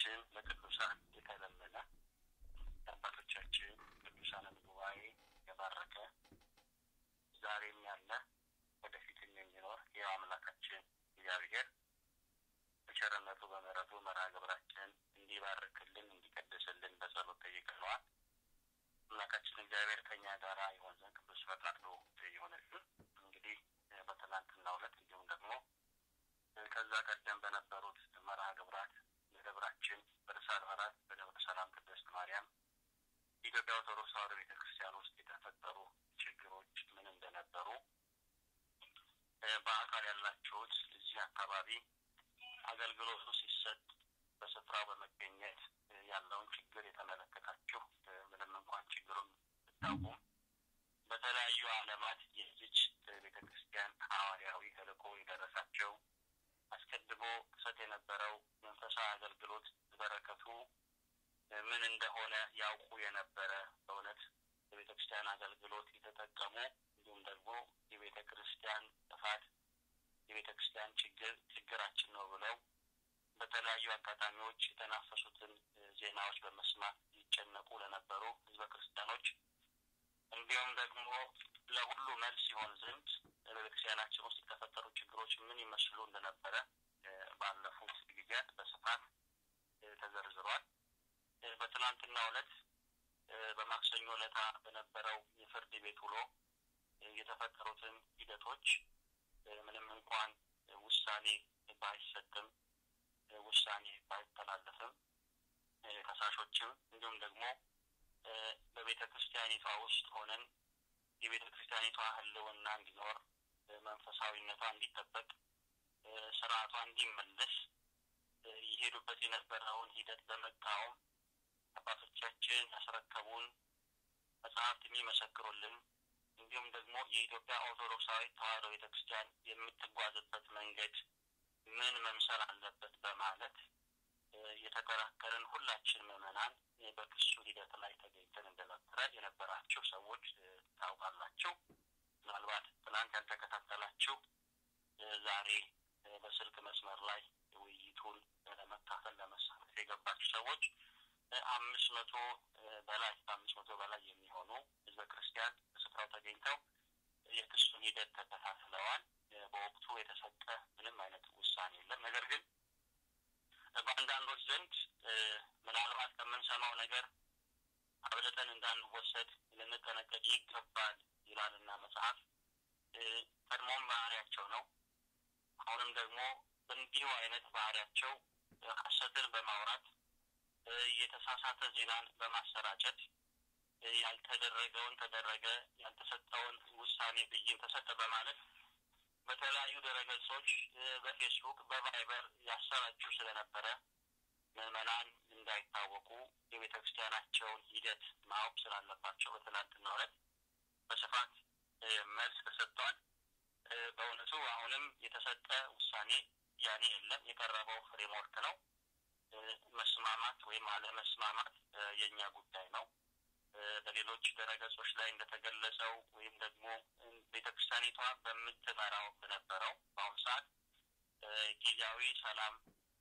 በአምላካችን በቅዱሳን የተለመነ የአባቶቻችን ቅዱሳንን ጉባኤ የባረከ ዛሬም ያለ ወደፊትም የሚኖር ይኸው አምላካችን እግዚአብሔር በቸርነቱ በምሕረቱ መርሃ ግብራችን እንዲባርክልን እንዲቀድስልን በጸሎት ጠይቀነዋል። አምላካችን እግዚአብሔር ከኛ ጋራ ይሆን ዘንድ ቅዱስ ፈቃዱ ይሆንልን። እንግዲህ በትናንትናው ዕለት እንዲሁም ደግሞ ከዛ ቀደም በነበሩት መርሃ ግብራት በደብራችን በርዕሰ አድባራት በደብረ ሰላም ቅድስት ማርያም የኢትዮጵያ ኦርቶዶክስ ተዋሕዶ ቤተ ክርስቲያን ውስጥ የተፈጠሩ ችግሮች ምን እንደነበሩ በአካል ያላችሁት እዚህ አካባቢ አገልግሎቱ ሲሰጥ በስፍራው በመገኘት ያለውን ችግር የተመለከታችሁ ምንም እንኳን ችግሩን ብታውቁም በተለያዩ ዓለማት የዚች ቤተ ክርስቲያን ሐዋርያዊ ተልእኮ የደረሳቸው አስቀድሞ ሰጥ የነበረው መንፈሳዊ አገልግሎት በረከቱ ምን እንደሆነ ያውቁ የነበረ በእውነት የቤተ ክርስቲያን አገልግሎት የተጠቀሙ እንዲሁም ደግሞ የቤተ ክርስቲያን ጥፋት የቤተ ክርስቲያን ችግር ችግራችን ነው ብለው በተለያዩ አጋጣሚዎች የተናፈሱትን ዜናዎች በመስማት ይጨነቁ ለነበሩ ሕዝበ ክርስቲያኖች እንዲሁም ደግሞ ለሁሉ መልስ ሲሆን ዘንድ በቤተክርስቲያናችን ውስጥ የተፈጠሩ ችግሮች ምን ይመስሉ እንደነበረ ባለፉት ጊዜያት በስፋት ተዘርዝሯል። በትናንትናው ዕለት በማክሰኞ ዕለታ በነበረው የፍርድ ቤት ውሎ የተፈጠሩትን ሂደቶች ምንም እንኳን ውሳኔ ባይሰጥም ውሳኔ ባይተላለፍም ከሳሾችም እንዲሁም ደግሞ በቤተ ክርስቲያኒቷ ውስጥ ሆነን የቤተ ክርስቲያኒቷ ሕልውና እንዲኖር መንፈሳዊነቷ እንዲጠበቅ ስርዓቷ እንዲመለስ ይሄዱበት የነበረውን ሂደት በመቃወም አባቶቻችን ያስረከቡን መጽሐፍት የሚመሰክሩልን እንዲሁም ደግሞ የኢትዮጵያ ኦርቶዶክሳዊ ተዋሕዶ ቤተ ክርስቲያን የምትጓዝበት መንገድ ምን መምሰል አለበት በማለት የተከራከርን ሁላችን ምዕመናን በክሱ ሂደት ላይ ተገኝተን እንደነበረ የነበራችሁ ሰዎች ታውቃላችሁ። ምናልባት ትናንት ያልተከታተላችሁ ዛሬ በስልክ መስመር ላይ ውይይቱን ለመካፈል ለመሳተፍ የገባችሁ ሰዎች አምስት መቶ በላይ ከአምስት መቶ በላይ የሚሆኑ ህዝበ ክርስቲያን በስፍራው ተገኝተው የክሱን ሂደት ተከታትለዋል። በወቅቱ የተሰጠ ምንም አይነት ውሳኔ የለም። ነገር ግን በአንዳንዶች ዘንድ ምናልባት ከምንሰማው ነገር አብልጠን እንዳንወሰድ ልንጠነቀቅ ይገባል ይላልና መጽሐፍ ቀድሞም ባህሪያቸው ነው። አሁንም ደግሞ እንዲሁ አይነት ባህሪያቸው ሐሰትን በማውራት የተሳሳተ ዜናን በማሰራጨት ያልተደረገውን ተደረገ፣ ያልተሰጠውን ውሳኔ ብይን ተሰጠ በማለት በተለያዩ ድረገጾች በፌስቡክ በቫይበር ያሰራጩ ስለነበረ ምዕመናን እንዳይታወቁ የቤተ ክርስቲያናቸውን ሂደት ማወቅ ስላለባቸው በትናንትናው ዕለት በስፋት መልስ ተሰጥቷል። በእውነቱ አሁንም የተሰጠ ውሳኔ ያኔ የለም። የቀረበው ፍሬምወርክ ነው። መስማማት ወይም አለመስማማት የእኛ ጉዳይ ነው። በሌሎች ድረገጾች ላይ እንደተገለጸው ወይም ደግሞ ቤተ ክርስቲያኒቷ በምትመራው በነበረው በአሁኑ ሰዓት ጊዜያዊ ሰላም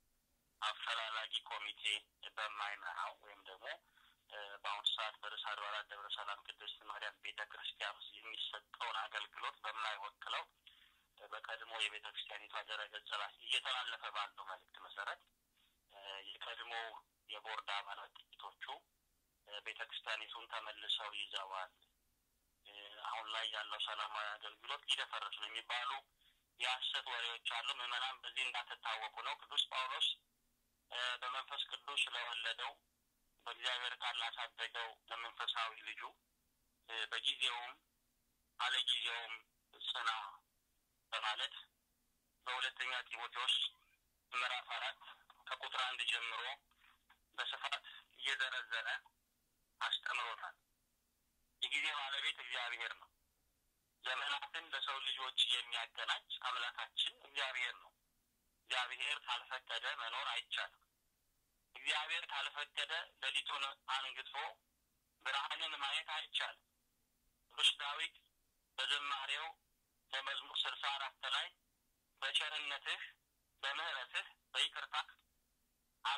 አፈላላጊ ኮሚቴ በማይመራው ወይም ደግሞ በአሁኑ ሰዓት በርዕሰ አድባራት ደብረ ሰላም ቅድስት ማርያም ቤተ ክርስቲያን ውስጥ የሚሰጠውን አገልግሎት በማይወክለው በቀድሞ የቤተ ክርስቲያኒቷ ድረገጽ ላይ እየተላለፈ ባለው መልእክት መሰረት የቀድሞ የቦርድ አባላት ጥቂቶቹ ቤተ ክርስቲያኒቱን ተመልሰው ይዘዋል። አሁን ላይ ያለው ሰላማዊ አገልግሎት ሊደፈርስ ነው የሚባሉ የሐሰት ወሬዎች አሉ። ምዕመናን በዚህ እንዳትታወቁ ነው። ቅዱስ ጳውሎስ በመንፈስ ቅዱስ ስለወለደው በእግዚአብሔር ቃል ላሳደገው ለመንፈሳዊ ልጁ በጊዜውም አለጊዜውም ጽና በማለት በሁለተኛ ጢሞቴዎስ ምዕራፍ አራት ከቁጥር አንድ ጀምሮ በስፋት እየዘረዘረ አስተምሮታል። የጊዜ ባለቤት እግዚአብሔር ነው። ዘመናትን ለሰው ልጆች የሚያገናኝ አምላካችን እግዚአብሔር ነው። እግዚአብሔር ካልፈቀደ መኖር አይቻልም። እግዚአብሔር ካልፈቀደ ሌሊቱን አንግቶ ብርሃንን ማየት አይቻልም። ቅዱስ ዳዊት በዝማሬው በመዝሙር ስልሳ አራት ላይ በቸርነትህ በምሕረትህ በይቅርታህ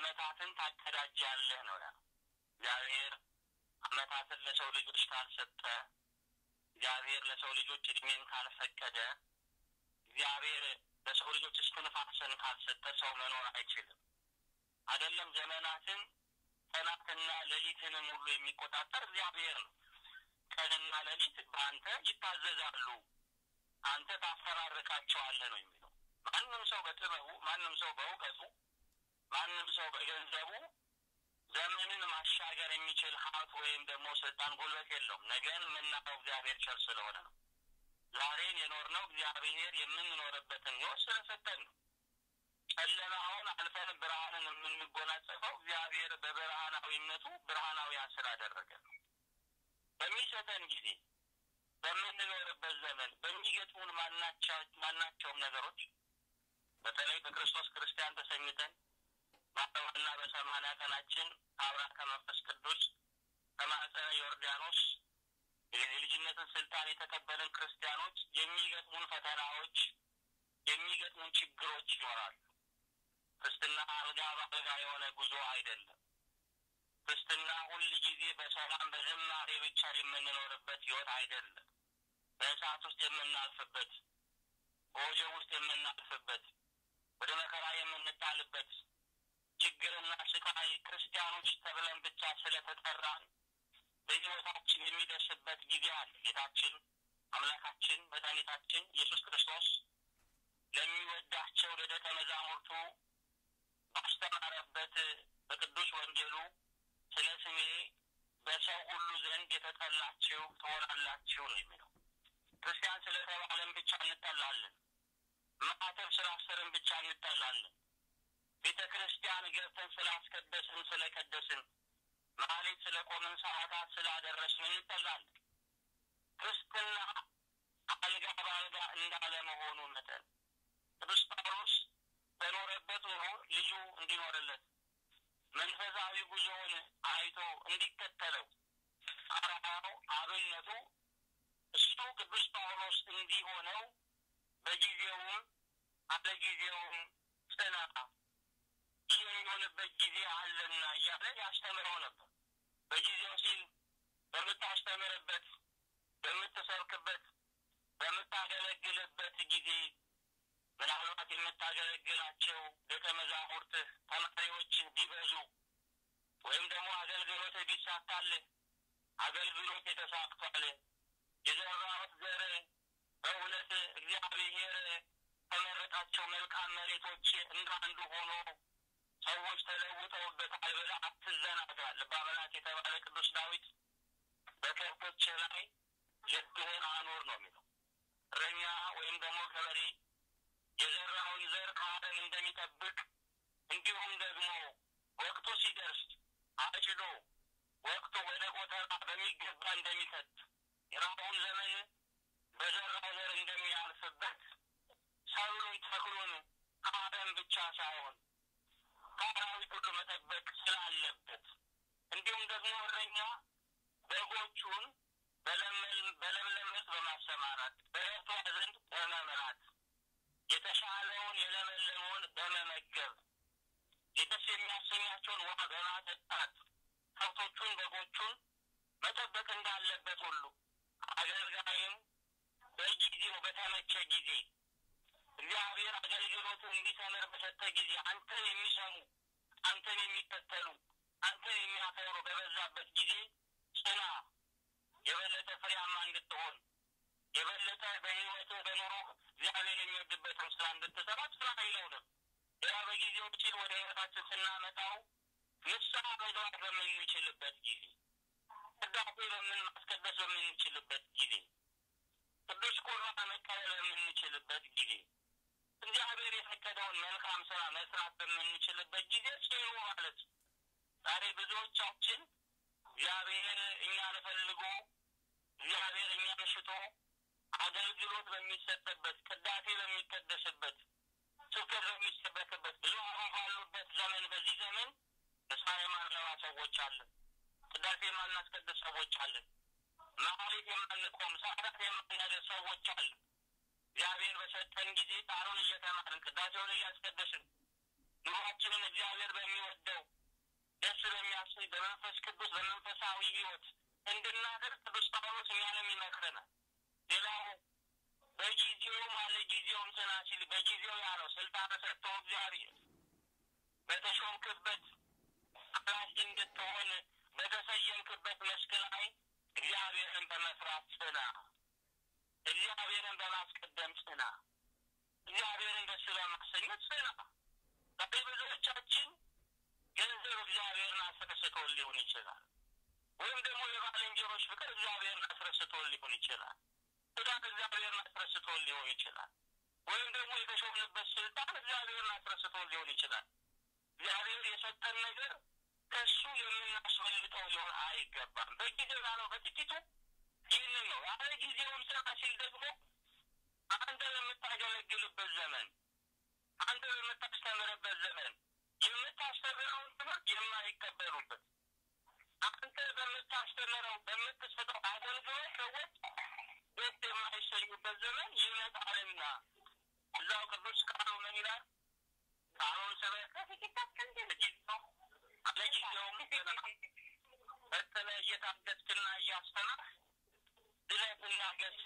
አመታትን ታቀዳጃለህ ነው ያለው። እግዚአብሔር አመታትን ለሰው ልጆች ካልሰጠ፣ እግዚአብሔር ለሰው ልጆች እድሜን ካልፈቀደ፣ እግዚአብሔር ለሰው ልጆች እስትንፋስን ካልሰጠ ሰው መኖር አይችልም። አይደለም ዘመናትን ቀናትና ሌሊትንም ሁሉ የሚቆጣጠር እግዚአብሔር ነው። ቀንና ሌሊት በአንተ ይታዘዛሉ፣ አንተ ታፈራርቃቸዋለህ ነው የሚለው። ማንም ሰው በጥበቡ፣ ማንም ሰው በእውቀቱ፣ ማንም ሰው በገንዘቡ ዘመንን ማሻገር የሚችል ሀብት ወይም ደግሞ ስልጣን፣ ጉልበት የለውም። ነገን የምናየው እግዚአብሔር ቸር ስለሆነ ነው። ዛሬን የኖርነው እግዚአብሔር የምንኖርበትን ሕይወት ስለሰጠን ነው። ጨለማውን አልፈን ብርሃንን የምንጎናጸፈው እግዚአብሔር በብርሃናዊነቱ ብርሃናዊያን ስላደረገ ነው። በሚሰጠን ጊዜ በምንኖርበት ዘመን በሚገጥሙን ማናቸውም ነገሮች በተለይ በክርስቶስ ክርስቲያን ተሰኝተን በአርባና በሰማንያ ቀናችን አብራ ከመንፈስ ቅዱስ ከማዕፀነ ዮርዳኖስ የልጅነትን ስልጣን የተቀበልን ክርስቲያኖች የሚገጥሙን ፈተናዎች የሚገጥሙን ችግሮች ይኖራሉ። ክርስትና አልጋ በአልጋ የሆነ ጉዞ አይደለም። ክርስትና ሁል ጊዜ በሰላም በዝማሬ ብቻ የምንኖርበት ህይወት አይደለም። በእሳት ውስጥ የምናልፍበት፣ በወጀብ ውስጥ የምናልፍበት፣ ወደ መከራ የምንጣልበት ችግርና ስቃይ ክርስቲያኖች ተብለን ብቻ ስለተጠራን በህይወታችን የሚደርስበት ጊዜ አለ። ጌታችን አምላካችን መድኃኒታችን ኢየሱስ ክርስቶስ ለሚወዳቸው ለደቀ መዛሙርቱ ባስተማረበት በቅዱስ ወንጌሉ ስለ ስሜ በሰው ሁሉ ዘንድ የተጠላችሁ ትሆናላችሁ ነው የሚለው። ክርስቲያን ስለተባለን ብቻ እንጠላለን። ማዕተብ ስላሰርን ብቻ እንጠላለን። ቤተ ክርስቲያን ገብተን ስላስቀደስን ስለቀደስን፣ ማህሌት ስለ ቆምን፣ ሰዓታት ስላደረስን እንጠላለን። ክርስትና አልጋ በአልጋ እንዳለ መሆኑ መጠን ቅዱስ ጳውሎስ በኖረበት ኑሮ ልጁ እንዲኖርለት መንፈሳዊ ጉዞውን አይቶ እንዲከተለው አርአያው አብነቱ እሱ ቅዱስ ጳውሎስ እንዲሆነው በጊዜውም አለ ጊዜውም ጽና ይህ የሚሆንበት ጊዜ አለና እያለ ያስተምረው ነበር። በጊዜው ሲል በምታስተምርበት፣ በምትሰብክበት፣ በምታገለግልበት ጊዜ ምናልባት የምታገለግላቸው ደቀ መዛሙርትህ ተማሪዎች ቢበዙ ወይም ደግሞ አገልግሎት ቢሳካልህ አገልግሎት የተሳክቷል የዘራሁት ዘር በእውነት እግዚአብሔር ከመረጣቸው መልካም መሬቶች እንደ አንዱ ሆኖ ሰዎች ተለውጠውበታል ብለህ አትዘናጋ። ልበ አምላክ የተባለ ቅዱስ ዳዊት በከብቶች ላይ ልብህን አኑር ነው የሚለው። እረኛ ወይም ደግሞ ገበሬ የዘራውን ዘር ከአረም እንደሚጠብቅ እንዲሁም ደግሞ ወቅቱ ሲደርስ አጭዶ ወቅቱ ወደ ጎተራ በሚገባ እንደሚከት የራቡን ዘመን በዘራው ዘር እንደሚያልፍበት ሰብሉን ተክሉን ከአረም ብቻ ሳይሆን ከአራዊት ሁሉ መጠበቅ ስላለበት እንዲሁም ደግሞ እረኛ በጎቹን በለምለም መስክ በማሰማራት በረቷ ዘንድ በመምራት የተሻለውን የለመለመውን በመመገብ ደስ የሚያሰኛቸውን ውሃ በማጠጣት ከብቶቹን በጎቹን መጠበቅ እንዳለበት ሁሉ አገልጋይም በጊዜው በተመቸ ጊዜ እግዚአብሔር አገልግሎቱን እንዲሰምር በሰጠ ጊዜ አንተን የሚሰሙ አንተን የሚከተሉ አንተን የሚያከብሩ በበዛበት ጊዜ ጽና፣ የበለጠ ፍሬያማ እንድትሆን የበለጠ በሕይወት በኑሮ እግዚአብሔር የሚወድበትን ስራ እንድትሰራ ጽና አይለውንም። ሌላ በጊዜው ጭል ወደ ሕይወታችን ስናመጣው ንስሐ መግባት በምንችልበት ጊዜ ቅዳሴ በምን ማስቀደስ በምንችልበት ጊዜ ቅዱስ ቁርባን መቀበል በምንችልበት ጊዜ እግዚአብሔር የፈቀደውን መልካም ስራ መስራት በምንችልበት ጊዜ ጽኑ ማለት ዛሬ ብዙዎቻችን እግዚአብሔር እኛን ፈልጎ እግዚአብሔር እኛን ሽቶ አገልግሎት በሚሰጥበት ቅዳሴ በሚቀደስበት ስብከት በሚሰበክበት ብዙ አባ ባሉበት ዘመን በዚህ ዘመን ንስሐ የማንገባ ሰዎች አለን። ቅዳሴ የማናስቀድስ ሰዎች አለን። መሐሌት የማንቆም ሰዓታት የማናደርስ ሰዎች አለን። እግዚአብሔር በሰጠን ጊዜ ቃሉን እየተማርን ቅዳሴውን እያስቀደስን ኑሯችንን እግዚአብሔር በሚወደው በስላሴ በመንፈስ ቅዱስ በመንፈሳዊ ሕይወት እንድናደር ቅዱስ ጳውሎስ እኛንም ይመክረናል። ሌላው በጊዜውም አለ ጊዜውም ጽና ሲል በጊዜው ያለው ስልጣን ሰጥቶ እግዚአብሔር በተሾምክበት ኃላፊ እንድትሆን በተሰየምክበት መስክ ላይ እግዚአብሔርን በመፍራት ጽና፣ እግዚአብሔርን በማስቀደም ጽና፣ እግዚአብሔርን ደስ በማሰኘት ጽና። ዛሬ ብዙዎቻችን ገንዘብ እግዚአብሔርን አስረስቶን ሊሆን ይችላል። ወይም ደግሞ የባልንጀሮች ፍቅር እግዚአብሔርን አስረስቶን ሊሆን ይችላል። ትዳር እግዚአብሔርን አስረስቶን ሊሆን ይችላል። ወይም ደግሞ የተሾምንበት ስልጣን እግዚአብሔርን አስረስቶን ሊሆን ይችላል። እግዚአብሔር የሰጠን ነገር ከእሱ የምናስበልጠው ሊሆን አይገባም። በጊዜው ያለው በጥቂቱ ይህንን ነው። ያለ ጊዜውን ስራ ሲል ደግሞ አንተ በምታገለግልበት ዘመን፣ አንተ በምታስተምርበት ዘመን የምታስተምረውን ትምህርት የማይቀበሉበት አንተ በምታስተምረው በምትሰጠው አገልግሎት ሰዎች ደስ የማይሰኙበት ዘመን ይመጣልና እዛው ቅዱስ ቃሉ ምን ይላል? ቃሉን ስበክ ለጊዜውም በተለ እየታገስክና እያስተማርህ ድለትና ገስጽ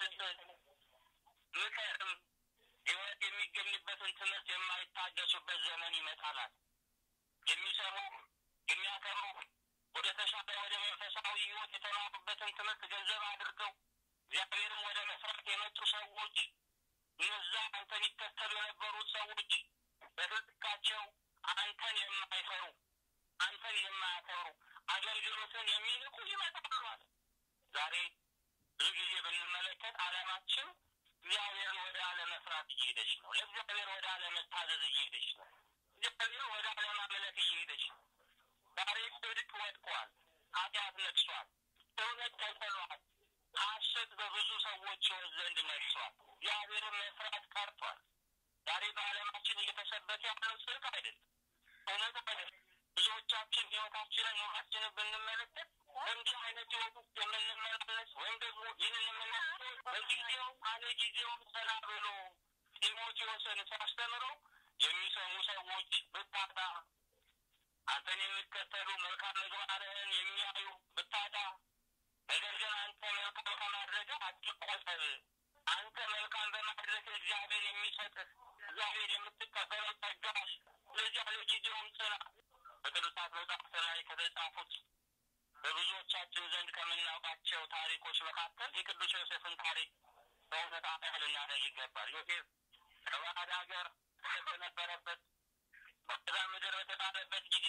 ምከርም ሕይወት የሚገኝበትን ትምህርት የማይታገሱበት ዘመን ይመጣላል። የሚሰሩ የሚያከብሩ ወደ ተሻለ ወደ መንፈሳዊ ሕይወት የተማሩበትን ትምህርት ገንዘብ አድርገው እግዚአብሔርም ወደ መስራት የመጡ ሰዎች እነዛ አንተን ይከተሉ የነበሩት ሰዎች በትጥቃቸው አንተን የማይፈሩ አንተን የማያከብሩ አገልግሎትን የሚንቁ ይመጣሉ አለ። ዛሬ ብዙ ጊዜ ብንመለከት ዓለማችን እግዚአብሔርን ወደ አለመስራት እየሄደች ነው። ለእግዚአብሔር ወደ አለመታዘዝ እየሄደች ነው። እግዚአብሔር ወደ አለማምለክ እየሄደች ነው። ዛሬ ጽድቅ ወድቋል። ኃጢአት ነግሷል። እውነት ተንጠሏል። ሐሰት በብዙ ሰዎች ሕይወት ዘንድ ነግሷል። እግዚአብሔርን መፍራት ቀርቷል። ዛሬ በዓለማችን እየተሰበከ ያለው ጽድቅ አይደለም፣ እውነት አይደለም። ብዙዎቻችን ሕይወታችንን ኑሯችንን ብንመለከት እንዲህ አይነት ሕይወት ውስጥ የምንመላለስ ወይም ደግሞ ይህን የምናስበው በጊዜው አለ ጊዜውም ሰላ ብሎ ጢሞቴዎስን ሲያስተምረው የሚሰሙ ሰዎች ብታጣ አንተን የሚከተሉ መልካም ምግባርህን የሚያዩ ብታጣ፣ ነገር ግን አንተ መልካም ከማድረግ አትቆጠብ። አንተ መልካም በማድረግ እግዚአብሔር የሚሰጥህ እግዚአብሔር የምትቀበለው ጸጋ አለ። ስለዚህ አለ ጊዜውም ጽና። በቅዱሳት መጻሕፍት ላይ ከተጻፉት በብዙዎቻችን ዘንድ ከምናውቃቸው ታሪኮች መካከል የቅዱስ ዮሴፍን ታሪክ በእውነት አያ ልናደርግ ይገባል። ዮሴፍ ከባዕድ ሀገር በነበረበት በዛ ምድር በተጣለበት ጊዜ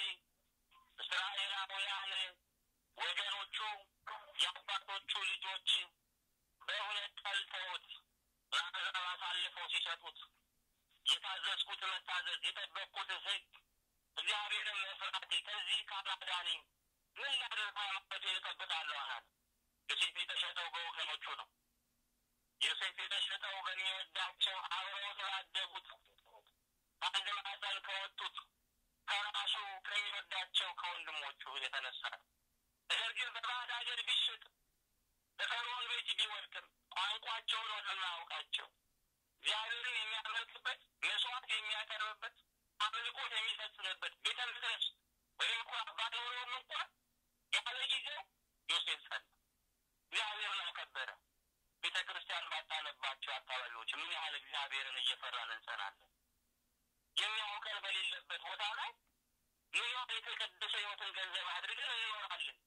እስራኤላውያን ወገኖቹ የአባቶቹ ልጆች በእውነት ጠልተውት ለአሕዛብ አሳልፈው ሲሰጡት የታዘዝኩት መታዘዝ የጠበቅኩት ሕግ እግዚአብሔርን መፍራቴ ከዚህ ካላዳነኝ ምን ላድርግ? ሃይማኖቴን እጠብቃለሁ አላለ። ዮሴፍ የተሸጠው በወገኖቹ ነው። ዮሴፍ የተሸጠው በሚወዳቸው አብረው ስላደጉት አንድ ማዕፀን ከወጡት ከራሱ ከሚወዳቸው ከወንድሞቹ የተነሳ ነው። ነገር ግን በባዕድ ሀገር ቢሸጥ በፈርዖን ቤት ቢወድቅም ቋንቋቸውን ወደማያውቃቸው እግዚአብሔርን የሚያመልክበት መስዋዕት የሚያቀርብበት አምልኮት የሚፈጽምበት ቤተ መቅደስ ወይም እንኳ ባይኖረውም እንኳን ያለ ጊዜው ዮሴፍ ጸና፣ እግዚአብሔርን አከበረ። ቤተ ክርስቲያን ባጣነባቸው አካባቢዎች ምን ያህል እግዚአብሔርን እየፈራን እንጸናለን? የሚያውቀን በሌለበት ቦታ ላይ ምን ያህል የተቀደሰ ሕይወትን ገንዘብ አድርገን እንኖራለን?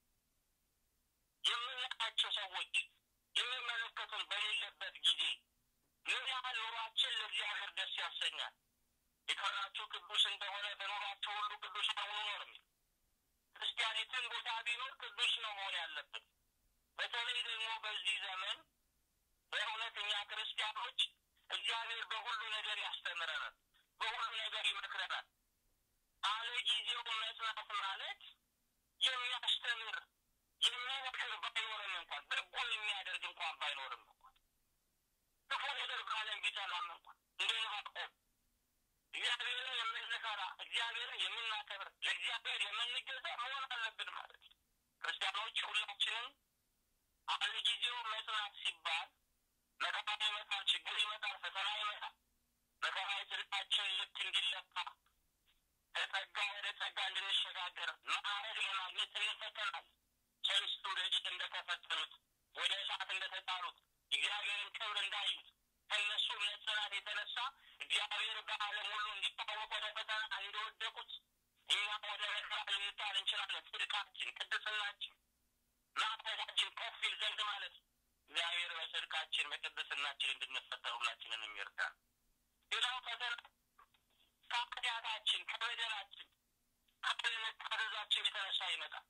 የምናውቃቸው ሰዎች የሚመለከቱን በሌለበት ጊዜ ምን ያህል ኑሯችን ለእግዚአብሔር ደስ ያሰኛል? የቀራችሁ ቅዱስ እንደሆነ በኑሯችሁ ሁሉ ቅዱስ ሁኑ ነው የሚል ክርስቲያን የትን ቦታ ቢኖር ቅዱስ ነው መሆን ያለበት። በተለይ ደግሞ በዚህ ዘመን በእውነት እኛ ክርስቲያኖች እግዚአብሔር በሁሉ ነገር ያስተምረናል፣ በሁሉ ነገር ይመክረናል። አለ ጊዜው መጽናት ማለት የሚያስተምር የሚመክር ባይኖርም እንኳን በጎ የሚያደርግ እንኳን ባይኖርም እንኳን ክፉ ነገር በዓለም ቢጠላም እንኳን እንደ ዕንባቆም እግዚአብሔርን የምንፈራ እግዚአብሔርን የምናከብር ለእግዚአብሔር የምንገዛ መሆን አለብን ማለት ነው። ክርስቲያኖች ሁላችንም አለ ጊዜው መጽናት ሲባል መከራ ይመጣል፣ ችግር ይመጣል፣ ፈተና ይመጣል። መከራ የጽድቃችን ልክ እንዲለካ ከጸጋ ወደ ጸጋ እንድንሸጋገር ማዕረግ ለማግኘት እንፈተናል። ሰለስቱ ደቂቅ እንደተፈተኑት ወደ እሳት እንደተጣሉት እግዚአብሔርን ክብር እንዳዩት ከእነሱ እምነት ጽናት የተነሳ እግዚአብሔር በዓለም ሁሉ እንዲታወቅ ወደ ፈተና እንደወደቁት እኛም ወደ መከራ ልንጣል እንችላለን። ጽድቃችን፣ ቅድስናችን፣ ማዕረጋችን ከፍ ይል ዘንድ ማለት ነው። እግዚአብሔር በጽድቃችን በቅድስናችን እንድንፈተን ሁላችንን የሚርዳን። ሌላው ፈተና ከኃጢአታችን ከበደላችን ካለመታዘዛችን የተነሳ ይመጣል።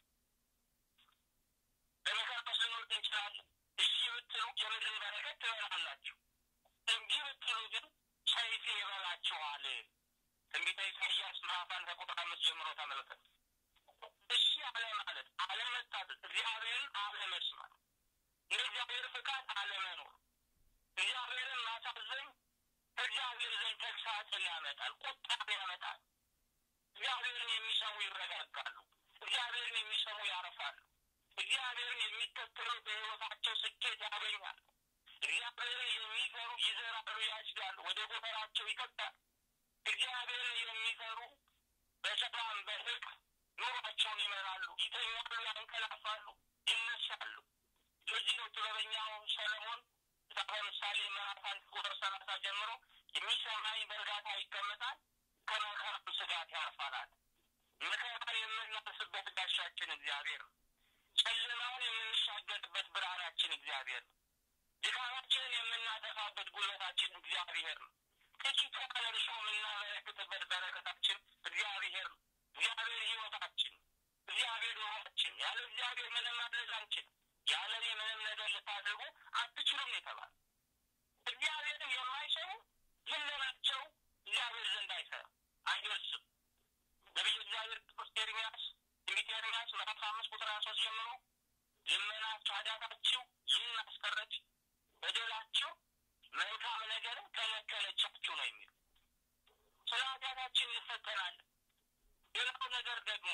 በመከራ ውስጥ ልንወድቅ እንችላለን። እሺ ብትሉ የምድርን በረከት ትበላላችሁ፣ እምቢ ብትሉ ግን ሰይፍ ይበላችኋል። ትንቢተ ኢሳይያስ ምዕራፍ አንድ ከቁጥር አምስት ጀምሮ ተመልከቱ። እሺ አለ ማለት አለመታዘዝ፣ እግዚአብሔርን አለመስማት፣ እንደ እግዚአብሔር ፍቃድ አለመኖር፣ እግዚአብሔርን ማሳዘን ከእግዚአብሔር ዘንድ ተግሳጽን ያመጣል፣ ቁጣን ያመጣል። እግዚአብሔርን የሚሰሙ ይረጋጋሉ። እግዚአብሔርን የሚሰሙ ያርፋሉ። እግዚአብሔርን የሚከተሉ በሕይወታቸው ስኬት ያገኛሉ። እግዚአብሔርን የሚፈሩ ይዘራሉ፣ ያጭዳሉ፣ ወደ ጎተራቸው ይከታሉ። እግዚአብሔርን የሚፈሩ በሰላም በፍቅር ኑሯቸውን ይመራሉ፣ ይተኛሉ፣ ያንቀላፋሉ፣ ይነሳሉ። ለዚህ ነው ጥበበኛው ሰለሞን መጽሐፈ ምሳሌ ምዕራፍ አንድ ቁጥር ሰላሳ ጀምሮ የሚሰማኝ በእርጋታ ይቀመጣል፣ ከመከራም ስጋት ያርፋላል። መከራ የምናልፍበት ጋሻችን እግዚአብሔር ነው። ጨለማውን የምንሻገርበት ብርሃናችን እግዚአብሔር ነው። ድካማችንን የምናጠፋበት ጉልበታችን እግዚአብሔር ነው። ጥቂት ያለ እርሾ የምናበረክትበት በረከታችን እግዚአብሔር ነው። እግዚአብሔር ሕይወታችን፣ እግዚአብሔር ኑሯችን። ያለ እግዚአብሔር ምንም ማድረግ አንችልም። ያለ እኔ ምንም ነገር ልታደርጉ አትችሉም የተባለ እግዚአብሔርን የማይሰሩ ልመናቸው እግዚአብሔር ዘንድ አይሰራም፣ አይደርስም። ነቢዩ እግዚአብሔር ቅዱስ ኤርሚያስ ትንቢተ ኤርሚያስ ምዕራፍ አምስት ቁጥር ሀያ ሶስት ጀምሮ ልመናችሁ ኃጢአታችሁ ይህን አስቀረች፣ በደላችሁ መልካም ነገርን ከለከለቻችሁ ነው የሚሉ ስለ ኃጢአታችን እንፈተናለን። ሌላው ነገር ደግሞ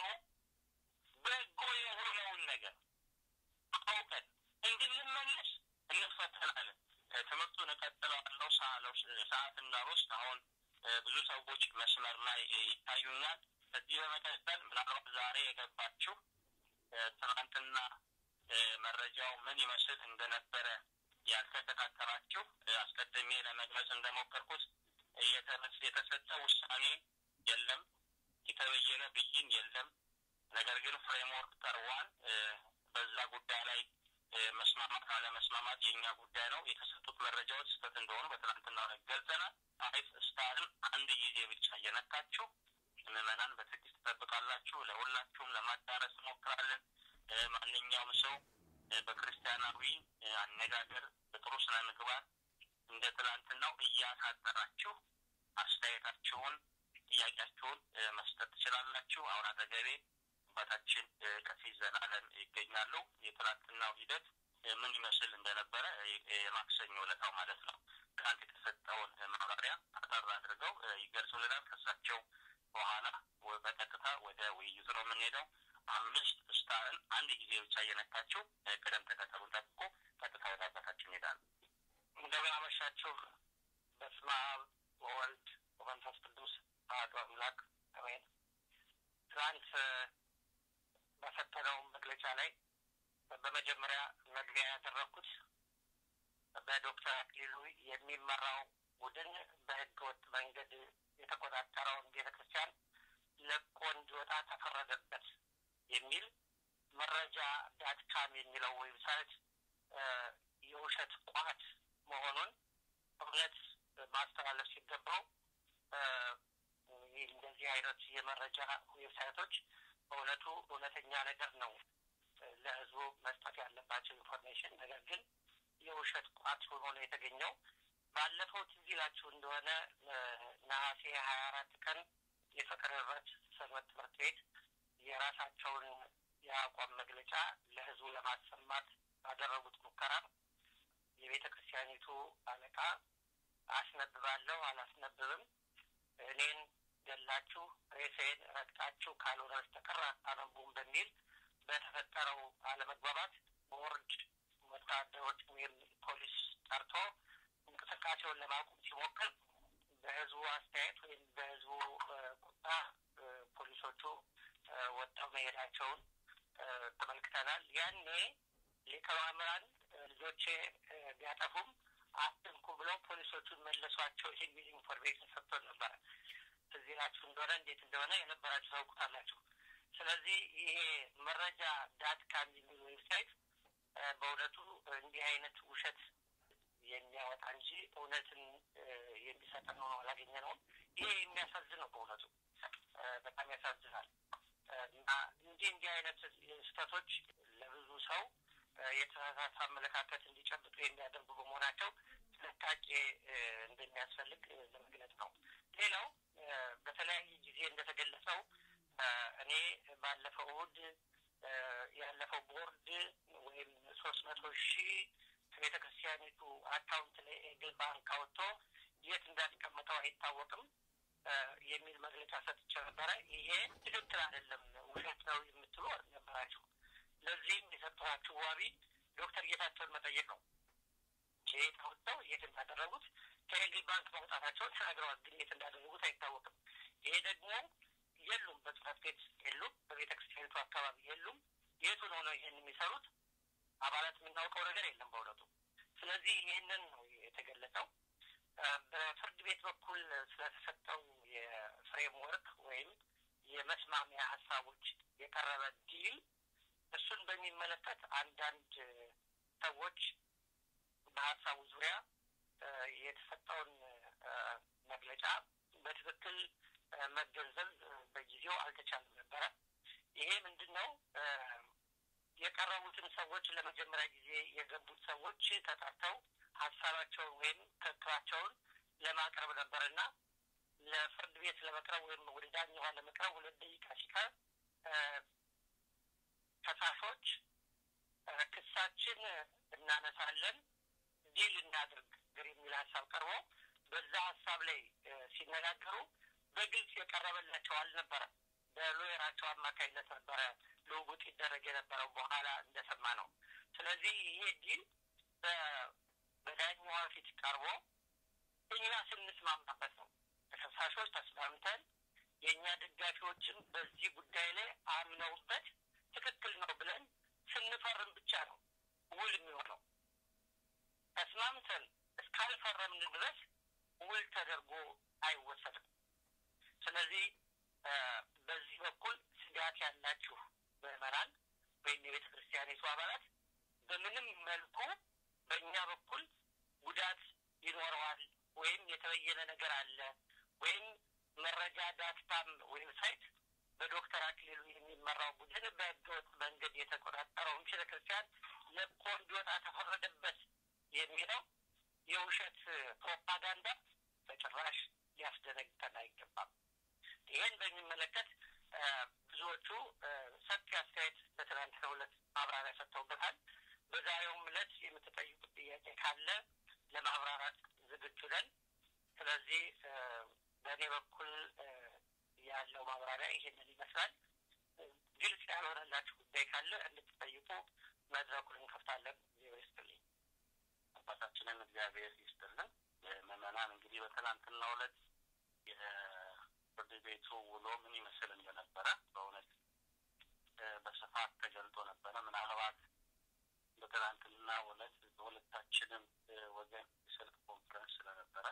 በጎ የሆነውን ነገር አውቀን እንድንመለስ እንፈተናለን። ትምህርቱን እቀጥለዋለሁ ሰዓት እንዳልወስድ አሁን ብዙ ሰዎች መስመር ላይ ይታዩኛል። ከዚህ በመቀጠል ምናልባት ዛሬ የገባችሁ ትናንትና መረጃው ምን ይመስል እንደነበረ ያልተከታተላችሁ አስቀድሜ ለመግለጽ እንደሞከርኩት የተሰጠ ውሳኔ የለም፣ የተበየነ ብይን የለም። ነገር ግን ፍሬምወርክ ቀርቧል። በዛ ጉዳይ ላይ መስማማት አለመስማማት የእኛ ጉዳይ ነው። የተሰጡት መረጃዎች ስህተት እንደሆኑ በትናንትና ገልጸናል። አይፍ ስታርን አንድ ጊዜ ብቻ እየነካችሁ ምዕመናን በትዕግስት ትጠብቃላችሁ። ለሁላችሁም ለማዳረስ እንሞክራለን። ማንኛውም ሰው በክርስቲያናዊ አነጋገር በጥሩ ስነ ምግባር እንደ ትላንትናው እያሳጠራችሁ አስተያየታችሁን፣ ጥያቄያችሁን መስጠት ትችላላችሁ። አሁን አጠገቤ አባታችን ቀሲስ ዘላለም ይገኛሉ። የትላንትናው ሂደት ምን ይመስል እንደነበረ የማክሰኞ ዕለታው ማለት ነው ትናንት የተሰጠውን ማብራሪያ አጠር አድርገው ይገልጹልናል። ከሳቸው በኋላ በቀጥታ ወደ ውይይቱ ነው የምንሄደው። አምስት ስታርን አንድ ጊዜ ብቻ እየነካችሁ ቅደም ተከተሉን ጠብቆ ቀጥታ ወደ አባታችን ይሄዳል። እንደምን አመሻችሁ። በስመ አብ ወወልድ ወመንፈስ ቅዱስ አሐዱ አምላክ አሜን። ትናንት በሰጠነው መግለጫ ላይ በመጀመሪያ መግቢያ ያደረግኩት በዶክተር አክሊሉ የሚመራው ቡድን በሕገ ወጥ መንገድ የተቆጣጠረውን ቤተ ክርስቲያን ለቆ እንዲወጣ ተፈረደበት የሚል መረጃ ዳትካም የሚለው ዌብሳይት የውሸት ቋት መሆኑን እውነት ማስተላለፍ ሲገባው እንደዚህ አይነት የመረጃ ዌብሳይቶች በእውነቱ እውነተኛ ነገር ነው ለህዝቡ መስጠት ያለባቸው ኢንፎርሜሽን። ነገር ግን የውሸት ቋት ሆኖ ነው የተገኘው። ባለፈው ትዝ ይላችሁ እንደሆነ ነሐሴ ሀያ አራት ቀን የፍቅር ህብረት ሰንበት ትምህርት ቤት የራሳቸውን የአቋም መግለጫ ለህዝቡ ለማሰማት ባደረጉት ሙከራ የቤተ ክርስቲያኒቱ አለቃ አስነብባለሁ አላስነብብም፣ እኔን ገላችሁ ሬሴን ረግጣችሁ ካልሆነ በስተቀር አታነቡም በሚል በተፈጠረው አለመግባባት ቦርድ ወታደሮች ወይም ፖሊስ ጠርቶ እንቅስቃሴውን ለማቆም ሲሞክር በህዝቡ አስተያየት ወይም በህዝቡ ቁጣ ፖሊሶቹ ወጣው መሄዳቸውን ተመልክተናል። ያኔ ሊቀ ማእምራን ልጆቼ ቢያጠፉም አትንኩ ብለው ፖሊሶቹን መለሷቸው የሚል ኢንፎርሜሽን ሰጥቶ ነበረ። እዚህ ናችሁ እንደሆነ እንዴት እንደሆነ የነበራችሁ ታውቁታላችሁ። ስለዚህ ይሄ መረጃ ዳት ካም የሚል ዌብሳይት በእውነቱ እንዲህ አይነት ውሸት የሚያወጣ እንጂ እውነትን የሚሰጠን ሆኖ አላገኘነውም። ይሄ የሚያሳዝን ነው በእውነቱ በጣም ያሳዝናል። እና እንዲህ እንዲህ አይነት ስህተቶች ለብዙ ሰው የተሳሳተ አመለካከት እንዲጨብጡ የሚያደርጉ በመሆናቸው ጥንቃቄ እንደሚያስፈልግ ለመግለጽ ነው። ሌላው በተለያየ ጊዜ እንደተገለጸው እኔ ባለፈው እሑድ ያለፈው ቦርድ ወይም ሶስት መቶ ሺህ ከቤተ ክርስቲያኒቱ አካውንት ላይ ኤግል ባንክ አውጥቶ የት እንዳስቀመጠው አይታወቅም የሚል መግለጫ ሰጥቼ ነበረ። ይሄ ትክክል አይደለም፣ ውሸት ነው የምትሉ ነበራችሁ። ለዚህም የሰጠኋችሁ ዋቢ ዶክተር ጌታቸውን መጠየቅ ነው። ከየት አውጥተው የት እንዳደረጉት ከኤግል ባንክ ማውጣታቸውን ተናግረዋል፣ ግን የት እንዳደረጉት አይታወቅም። ይሄ ደግሞ የሉም፣ በጽህፈት ቤት የሉም፣ በቤተ ክርስቲያኒቱ አካባቢ የሉም። የቱን ሆነው ይህን የሚሰሩት አባላት የምናውቀው ነገር የለም በእውነቱ። ስለዚህ ይህንን ነው የተገለጸው። በፍርድ ቤት በኩል ስለተሰጠው የፍሬምወርክ ወይም የመስማሚያ ሀሳቦች የቀረበ ዲል እሱን በሚመለከት አንዳንድ ሰዎች በሀሳቡ ዙሪያ የተሰጠውን መግለጫ በትክክል መገንዘብ በጊዜው አልተቻለም ነበረ። ይሄ ምንድን ነው? የቀረቡትን ሰዎች ለመጀመሪያ ጊዜ የገቡት ሰዎች ተጠርተው ሀሳባቸውን ወይም ክርክራቸውን ለማቅረብ ነበርና ለፍርድ ቤት ለመቅረብ ወይም ወደ ዳኛዋ ለመቅረብ ሁለት ደቂቃ ሲቀር ከሳሾች ክሳችን እናነሳለን ዲል እናድርግ የሚል ሀሳብ ቀርቦ በዛ ሀሳብ ላይ ሲነጋገሩ በግልጽ የቀረበላቸው አልነበረም። በሎየራቸው አማካኝነት ነበረ ልውውጥ ይደረግ የነበረው በኋላ እንደሰማ ነው። ስለዚህ ይሄ ዲል በዳኛዋ ፊት ቀርቦ እኛ ስንስማማበት ነው። ተከሳሾች ተስማምተን የእኛ ደጋፊዎችን በዚህ ጉዳይ ላይ አምነውበት ትክክል ነው ብለን ስንፈርም ብቻ ነው ውል የሚሆነው። ተስማምተን እስካልፈረምን ድረስ ውል ተደርጎ አይወሰድም። ስለዚህ በዚህ በኩል ስጋት ያላችሁ ምዕመናን ወይም የቤተ ክርስቲያኒቱ አባላት በምንም መልኩ በእኛ በኩል ጉዳት ይኖረዋል ወይም የተበየነ ነገር አለ ወይም መረጃ ዳትታም ዌብሳይት በዶክተር አክሊሉ የሚመራው ቡድን በህገወጥ መንገድ የተቆጣጠረውን ቤተ ክርስቲያን ለቆ እንዲወጣ ተፈረደበት የሚለው የውሸት ፕሮፓጋንዳ በጭራሽ ሊያስደነግጠን አይገባም። ይህን በሚመለከት ብዙዎቹ ሰፊ አስተያየት በትናንትናው ዕለት ማብራሪያ ሰጥተውበታል። በዛሬውም ዕለት የምትጠይቁት ጥያቄ ካለ ለማብራራት ዝግጁ ነን። ስለዚህ በእኔ በኩል ያለው ማብራሪያ ይሄንን ይመስላል። ግልጽ ያልሆነላችሁ ጉዳይ ካለ እንድትጠይቁ መድረኩን እንከፍታለን። እግዚአብሔር ይስጥልኝ። አባታችንን እግዚአብሔር ይስጥልን። ምዕመናን እንግዲህ በትናንትናው ዕለት የፍርድ ቤቱ ውሎ ምን ይመስል እንደነበረ በእውነት በስፋት ተገልጦ ነበረ። ምናልባት በትናንትና ዕለት በሁለታችንም ወገን የስልክ ኮንፈረንስ ስለነበረ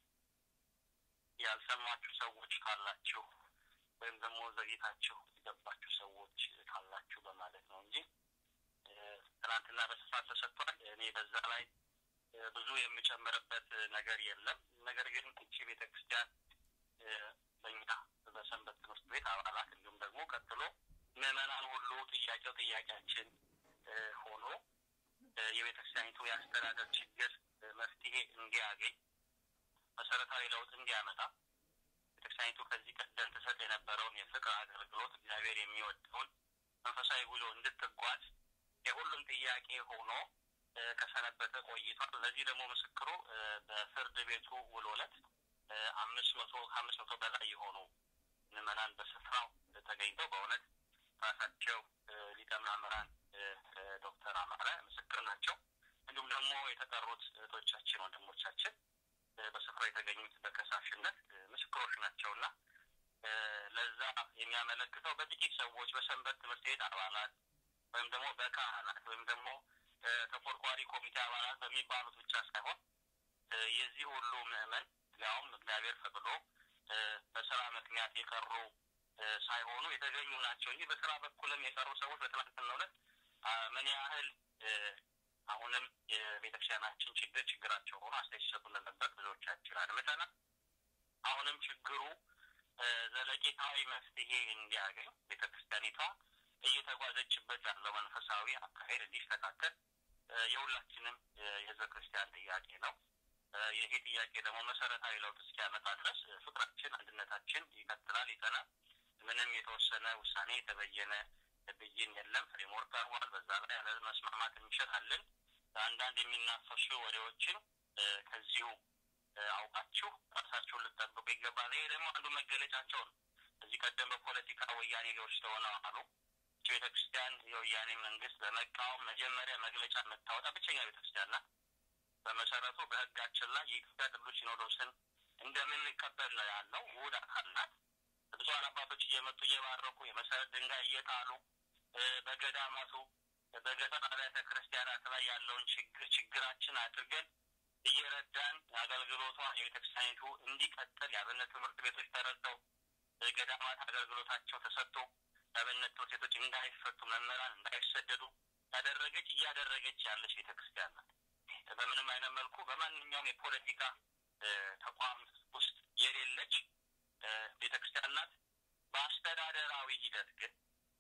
ያልሰማችሁ ሰዎች ካላችሁ ወይም ደግሞ ዘግይታችሁ የገባችሁ ሰዎች ካላችሁ በማለት ነው እንጂ ትናንትና በስፋት ተሰጥቷል። እኔ በዛ ላይ ብዙ የምጨምርበት ነገር የለም። ነገር ግን እቺ ቤተ ክርስቲያን በእኛ በሰንበት ትምህርት ቤት አባላት እንዲሁም ደግሞ ቀጥሎ ምዕመናን ሁሉ ጥያቄው ጥያቄያችን ሆኖ የቤተ ክርስቲያኒቱ የአስተዳደር ችግር መፍትሄ እንዲያገኝ መሰረታዊ ለውጥ እንዲያመጣ ቤተክርስቲያኒቱ ከዚህ ቀደም ትሰጥ የነበረውን የፍቅር አገልግሎት እግዚአብሔር የሚወደውን መንፈሳዊ ጉዞ እንድትጓዝ የሁሉም ጥያቄ ሆኖ ከሰነበተ ቆይቷል። ለዚህ ደግሞ ምስክሩ በፍርድ ቤቱ ውሎ ዕለት አምስት መቶ ከአምስት መቶ በላይ የሆኑ ምዕመናን በስፍራው ተገኝተው በእውነት ራሳቸው ሊቀ መምህራን ዶክተር አማረ ምስክር ናቸው። እንዲሁም ደግሞ የተጠሩት እህቶቻችን ወንድሞቻችን በስፍራው የተገኙት በከሳሽነት ምስክሮች ናቸው እና ለዛ የሚያመለክተው በጥቂት ሰዎች በሰንበት ትምህርት ቤት አባላት ወይም ደግሞ በካህናት ወይም ደግሞ ተቆርቋሪ ኮሚቴ አባላት በሚባሉት ብቻ ሳይሆን የዚህ ሁሉ ምዕመን ሊያውም እግዚአብሔር ፈቅዶ በስራ ምክንያት የቀሩ ሳይሆኑ የተገኙ ናቸው እንጂ በስራ በኩልም የቀሩ ሰዎች በትናንትናው ዕለት ምን ያህል አሁንም የቤተክርስቲያናችን ችግር ችግራቸው ሆኖ አስተያየት ሲሰጡ እንደነበር ብዙዎቻችን አድምጠናል። አሁንም ችግሩ ዘለቄታዊ መፍትሄ እንዲያገኝ ቤተክርስቲያኒቷ እየተጓዘችበት ያለው መንፈሳዊ አካሄድ እንዲስተካከል የሁላችንም የህዝበ ክርስቲያን ጥያቄ ነው። ይሄ ጥያቄ ደግሞ መሰረታዊ ለውጥ እስኪያመጣ ድረስ ፍቅራችን፣ አንድነታችን ይቀጥላል፣ ይጠናል። ምንም የተወሰነ ውሳኔ የተበየነ ብይን የለም። ፍሬምወርክ ቀርቧል። በዛ ላይ ያለ መስማማት እንችላለን። አንዳንድ የሚናፈሱ ወሬዎችን ከዚሁ አውቃችሁ ራሳችሁን ልጠብቁ ይገባል። ይሄ ደግሞ አንዱ መገለጫቸው ነው። እዚህ ቀደም በፖለቲካ ወያኔ ሊዎች ተሆነው አሉ ቤተ ክርስቲያን የወያኔ መንግስት በመቃወም መጀመሪያ መግለጫ የምታወጣ ብቸኛ ቤተ ክርስቲያን ናት። በመሰረቱ በህጋችን ላይ የኢትዮጵያ ቅዱስ ሲኖዶስን እንደምንቀበል ያለው ውህድ አካል ናት። ብፁዓን አባቶች እየመጡ እየባረኩ የመሰረት ድንጋይ እየጣሉ በገዳማቱ በገጠር አብያተ ክርስቲያናት ላይ ያለውን ችግር ችግራችን አድርገን እየረዳን አገልግሎቷ የቤተክርስቲያኒቱ እንዲቀጥል የአብነት ትምህርት ቤቶች ተረድተው ገዳማት አገልግሎታቸው ተሰጥቶ የአብነት ትምህርት ቤቶች እንዳይፈቱ መምህራን እንዳይሰደዱ ያደረገች እያደረገች ያለች ቤተክርስቲያን ናት። በምንም አይነት መልኩ በማንኛውም የፖለቲካ ተቋም ውስጥ የሌለች ቤተክርስቲያን ናት። በአስተዳደራዊ ሂደት ግን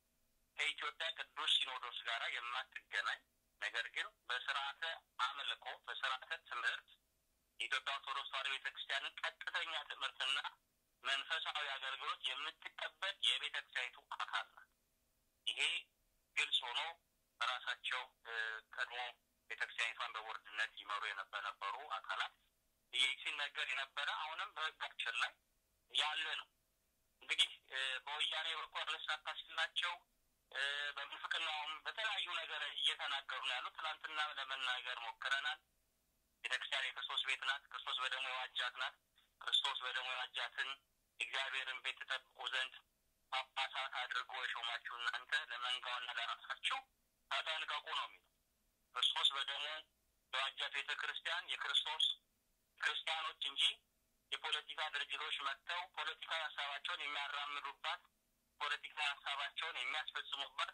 ከኢትዮጵያ ቅዱስ ሲኖዶስ ጋር የማትገናኝ ነገር ግን በስርዓተ አምልኮ በስርዓተ ትምህርት የኢትዮጵያ ኦርቶዶክስ ተዋሕዶ ቤተክርስቲያንን ቀጥተኛ ትምህርትና መንፈሳዊ አገልግሎት የምትቀበል የቤተክርስቲያኒቱ አካል ናት። ይሄ ግልጽ ሆኖ በራሳቸው ቀድሞ ቤተክርስቲያኒቷን በቦርድነት ይመሩ የነበሩ አካላት ይህ ሲነገር የነበረ አሁንም በህጋችን ላይ ያለ ነው። እንግዲህ በወያኔ በኩል አልሳካ ሲላቸው በምንፍቅናውም በተለያዩ ነገር እየተናገሩ ነው ያሉት። ትናንትና ለመናገር ሞክረናል። ቤተክርስቲያን የክርስቶስ ቤት ናት። ክርስቶስ በደሙ የዋጃት ናት። ክርስቶስ በደሙ የዋጃትን እግዚአብሔርን ቤት ተጠብቁ ዘንድ ጳጳሳት አድርጎ የሾማችሁ እናንተ ለመንጋውና ለራሳችሁ ተጠንቀቁ ነው የሚለው። ክርስቶስ በደሙ የዋጃት ቤተ ክርስቲያን የክርስቶስ ክርስቲያኖች እንጂ የፖለቲካ ድርጅቶች መጥተው ፖለቲካዊ ሀሳባቸውን የሚያራምዱባት ፖለቲካ ሀሳባቸውን የሚያስፈጽሙባት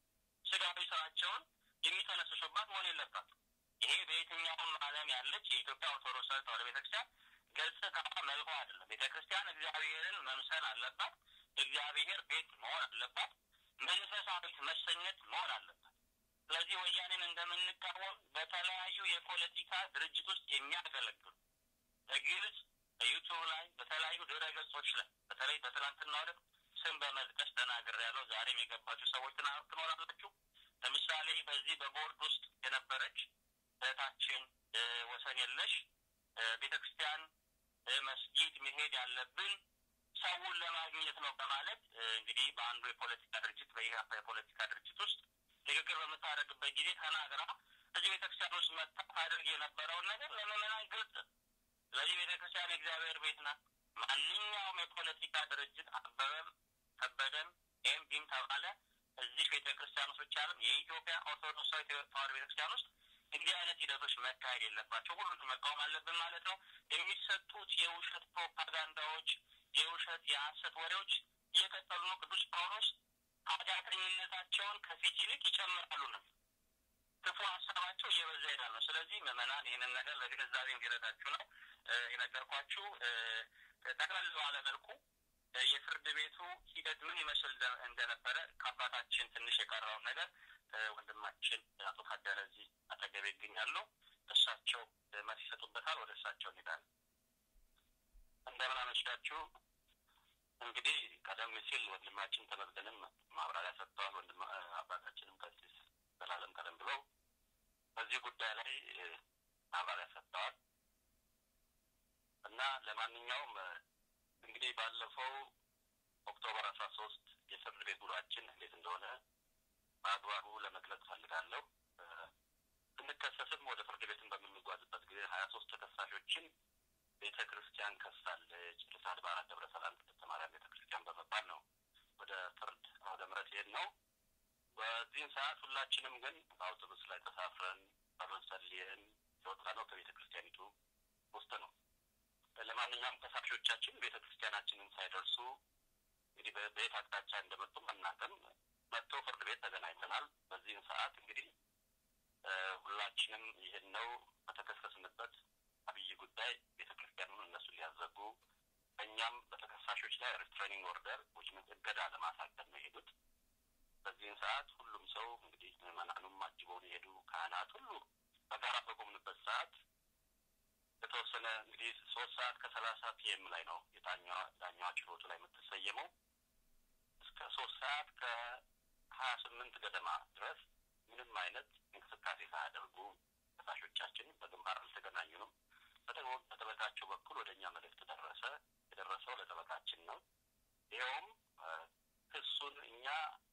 ስጋዊ ስራቸውን የሚተነስሱባት መሆን የለባት። ይሄ በየትኛውም ዓለም ያለች የኢትዮጵያ ኦርቶዶክስ ተዋሕዶ ቤተክርስቲያን ገጽታ መልኳ አይደለም። ቤተክርስቲያን እግዚአብሔርን መምሰል አለባት። እግዚአብሔር ቤት መሆን አለባት። መንፈሳዊት መሰኘት መሆን አለባት። ስለዚህ ወያኔን እንደምንቃወም በተለያዩ የፖለቲካ ድርጅት ውስጥ የሚያገለግሉ በግልጽ በዩቱብ ላይ በተለያዩ ድረ ገጾች ላይ በተለይ በትናንትና ዕለት ስም በመጥቀስ ተናግር ያለው ዛሬም የገባችሁ ሰዎች ትኖራላችሁ። ለምሳሌ በዚህ በቦርድ ውስጥ የነበረች እህታችን ወሰን የለሽ ቤተ ክርስቲያን መስጊድ መሄድ ያለብን ሰውን ለማግኘት ነው በማለት እንግዲህ በአንዱ የፖለቲካ ድርጅት በኢህአፓ የፖለቲካ ድርጅት ውስጥ ንግግር በምታደርግበት ጊዜ ተናግራ እዚህ ቤተ ክርስቲያን ውስጥ መጣ ታደርግ የነበረውን ነገር ለምዕመናን ግልጽ። ስለዚህ ቤተ ክርስቲያን የእግዚአብሔር ቤት ናት። ማንኛውም የፖለቲካ ድርጅት አበበም ከበደም ኤም ቢም ተባለ እዚህ ቤተ ክርስቲያን ውስጥ ብቻ አይደለም የኢትዮጵያ ኦርቶዶክሳዊ ተዋሕዶ ቤተ ክርስቲያን ውስጥ እንዲህ አይነት ሂደቶች መካሄድ የለባቸው። ሁሉንም መቃወም አለብን ማለት ነው። የሚሰጡት የውሸት ፕሮፓጋንዳዎች፣ የውሸት የሐሰት ወሬዎች እየቀጠሉ ነው። ቅዱስ ጳውሎስ ኃጢአተኝነታቸውን ከፊት ይልቅ ይጨምራሉ ነው ክፉ ሀሳባቸው እየበዛ ይሄዳል ነው። ስለዚህ ምዕመናን ይህንን ነገር ለግንዛቤ እንዲረዳችሁ ነው የነገርኳችሁ። ጠቅለል ባለ መልኩ የፍርድ ቤቱ ሂደት ምን ይመስል እንደነበረ ከአባታችን ትንሽ የቀረውን ነገር ወንድማችን አቶ ታደለ እዚህ አጠገቤ ይገኛሉ። እሳቸው መልስ ይሰጡበታል። ወደ እሳቸው እንሄዳለን። እንደምን አመሻችሁ። እንግዲህ ቀደም ሲል ወንድማችን ተመስገንም ማብራሪያ ሰጥተዋል። ወንድም አባታችንም ቀሲስ ዘላለም ቀደም ብለው በዚህ ጉዳይ ላይ ማብራሪያ ሰጥተዋል እና ለማንኛውም እንግዲህ ባለፈው ኦክቶበር አስራ ሶስት የፍርድ ቤት ውሏችን እንዴት እንደሆነ በአግባቡ ለመግለጽ ፈልጋለሁ። ስንከሰስም ወደ ፍርድ ቤትን በምንጓዝበት ጊዜ ሀያ ሶስት ተከሳሾችን ቤተ ክርስቲያን ከሳለች፣ ርዕሰ አድባራት ደብረ ሰላም ቅድስት ማርያም ቤተ ክርስቲያን በመባል ነው ወደ ፍርድ አውደ ምሕረት ይሄድ ነው። በዚህም ሰዓት ሁላችንም ግን በአውቶቡስ ላይ ተሳፍረን ጸሎት ጸልየን የወጣ ነው ከቤተ ክርስቲያኒቱ ውስጥ ነው። ለማንኛውም ከሳሾቻችን ቤተ ክርስቲያናችንን ሳይደርሱ እንግዲህ በየት አቅጣጫ እንደመጡም አናውቅም። መጥተው ፍርድ ቤት ተገናኝተናል። በዚህም ሰዓት እንግዲህ ሁላችንም ይህን ነው በተከሰስንበት አብይ ጉዳይ ቤተ ክርስቲያኑን እነሱ ሊያዘጉ እኛም በተከሳሾች ላይ ሪስትሬኒንግ ኦርደር ዊች እገዳ ለማሳደር ነው የሄዱት። በዚህም ሰዓት ሁሉም ሰው እንግዲህ ምዕመናኑም አጅበውን የሄዱ ካህናት ሁሉ በጋራ በቆምንበት ሰዓት የተወሰነ እንግዲህ ሶስት ሰዓት ከሰላሳ ፒኤም ላይ ነው የዳኛዋ ዳኛዋ ችሎቱ ላይ የምትሰየመው እስከ ሶስት ሰዓት ከሀያ ስምንት ገደማ ድረስ ምንም አይነት እንቅስቃሴ ሳያደርጉ ከሳሾቻችን በግንባር አልተገናኙንም። በደግሞ በጠበቃቸው በኩል ወደ እኛ መልእክት ደረሰ። የደረሰው ለጠበቃችን ነው። ይኸውም ክሱን እኛ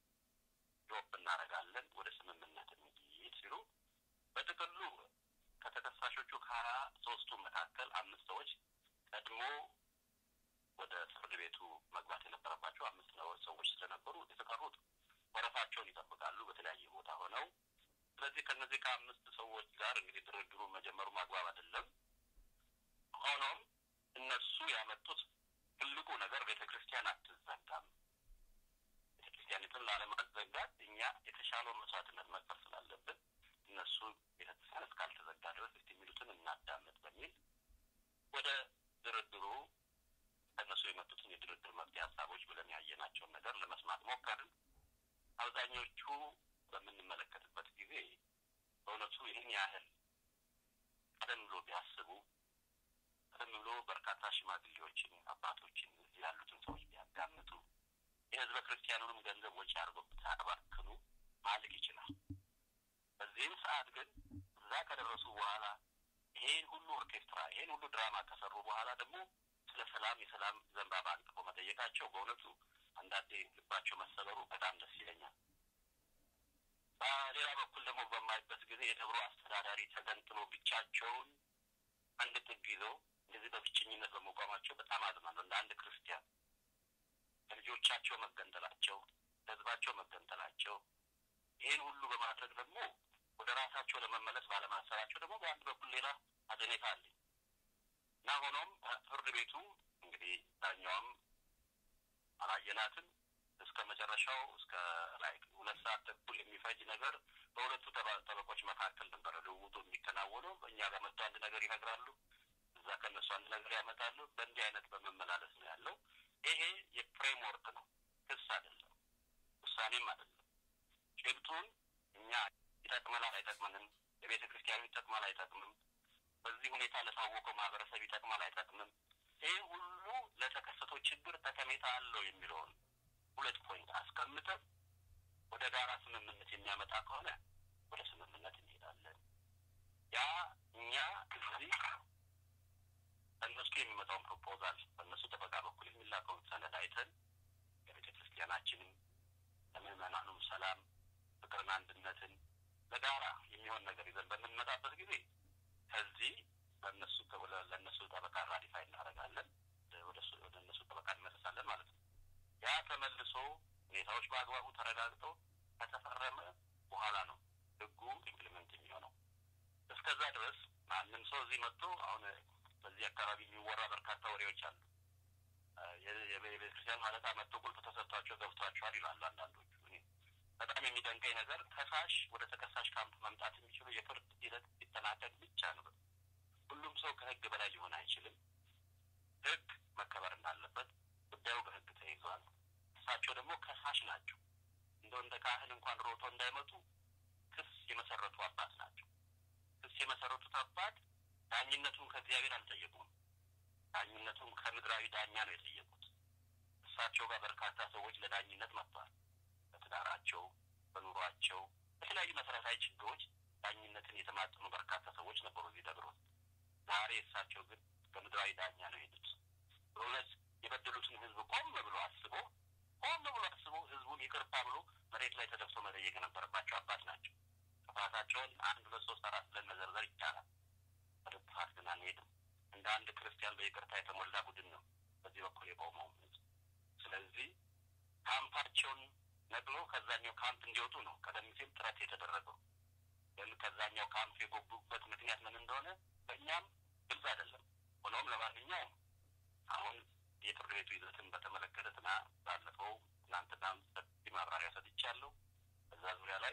ድሮፕ እናደርጋለን ወደ ስምምነት እንሂድ ሲሉ በጥቅሉ ከተከሳሾቹ ከሀያ ሶስቱ መካከል አምስት ሰዎች ቀድሞ ወደ ፍርድ ቤቱ መግባት የነበረባቸው አምስት ሰዎች ስለነበሩ የተቀሩት ወረፋቸውን ይጠብቃሉ በተለያየ ቦታ ሆነው። ስለዚህ ከእነዚህ ከአምስት ሰዎች ጋር እንግዲህ ድርድሩ መጀመሩ ማግባብ አይደለም። ሆኖም እነሱ ያመጡት ትልቁ ነገር ቤተ ክርስቲያን አትዘጋም። ቤተ ክርስቲያኒቱን ላለማዘጋት እኛ የተሻለውን መስዋዕትነት መክፈል ስላለብን እነሱ ቤተ ክርስቲያን እስካልተዘጋ ድረስ እስቲ የሚሉትን እናዳምጥ በሚል ወደ ድርድሩ ከእነሱ የመጡትን የድርድር መፍትሄ ሀሳቦች ብለን ያየናቸውን ነገር ለመስማት ሞከርን። አብዛኞቹ በምንመለከትበት ጊዜ በእውነቱ ይህን ያህል ቀደም ብሎ ቢያስቡ ቀደም ብሎ በርካታ ሽማግሌዎችን፣ አባቶችን እዚህ ያሉትን ሰዎች ቢያዳምጡ የህዝበ ክርስቲያኑንም ገንዘብ ወጪ አድርገው ብታባክኑ ማለቅ ይችላል። በዚህም ሰዓት ግን እዛ ከደረሱ በኋላ ይሄን ሁሉ ኦርኬስትራ ይሄን ሁሉ ድራማ ከሰሩ በኋላ ደግሞ ስለ ሰላም የሰላም ዘንባባ አንጥፎ መጠየቃቸው በእውነቱ አንዳንዴ ልባቸው መሰበሩ በጣም ደስ ይለኛል። በሌላ በኩል ደግሞ በማይበት ጊዜ የደብሮ አስተዳዳሪ ተገንጥሎ ብቻቸውን አንድ ጥግ ይዘው እንደዚህ በብቸኝነት በመቋማቸው በጣም አዝናለሁ። እንደ አንድ ክርስቲያን ለልጆቻቸው መገንጠላቸው፣ ለህዝባቸው መገንጠላቸው ይህን ሁሉ በማድረግ ደግሞ ወደ ራሳቸው ለመመለስ ባለማሰባቸው ደግሞ በአንድ በኩል ሌላ አዘኔታ አለኝ እና ሆኖም ፍርድ ቤቱ እንግዲህ ዳኛዋም አላየናትም እስከ መጨረሻው እስከ ላይ ሁለት ሰዓት ተኩል የሚፈጅ ነገር በሁለቱ ጠበቆች መካከል ነበረ ልውውጡ የሚከናወነው። በእኛ ጋር መጥቶ አንድ ነገር ይነግራሉ፣ እዛ ከነሱ አንድ ነገር ያመጣሉ። በእንዲህ አይነት በመመላለስ ነው ያለው። ይሄ የፍሬምወርክ ነው፣ ክስ አይደለም፣ ውሳኔም አይደለም። ጭብጡን እኛ ይጠቅመናል አይጠቅምንም፣ ለቤተ ክርስቲያኑ ይጠቅማል አይጠቅምም፣ በዚህ ሁኔታ ለታወቀው ማህበረሰብ ይጠቅማል አይጠቅምም፣ ይህ ሁሉ ለተከሰተው ችግር ጠቀሜታ አለው የሚለውን ሁለት ፖይንት አስቀምጠን ወደ ጋራ ስምምነት የሚያመጣ ከሆነ ወደ ስምምነት እንሄዳለን። ያ እኛ እዚህ በእነሱ የሚመጣውን ፕሮፖዛል በእነሱ ጠበቃ በኩል የሚላከውን ሰነድ አይተን የቤተ ክርስቲያናችንም ለምዕመናኑም ሰላም፣ ፍቅርን፣ አንድነትን ለጋራ የሚሆን ነገር ይዘን በምንመጣበት ጊዜ ከዚህ በእነሱ ለእነሱ ጠበቃ ራዲፋይ እናደርጋለን፣ ወደ እነሱ ጠበቃ እንመለሳለን ማለት ነው። ያ ተመልሶ ሁኔታዎች በአግባቡ ተረጋግጠው ከተፈረመ በኋላ ነው ህጉ ኢምፕሊመንት የሚሆነው። እስከዛ ድረስ ማንም ሰው እዚህ መጥቶ አሁን በዚህ አካባቢ የሚወራ በርካታ ወሬዎች አሉ። የቤተክርስቲያን ማለታ መጥቶ ቁልፍ ተሰጥቷቸው ገብቷቸዋል ይላሉ አንዳንዶቹ። እኔ በጣም የሚደንቀኝ ነገር ከሳሽ ወደ ተከሳሽ ካምፕ መምጣት የሚችሉ የፍርድ ሂደት ሲጠናቀቅ ብቻ ነው። ሁሉም ሰው ከህግ በላይ ሊሆን አይችልም። ህግ መከበር እንዳለበት ጉዳዩ በህግ ተይዟል። እሳቸው ደግሞ ከሳሽ ናቸው። እንደው እንደ ካህን እንኳን ሮቶ እንዳይመጡ ክስ የመሰረቱ አባት ናቸው። ክስ የመሰረቱት አባት ዳኝነቱን ከእግዚአብሔር አልጠየቁም። ዳኝነቱን ከምድራዊ ዳኛ ነው የጠየቁት። እሳቸው ጋር በርካታ ሰዎች ለዳኝነት መጥተዋል። በትዳራቸው፣ በኑሯቸው፣ በተለያዩ መሰረታዊ ችግሮች ዳኝነትን የተማጠኑ በርካታ ሰዎች ነበሩ እዚህ ደብሮ። ዛሬ እሳቸው ግን በምድራዊ ዳኛ ነው የሄዱት። በእውነት የበደሉትን ህዝብ ቆም ብሎ አስቦ ቆም ብሎ አስቦ ህዝቡን ይቅርታ ብሎ መሬት ላይ ተደፍቶ መጠየቅ የነበረባቸው አባት ናቸው። ጥፋታቸውን አንድ ሁለት ሶስት አራት ብለን መዘርዘር ይቻላል። ወደ ጥፋት ግን አንሄድም። እንደ አንድ ክርስቲያን በይቅርታ የተሞላ ቡድን ነው በዚህ በኩል የቆመው። ስለዚህ ካምፓቸውን ነቅሎ ከዛኛው ካምፕ እንዲወጡ ነው ቀደም ሲል ጥረት የተደረገው። ግን ከዛኛው ካምፕ የጎቡበት ምክንያት ምን እንደሆነ በእኛም ግልጽ አይደለም። ሆኖም ለማንኛውም አሁን የፍርድ ቤቱ ይዘትን በተመለከተ ትና ባለፈው ትናንትና ሰፊ ማብራሪያ ሰጥቻለሁ። በዛ ዙሪያ ላይ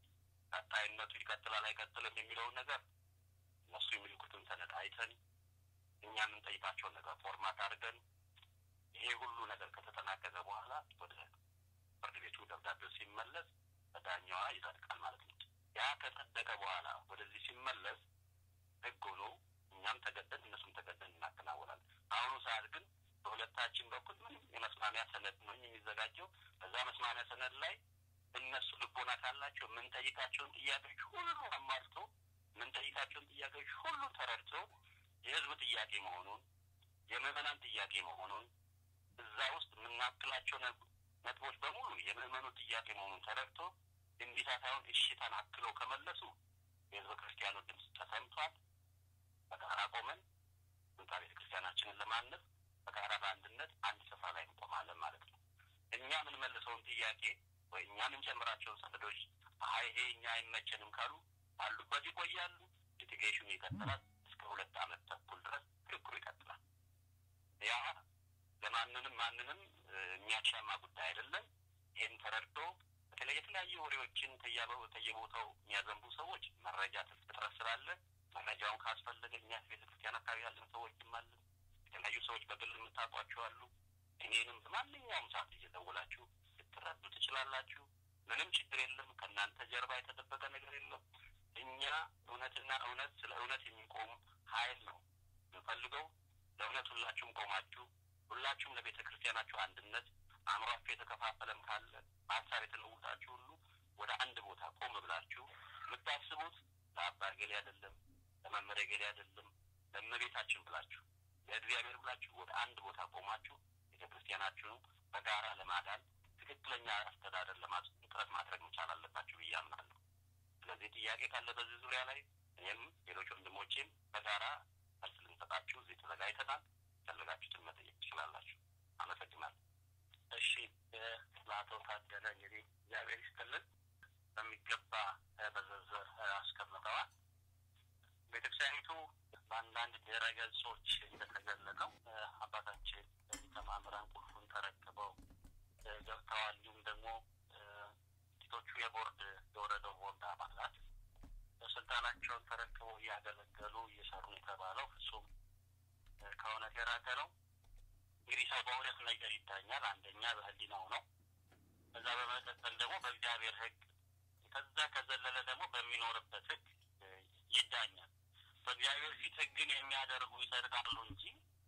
ቀጣይነቱ ይቀጥላል አይቀጥልም የሚለውን ነገር እነሱ የሚልኩትን ሰነድ አይተን እኛ የምንጠይቃቸውን ነገር ፎርማት አድርገን ይሄ ሁሉ ነገር ከተጠናቀቀ በኋላ ወደ ፍርድ ቤቱ ደብዳቤው ሲመለስ በዳኛዋ ይጸድቃል ማለት ነው። ያ ከጸደቀ በኋላ ወደዚህ ሲመለስ ህግ ሆኖ እኛም ተገደን እነሱም ተገደን እናከናወናለን። አሁኑ ሰዓት ግን በሁለታችን በኩል ምንም የመስማሚያ ሰነድ ነው የሚዘጋጀው። በዛ መስማሚያ ሰነድ ላይ እነሱ ልቦና ካላቸው የምንጠይቃቸውን ጥያቄዎች ሁሉ አሟልቶ የምንጠይቃቸውን ጥያቄዎች ሁሉ ተረድቶ የህዝብ ጥያቄ መሆኑን የምዕመናን ጥያቄ መሆኑን እዛ ውስጥ የምናክላቸው ነጥቦች በሙሉ የምዕመኑ ጥያቄ መሆኑን ተረድቶ እንቢታ ሳይሆን እሽታን አክለው ከመለሱ የህዝበ ክርስቲያኑ ድምፅ ተሰምቷል። በጋራ ቆመን ህንፃ ቤተ ክርስቲያናችንን ለማነጽ በጋራ በአንድነት አንድ ስፍራ ላይ እንቆማለን ማለት ነው። እኛ የምንመልሰውን ጥያቄ ወይ እኛ የምንጨምራቸውን ሰነዶች አይ ይሄ እኛ አይመቸንም ካሉ ባሉበት ይቆያሉ። ሊቲጌሽኑ ይቀጥላል። እስከ ሁለት ዓመት ተኩል ድረስ ክርክሩ ይቀጥላል። ያ ለማንንም ማንንም የሚያሻማ ጉዳይ አይደለም። ይህን ተረድቶ በተለይ የተለያዩ ወሬዎችን ከየቦታው የሚያዘንቡ ሰዎች መረጃ እጥረት ስላለ መረጃውን ካስፈለገ እኛ ቤተ ክርስቲያን አካባቢ ያለን ሰዎችም አለን። የተለያዩ ሰዎች በግል የምታውቋቸው አሉ። እኔንም በማንኛውም ሰዓት እየደወላችሁ ልትረዱ ትችላላችሁ። ምንም ችግር የለም። ከእናንተ ጀርባ የተደበቀ ነገር የለም። እኛ እውነትና እውነት ስለ እውነት የሚቆም ኃይል ነው የምንፈልገው። ለእውነት ሁላችሁም ቆማችሁ ሁላችሁም ለቤተ ክርስቲያናችሁ አንድነት አእምሯችሁ የተከፋፈለም ካለ በሀሳብ የተለውጣችሁ ሁሉ ወደ አንድ ቦታ ቆም ብላችሁ የምታስቡት ለአባ ገሌ አይደለም፣ ለመመሪያ ገሌ አይደለም፣ ለእመቤታችን ብላችሁ ለእግዚአብሔር ብላችሁ ወደ አንድ ቦታ ቆማችሁ ቤተ ክርስቲያናችሁን በጋራ ለማዳን ትክክለኛ አስተዳደር ጥረት ማድረግ መቻል አለባችሁ ብዬ አምናለሁ። ስለዚህ ጥያቄ ካለ በዚህ ዙሪያ ላይ እኔም ሌሎች ወንድሞቼም በጋራ መልስ ልንሰጣችሁ እዚህ ተዘጋጅተናል። ፈለጋችሁትን መጠየቅ ትችላላችሁ። አመሰግናለሁ። እሺ፣ ለአቶ ታደለ እንግዲህ እግዚአብሔር ይስጥልን በሚገባ በዝርዝር አስቀምጠዋል። ቤተክርስቲያኒቱ በአንዳንድ ድረ ገጾች እንደተገለጠው አባታችን ሊቀ ማእምራን ቁልፉን ተረክበው ገብተዋል። እንዲሁም ደግሞ ጥቂቶቹ የቦርድ የወረደው ቦርድ አባላት ስልጣናቸውን ተረክበው እያገለገሉ እየሰሩ የተባለው ፍጹም ከእውነት የራቀ ነው። እንግዲህ ሰው በሁለት ነገር ይዳኛል። አንደኛ በሕሊናው ነው። ከዛ በመቀጠል ደግሞ በእግዚአብሔር ሕግ፣ ከዛ ከዘለለ ደግሞ በሚኖርበት ሕግ ይዳኛል። በእግዚአብሔር ፊት ሕግን የሚያደርጉ ይጸድቃሉ እንጂ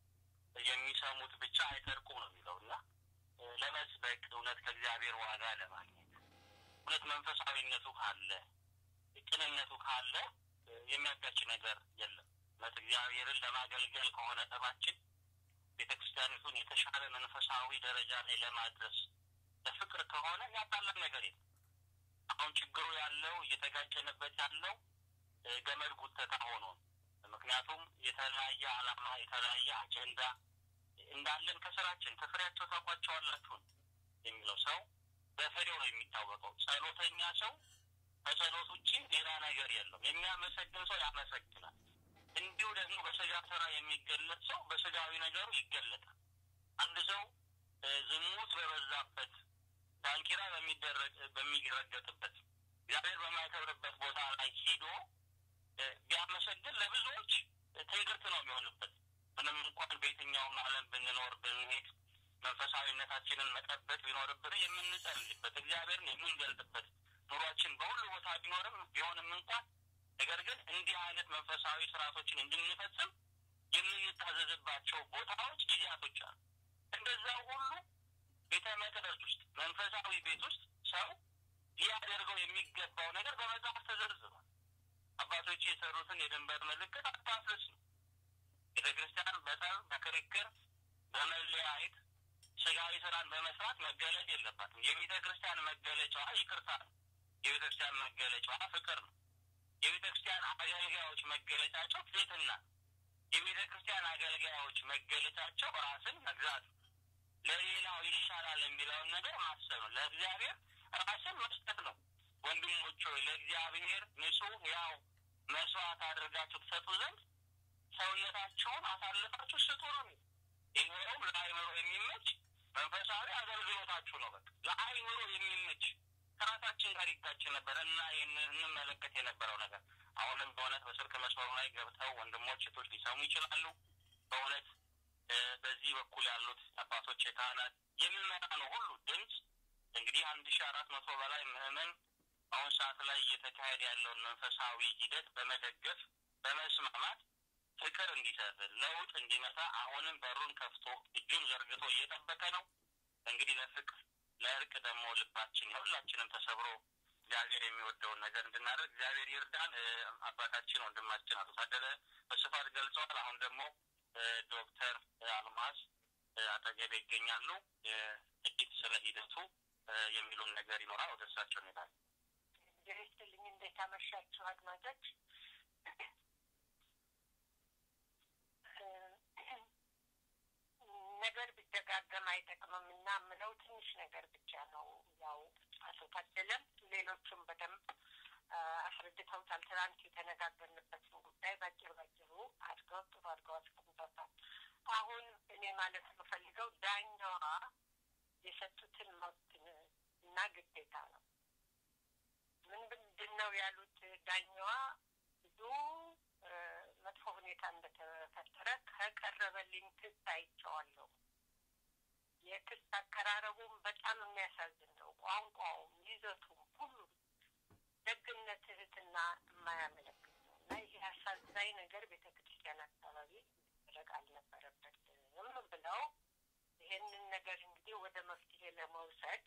የሚሰሙት ብቻ አይጸድቁም ነው የሚለው እና ለመስበክ እውነት ከእግዚአብሔር ዋጋ ለማግኘት እውነት መንፈሳዊነቱ ካለ ቅንነቱ ካለ የሚያጋጭ ነገር የለም። እውነት እግዚአብሔርን ለማገልገል ከሆነ ጠባችን ቤተ ክርስቲያኒቱን የተሻለ መንፈሳዊ ደረጃ ላይ ለማድረስ ለፍቅር ከሆነ ያጣለን ነገር የለም። አሁን ችግሩ ያለው እየተጋጨንበት ያለው ገመድ ጉተታ ሆኖ ምክንያቱም የተለያየ ዓላማ የተለያየ አጀንዳ እንዳለን ከስራችን ከፍሬያቸው ታውቋቸዋላችሁን የሚለው ሰው በፍሬው ነው የሚታወቀው። ጸሎተኛ ሰው ከጸሎት ውጭ ሌላ ነገር የለም። የሚያመሰግን ሰው ያመሰግናል። እንዲሁ ደግሞ በስጋ ስራ የሚገለጥ ሰው በስጋዊ ነገሩ ይገለጣል። አንድ ሰው ዝሙት በበዛበት ዳንኪራ በሚደረግ በሚረገጥበት እግዚአብሔር በማይከብርበት ቦታ ላይ ሂዶ ቢያመሰግን ለብዙዎች ትንግርት ነው የሚሆንበት። ምንም እንኳን በየትኛውም ዓለም ብንኖር ብንሄድ መንፈሳዊነታችንን መጠበቅ ቢኖርብን የምንጸልይበት እግዚአብሔርን የምንገልጥበት ኑሯችን በሁሉ ቦታ ቢኖርም ቢሆንም እንኳን ነገር ግን እንዲህ አይነት መንፈሳዊ ስርዓቶችን እንድንፈጽም የምንታዘዝባቸው ቦታዎች፣ ጊዜያቶች አሉ። እንደዛ ሁሉ ቤተ መቅደስ ውስጥ መንፈሳዊ ቤት ውስጥ ሰው ሊያደርገው የሚገባው ነገር በመጽሐፍ ተዘርዝሯል። አባቶች የሰሩትን የድንበር ምልክት አታፍርስ ነው። ቤተ ክርስቲያን በጠብ በክርክር በመለያየት ስጋዊ ስራን በመስራት መገለጥ የለባትም። የቤተ ክርስቲያን መገለጫዋ ይቅርታ ነው። የቤተ ክርስቲያን መገለጫዋ ፍቅር ነው። የቤተ ክርስቲያን አገልጋዮች መገለጫቸው ትህትና ነው። የቤተ ክርስቲያን አገልጋዮች መገለጫቸው ራስን መግዛት ነው። ለሌላው ይሻላል የሚለውን ነገር ማሰብ ነው። ለእግዚአብሔር ራስን መስጠት ነው። ወንድሞች ሆይ ለእግዚአብሔር ንጹሕ ያው መስዋዕት አድርጋችሁ ትሰጡ ዘንድ ሰውነታቸውን አሳልፋችሁ ስጡ ነው። ይኸውም ለአይምሮ የሚመች መንፈሳዊ አገልግሎታችሁ ነው። በቃ ለአይምሮ የሚመች ከራሳችን ጋር ይጋጭ ነበር እና እንመለከት የነበረው ነገር አሁንም በእውነት በስልክ መስመሩ ላይ ገብተው ወንድሞች እህቶች ሊሰሙ ይችላሉ። በእውነት በዚህ በኩል ያሉት አባቶች የካህናት የሚመጣ ነው ሁሉ ድምፅ እንግዲህ አንድ ሺ አራት መቶ በላይ ምዕመን አሁን ሰዓት ላይ እየተካሄደ ያለውን መንፈሳዊ ሂደት በመደገፍ በመስማማት ፍቅር እንዲሰፍን ለውጥ እንዲመጣ አሁንም በሩን ከፍቶ እጁን ዘርግቶ እየጠበቀ ነው። እንግዲህ ለፍቅር ለእርቅ ደግሞ ልባችን የሁላችንም ተሰብሮ እግዚአብሔር የሚወደውን ነገር እንድናደርግ እግዚአብሔር ይርዳን። አባታችን ወንድማችን አቶ ታደለ በስፋት ገልጸዋል። አሁን ደግሞ ዶክተር አልማዝ አጠገቤ ይገኛሉ። ጥቂት ስለ ሂደቱ የሚሉን ነገር ይኖራል። ወደ እሳቸው እንሄዳለን። ይስጥልኝ። እንዴት አመሻችሁ አድማጮች? ነገር ቢደጋገም አይጠቅምም እና ምለው ትንሽ ነገር ብቻ ነው። ያው አቶ ታደለም ሌሎቹም በደንብ አስረድተውታል። ትናንት የተነጋገርንበትን ጉዳይ ባጭር ባጭሩ አድርገው ጥሩ አድርገው አስቀምጠውታል። አሁን እኔ ማለት የምፈልገው ዳኛዋ የሰጡትን መብት እና ግዴታ ነው። ምን ምንድን ነው ያሉት ዳኛዋ ብዙ መጥፎ ሁኔታ እንደተፈጠረ ከቀረበልኝ ክስ አይቼዋለሁ። የክስ አቀራረቡም በጣም የሚያሳዝን ነው። ቋንቋውም፣ ይዘቱም ሁሉም ደግነት፣ ትህትና የማያመለክት ነው እና ይህ አሳዛኝ ነገር ቤተ ክርስቲያን አካባቢ መደረግ አልነበረበትም ብለው ይሄንን ነገር እንግዲህ ወደ መፍትሄ ለመውሰድ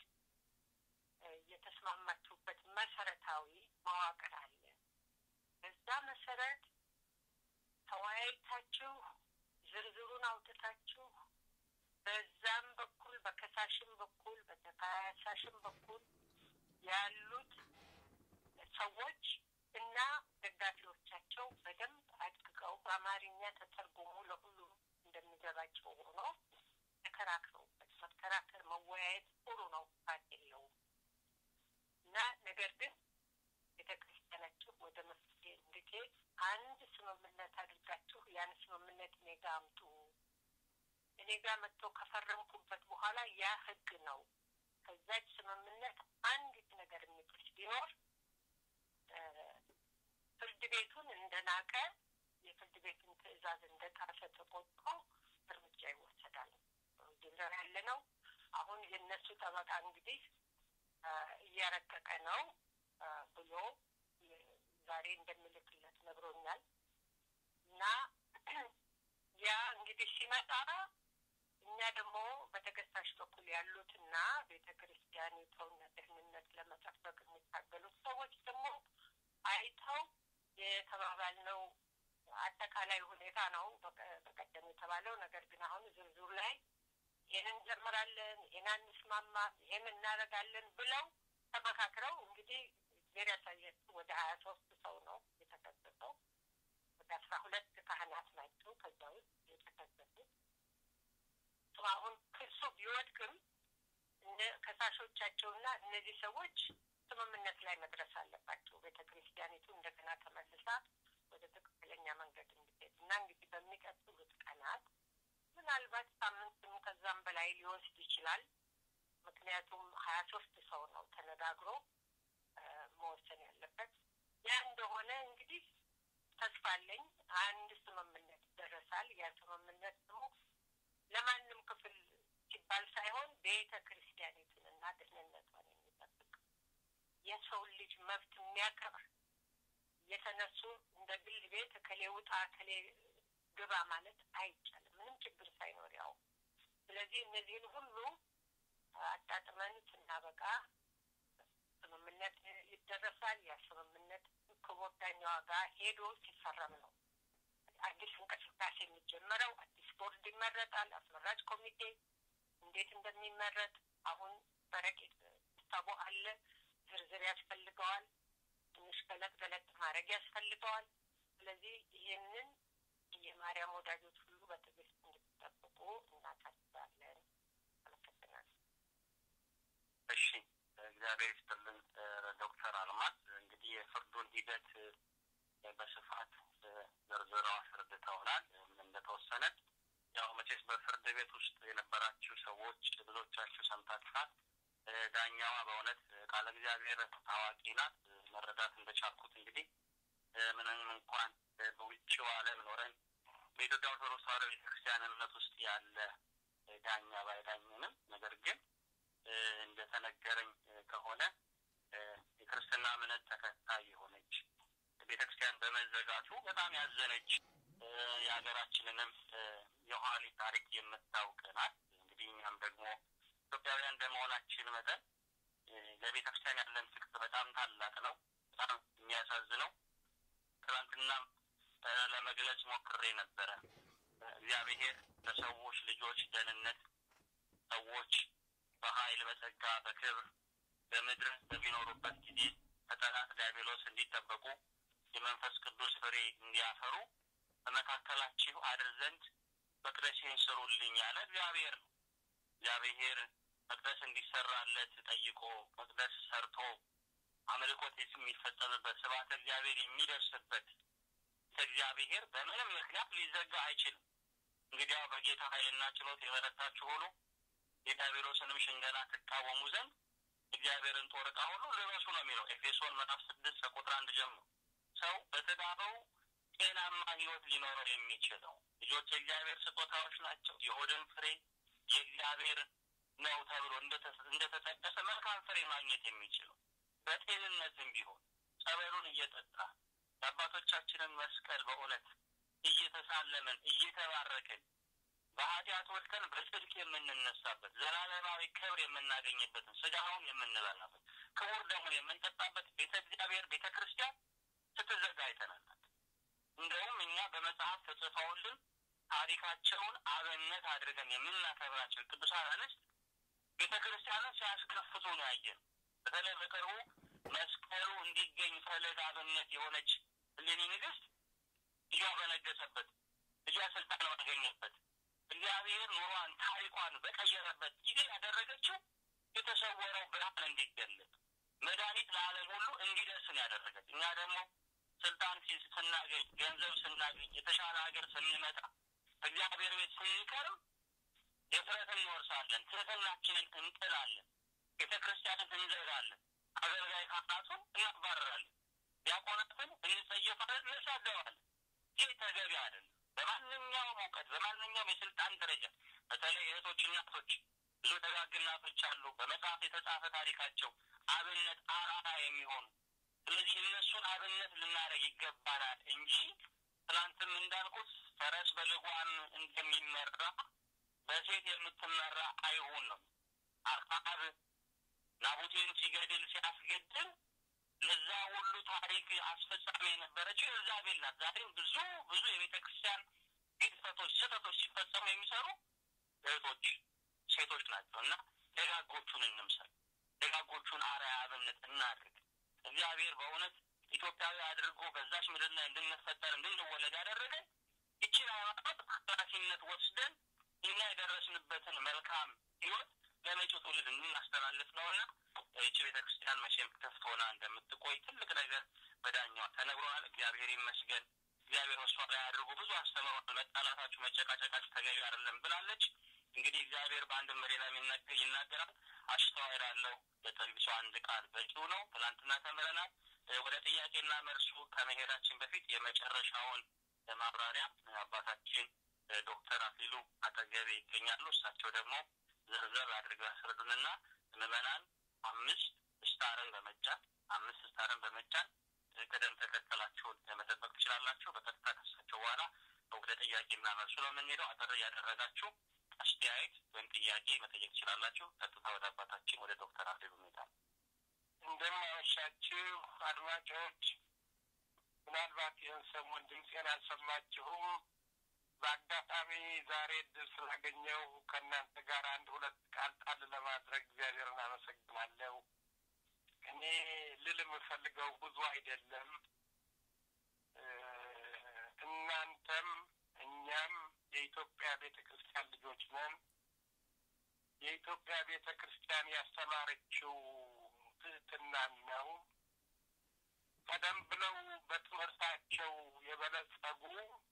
የተስማማችሁበት መሰረታዊ መዋቅር አለ። በዛ መሰረት ተወያይታችሁ ዝርዝሩን አውጥታችሁ በዛም በኩል በከሳሽም በኩል በተከሳሽም በኩል ያሉት ሰዎች እና ደጋፊዎቻቸው በደንብ አድቅቀው በአማርኛ ተተርጉሞ ለሁሉም እንደሚገባቸው ሆኖ ተከራክረውበት መከራከር መወያየት ጥሩ ነው፣ ፋት የለውም እና ነገር ግን ቤተ ክርስቲያናችሁ ወደ መፍትሄ እንድትሄድ አንድ ስምምነት አድርጋችሁ ያን ስምምነት እኔ ጋ አምጡ። እኔ ጋ መጥቶ ከፈረምኩበት በኋላ ያ ህግ ነው። ከዛች ስምምነት አንዲት ነገር የሚጥስ ቢኖር ፍርድ ቤቱን እንደናቀ የፍርድ ቤቱን ትዕዛዝ እንደጣሰ ተቆጥሮ እርምጃ ይወሰዳል። ድንበር ያለ ነው። አሁን የእነሱ ጠበቃ እንግዲህ እያረቀቀ ነው ብሎ ዛሬ እንደምልክለት ነግሮኛል። እና ያ እንግዲህ ሲመጣ እኛ ደግሞ በተከሳሽ በኩል ያሉትና ቤተ ክርስቲያኒቱን ደህንነት ለመጠበቅ የሚታገሉት ሰዎች ደግሞ አይተው የተባባልነው አጠቃላይ ሁኔታ ነው በቀደም የተባለው። ነገር ግን አሁን ዝርዝሩ ላይ ይህን እንጀምራለን፣ ይህን አንስማማም፣ ይህን እናደርጋለን ብለው ተመካክረው እንግዲህ እግዜር ያሳያችሁ ወደ ሀያ ሶስት ሰው ነው የተከሰሰው። ወደ አስራ ሁለት ካህናት ናቸው ከዛ ውስጥ የተከሰሱት። አሁን ክሱ ቢወድቅም ከሳሾቻቸውና እነዚህ ሰዎች ስምምነት ላይ መድረስ አለባቸው። ቤተ ክርስቲያኒቱ እንደገና ተመልሳ ወደ ትክክለኛ መንገድ እንድትሄድ እና እንግዲህ በሚቀጥሉት ቀናት ምናልባት ሳምንትም ከዛም በላይ ሊወስድ ይችላል። ምክንያቱም ሀያ ሶስት ሰው ነው ተነጋግሮ መወሰን ያለበት። ያ እንደሆነ እንግዲህ ተስፋ አለኝ አንድ ስምምነት ይደረሳል። ያ ስምምነት ደግሞ ለማንም ክፍል ሲባል ሳይሆን ቤተ ክርስቲያኒቱን እና ደህንነቷን የሚጠብቅ የሰውን ልጅ መብት የሚያከብር የተነሱ እንደ ግል ቤት እከሌ ውጣ እከሌ ግባ ማለት አይቻልም፣ ምንም ችግር ሳይኖር ያው። ስለዚህ እነዚህን ሁሉ አጣጥመን ስናበቃ ስምምነት ይደረሳል። ያ ስምምነት ክቡር ዳኛዋ ጋር ሄዶ ሲፈረም ነው አዲስ እንቅስቃሴ የሚጀመረው። አዲስ ቦርድ ይመረጣል። አስመራጭ ኮሚቴ እንዴት እንደሚመረጥ አሁን በረቂቅ ሀሳቡ አለ። ዝርዝር ያስፈልገዋል። ትንሽ ገለጥ ገለጥ ማድረግ ያስፈልገዋል። ስለዚህ ይህንን የማርያም ወዳጆች ሁሉ በትዕግስት እንድትጠብቁ እናሳስባለን። አመሰግናለሁ። እሺ እግዚአብሔር ይስጥልን ዶክተር አልማዝ እንግዲህ የፍርዱን ሂደት በስፋት ዘርዝረው አስረድተውናል። ምን እንደተወሰነ ያው መቼስ በፍርድ ቤት ውስጥ የነበራችሁ ሰዎች ብዙዎቻችሁ ሰምታችኋል። ዳኛዋ በእውነት ቃለ እግዚአብሔር አዋቂ ናት። መረዳት እንደቻልኩት እንግዲህ ምንም እንኳን በውጭው ዓለም ኖረን በኢትዮጵያ ኦርቶዶክስ ተዋሕዶ ቤተክርስቲያን እምነት ውስጥ ያለ ዳኛ ባይዳኝንም ነገር ግን እንደተነገረኝ ከሆነ የክርስትና እምነት ተከታይ የሆነች ቤተክርስቲያን በመዘጋቱ በጣም ያዘነች የሀገራችንንም የኋሊት ታሪክ የምታውቅ ናት። እንግዲህ እኛም ደግሞ ኢትዮጵያውያን እንደመሆናችን መጠን ለቤተ ክርስቲያን ያለን ፍቅር በጣም ታላቅ ነው። በጣም የሚያሳዝነው ትናንትናም ለመግለጽ ሞክሬ ነበረ። እግዚአብሔር ለሰዎች ልጆች ደህንነት ሰዎች በኃይል በጸጋ በክብር በምድር በሚኖሩበት ጊዜ ከጠላት ዲያብሎስ እንዲጠበቁ የመንፈስ ቅዱስ ፍሬ እንዲያፈሩ በመካከላችሁ አድር ዘንድ መቅደሴን ስሩልኝ ያለ እግዚአብሔር ነው። እግዚአብሔር መቅደስ እንዲሰራለት ጠይቆ መቅደስ ሰርቶ አምልኮት የሚፈጸምበት ስብሐተ እግዚአብሔር የሚደርስበት እግዚአብሔር በምንም ምክንያት ሊዘጋ አይችልም። እንግዲያው በጌታ ኃይልና ችሎት የበረታችሁ ሁሉ የዲያብሎስንም ሽንገላ ትቃወሙ ዘንድ እግዚአብሔርን ጦር ዕቃ ሁሉ ልበሱ ነው የሚለው ኤፌሶን ምዕራፍ ስድስት ከቁጥር አንድ ጀምሮ ሰው በትዳረው ጤናማ ህይወት ሊኖረው የሚችለው ልጆች የእግዚአብሔር ስጦታዎች ናቸው። የሆድን ፍሬ የእግዚአብሔር ነው ተብሎ እንደተጠቀሰ መልካም ፍሬ ማግኘት የሚችለው በጤንነትም ቢሆን ጸበሉን እየጠጣ የአባቶቻችንን መስቀል በእውነት እየተሳለምን እየተባረክን በኃጢአት ወድቀን በጽድቅ የምንነሳበት ዘላለማዊ ክብር የምናገኝበትን ስጋውን የምንበላበት ክቡር ደሙን የምንጠጣበት ቤተ እግዚአብሔር ቤተ ክርስቲያን ስትዘጋ አይተናናል። እንደውም እኛ በመጽሐፍ ተጽፈውልን ታሪካቸውን አብነት አድርገን የምናከብራቸው ቅዱሳን አንስት ቤተ ክርስቲያንን ሲያስከፍቱ ነው ያየን። በተለይ በቅርቡ መስቀሉ እንዲገኝ ፈለግ አብነት የሆነች እሌኒ ንግስት ልጇ በነገሰበት ልጇ ስልጣን ባገኘበት እግዚአብሔር ኑሯን ታሪኳን በቀየረበት ጊዜ ያደረገችው የተሰወረው ብርሃን እንዲገለጥ መድኃኒት ለዓለም ሁሉ እንዲደርስ ነው ያደረገች። እኛ ደግሞ ስልጣን ስናገኝ፣ ገንዘብ ስናገኝ፣ የተሻለ ሀገር ስንመጣ፣ እግዚአብሔር ቤት ስንቀርም የፍረት እንወርሳለን፣ ትህትናችንን እንጥላለን፣ ቤተ ክርስቲያንን እንዘጋለን፣ አገልጋይ ካህናቱን እናባረራለን፣ ዲያቆናትን እንጸየፋለን፣ እንሳደባለን። ይህ ተገቢ አይደለም። በማንኛውም እውቀት በማንኛውም የስልጣን ደረጃ በተለይ እህቶች፣ እናቶች ብዙ ደጋግ እናቶች አሉ። በመጽሐፍ የተጻፈ ታሪካቸው አብነት አርአያ የሚሆኑ ስለዚህ እነሱን አብነት ልናደርግ ይገባናል እንጂ ትናንትም እንዳልኩት ፈረስ በልጓም እንደሚመራ በሴት የምትመራ አይሁን ነው። አክዓብ ናቡቴን ሲገድል ሲያስገድል ለዛ ሁሉ ታሪክ አስፈጻሚ የነበረችው ኤልዛቤል ናት። ዛሬም ብዙ ብዙ የቤተ ክርስቲያን ግድፈቶች፣ ስህተቶች ሲፈጸሙ የሚሰሩ እህቶች፣ ሴቶች ናቸው እና ደጋጎቹን እንምሰል፣ ደጋጎቹን አርአያ አብነት እናድርግ። እግዚአብሔር በእውነት ኢትዮጵያዊ አድርጎ በዛች ምድር ላይ እንድንፈጠር እንድንወለድ ያደረገን ይችን ሃይማኖት ኃላፊነት ወስደን እኛ የደረስንበትን መልካም ህይወት ለመጪው ትውልድ እንድናስተላልፍ ነውና ይቺ ቤተ ክርስቲያን መቼም ክፍት ሆና እንደምትቆይ ትልቅ ነገር በዳኛዋ ተነግሮናል። እግዚአብሔር ይመስገን። እግዚአብሔር በሷ ላይ አድርጎ ብዙ አስተምሯል። መጣላታችሁ፣ መጨቃጨቃችሁ ተገቢ አይደለም ብላለች። እንግዲህ እግዚአብሔር በአንድ መሪ ላይ ይናገራል። አስተዋይ ላለው ለጠቢብ ሰው አንድ ቃል በቂው ነው። ትናንትና ተምረናል። ወደ ጥያቄና መልሱ ከመሄዳችን በፊት የመጨረሻውን ማብራሪያ አባታችን ዶክተር አክሊሉ አጠገቤ ይገኛሉ። እሳቸው ደግሞ ዝርዝር አድርገው ያስረዱንና ምዕመናን አምስት ስታርን በመጫን አምስት ስታርን በመጫን ቅደም ተከተላቸውን መጠበቅ ትችላላችሁ። በቀጥታ ከሳቸው በኋላ ወደ ጥያቄና መልሱ ነው የምንሄደው። አጠር እያደረጋችሁ አስተያየት ወይም ጥያቄ መጠየቅ ትችላላችሁ። ቀጥታ ወደ አባታችን ወደ ዶክተር አክሊሉ ሁኔታ እንደማመሻችሁ አድማጮች፣ ምናልባት ይህን ሰሞን ድምፄን አልሰማችሁም። በአጋጣሚ ዛሬ እድል ስላገኘው ከእናንተ ጋር አንድ ሁለት ቃል ጣል ለማድረግ እግዚአብሔርን አመሰግናለሁ። እኔ ልል የምፈልገው ብዙ አይደለም። እናንተም እኛም የኢትዮጵያ ቤተ ክርስቲያን ልጆች ነን። የኢትዮጵያ ቤተ ክርስቲያን ያስተማረችው ትህትናን ነው። ቀደም ብለው በትምህርታቸው የበለጸጉ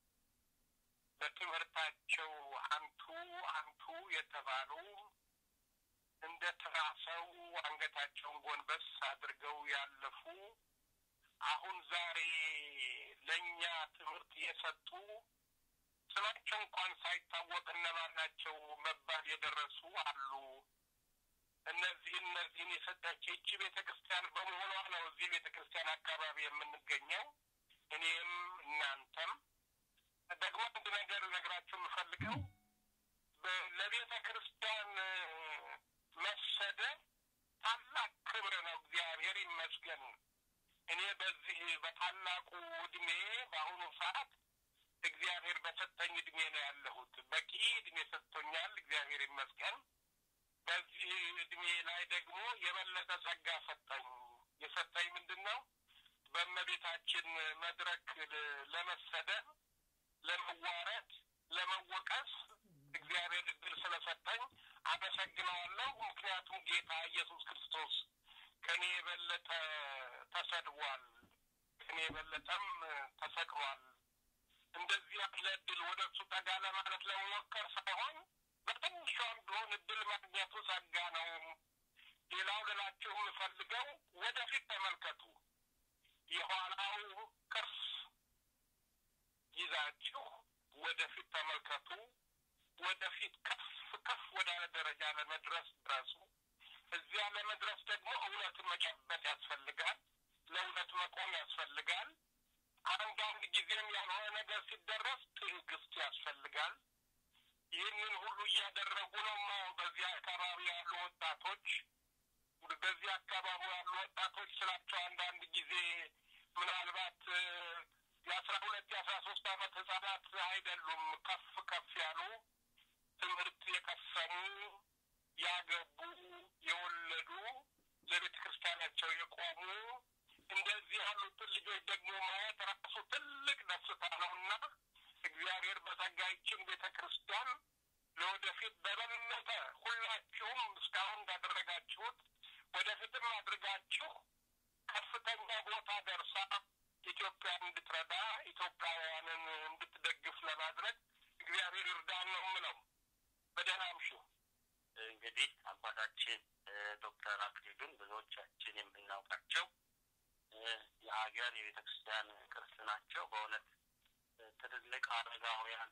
በትምህርታቸው አንቱ አንቱ የተባሉ እንደ ተራ ሰው አንገታቸውን ጎንበስ አድርገው ያለፉ አሁን ዛሬ ለእኛ ትምህርት የሰጡ ስማቸው እንኳን ሳይታወቅ እነማን ናቸው መባል የደረሱ አሉ። እነዚህ እነዚህን የሰጠች ይቺ ቤተ ክርስቲያን በመሆኗ ነው እዚህ ቤተ ክርስቲያን አካባቢ የምንገኘው። እኔም እናንተም ደግሞ አንድ ነገር ነግራችሁ የምፈልገው ለቤተ ክርስቲያን መሰደድ ታላቅ ክብር ነው። እግዚአብሔር ይመስገን። እኔ በዚህ በታላቁ እድሜ በአሁኑ ሰዓት እግዚአብሔር በሰጠኝ እድሜ ነው ያለሁት። በቂ እድሜ ሰጥቶኛል። እግዚአብሔር ይመስገን። በዚህ እድሜ ላይ ደግሞ የበለጠ ጸጋ ሰጠኝ። የሰጠኝ ምንድን ነው? በእመቤታችን መድረክ ለመሰደብ፣ ለመዋረድ፣ ለመወቀስ እግዚአብሔር እድል ስለሰጠኝ አመሰግነዋለሁ። ምክንያቱም ጌታ ኢየሱስ ክርስቶስ ከእኔ የበለጠ ተሰድቧል፣ ከእኔ የበለጠም ተሰቅሏል። እንደዚህ ያለ እድል ወደ እሱ ጠጋ ለማለት ለመሞከር ሳይሆን በትንሿም ቢሆን እድል ማግኘቱ ጸጋ ነው። ሌላው ልላችሁ የምፈልገው ወደፊት ተመልከቱ። የኋላው ቅርስ ይዛችሁ ወደፊት ተመልከቱ። ወደፊት ከፍ ከፍ ወዳለ ደረጃ ለመድረስ ድረሱ። እዚያ ለመድረስ ደግሞ እውነትን መጨበጥ ያስፈልጋል። ለእውነት መቆም ያስፈልጋል። አንዳንድ ጊዜም ያልሆነ ነገር ሲደረስ ትዕግስት ያስፈልጋል። ይህንን ሁሉ እያደረጉ ነው። በዚህ አካባቢ ያሉ ወጣቶች በዚህ አካባቢ ያሉ ወጣቶች ስላቸው አንዳንድ ጊዜ ምናልባት የአስራ ሁለት የአስራ ሶስት አመት ህጻናት አይደሉም። ከፍ ከፍ ያሉ ትምህርት የቀሰሙ ያገቡ፣ የወለዱ ለቤተ ክርስቲያናቸው የቆሙ እንደዚህ ያሉትን ልጆች ደግሞ ማየት ራሱ ትልቅ ደስታ ነውና እግዚአብሔር በጸጋይችን ቤተ ክርስቲያን ለወደፊት በበለጠ ሁላችሁም እስካሁን እንዳደረጋችሁት ወደፊትም አድርጋችሁ ከፍተኛ ቦታ ደርሳ ኢትዮጵያን እንድትረዳ ኢትዮጵያውያንን እንድትደግፍ ለማድረግ እግዚአብሔር ይርዳን ነው የምለው። በደህና አምሹ። እንግዲህ አባታችን ዶክተር አክሊሉን ብዙዎቻችን የምናውቃቸው የሀገር የቤተ ክርስቲያን ቅርስ ናቸው። በእውነት ትልልቅ አረጋውያን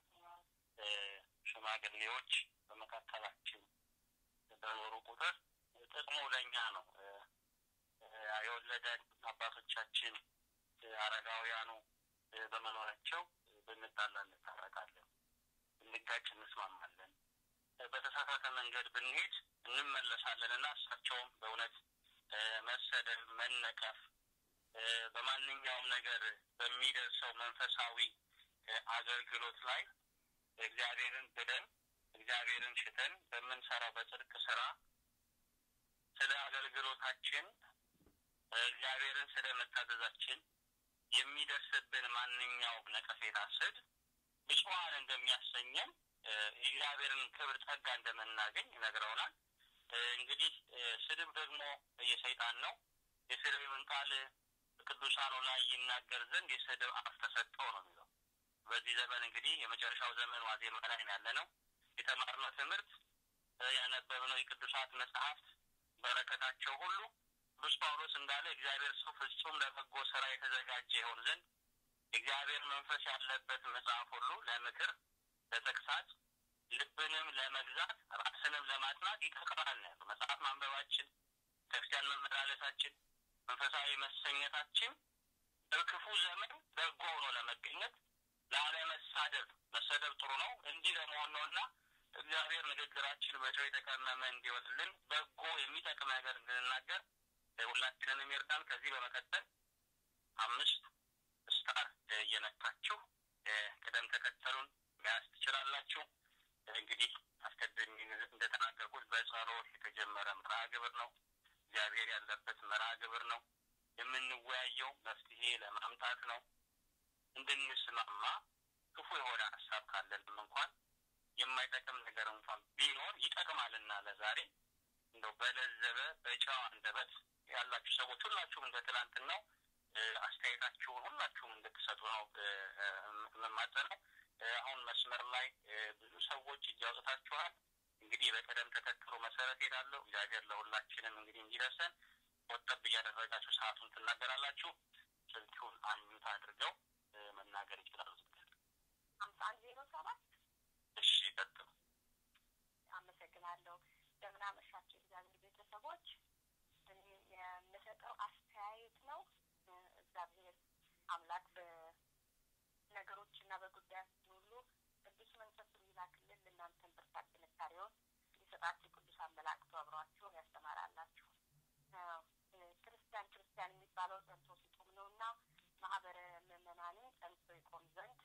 ሽማግሌዎች በመካከላችን በኖሩ ቁጥር ጥቅሙ ለእኛ ነው። የወለደን አባቶቻችን አረጋውያኑ በመኖራቸው ብንጣላ እንታረቃለን፣ ብንጋጭ እንስማማለን፣ በተሳሳተ መንገድ ብንሄድ እንመለሳለን እና እሳቸውም በእውነት መሰደብ፣ መነቀፍ በማንኛውም ነገር በሚደርሰው መንፈሳዊ አገልግሎት ላይ እግዚአብሔርን ብለን እግዚአብሔርን ሽተን በምንሰራው በጽድቅ ስራ ስለ አገልግሎታችን እግዚአብሔርን ስለ መታዘዛችን የሚደርስብን ማንኛውም ነቀፌታ፣ ስድብ ብፁዓን እንደሚያሰኘን እግዚአብሔርን ክብር ጸጋ እንደምናገኝ ይነግረውናል። እንግዲህ ስድብ ደግሞ የሰይጣን ነው። የስድብን ቃል ቅዱሳኑ ላይ ይናገር ዘንድ የስድብ አፍ ተሰጠው ነው የሚለው። በዚህ ዘመን እንግዲህ የመጨረሻው ዘመን ዋዜማ ላይ ያለ ነው። የተማርነው ትምህርት ያነበብነው የቅዱሳት መጽሐፍት በረከታቸው ሁሉ ቅዱስ ጳውሎስ እንዳለ እግዚአብሔር ሰው ፍጹም ለበጎ ስራ የተዘጋጀ ይሆን ዘንድ እግዚአብሔር መንፈስ ያለበት መጽሐፍ ሁሉ ለምክር፣ ለተግሳጽ፣ ልብንም ለመግዛት ራስንም ለማጥናት ይጠቅማል ነው ያለው። መጽሐፍ ማንበባችን፣ ክርስቲያን መመላለሳችን፣ መንፈሳዊ መሰኘታችን በክፉ ዘመን በጎ ሆኖ ለመገኘት ላለመሳደብ፣ መሰደብ ጥሩ ነው እንዲህ ለመሆን ነው እና እግዚአብሔር ንግግራችን በጨው የተቀመመ እንዲወጥልን በጎ የሚጠቅም ነገር እንድንናገር ሁላችንንም ይርዳን። ከዚህ በመቀጠል አምስት ስታር እየነካችሁ ቅደም ተከተሉን መያዝ ትችላላችሁ። እንግዲህ አስቀድሜ እንደተናገርኩት በጸሎት የተጀመረ መርሃ ግብር ነው። እግዚአብሔር ያለበት መርሃ ግብር ነው። የምንወያየው መፍትሄ ለማምጣት ነው። እንድንስማማ ክፉ የሆነ ሀሳብ ካለንም እንኳን የማይጠቅም ነገር እንኳን ቢኖር ይጠቅማልና ለዛሬ እንደው በለዘበ በጨዋ አንደበት ያላችሁ ሰዎች ሁላችሁም እንደ ትላንትናው አስተያየታችሁን ሁላችሁም እንድትሰጡ ነው የምማጸነው። አሁን መስመር ላይ ብዙ ሰዎች እጅ አውጥታችኋል። እንግዲህ በቅደም ተከተሉ መሰረት ሄዳለሁ። እግዚአብሔር ለሁላችንም እንግዲህ እንዲደርሰን ቆጠብ እያደረጋችሁ ሰዓቱን ትናገራላችሁ። ስልኩን አንሚት አድርገው መናገር ይችላሉ። ሀምሳ አንድ ዜሮ ሰባት እሺ፣ ቀጥሉ። አመሰግናለሁ። እንደምን አመሻችሁ እግዚአብሔር ቤተሰቦች። እኔ የምሰጠው አስተያየት ነው። እግዚአብሔር አምላክ በነገሮችና በጉዳያችን ሁሉ ቅዱስ መንፈሱን ይላክልን። ለእናንተን ብርታት ጥንካሬውን ሊሰጣችሁ ቅዱስ አመላክቶ አብሯችሁ ያስተማራላችሁ። ክርስቲያን ክርስቲያን የሚባለው ጸንቶ ሲቆም ነው እና ማህበረ ምዕመናንን ጸንቶ ይቆም ዘንድ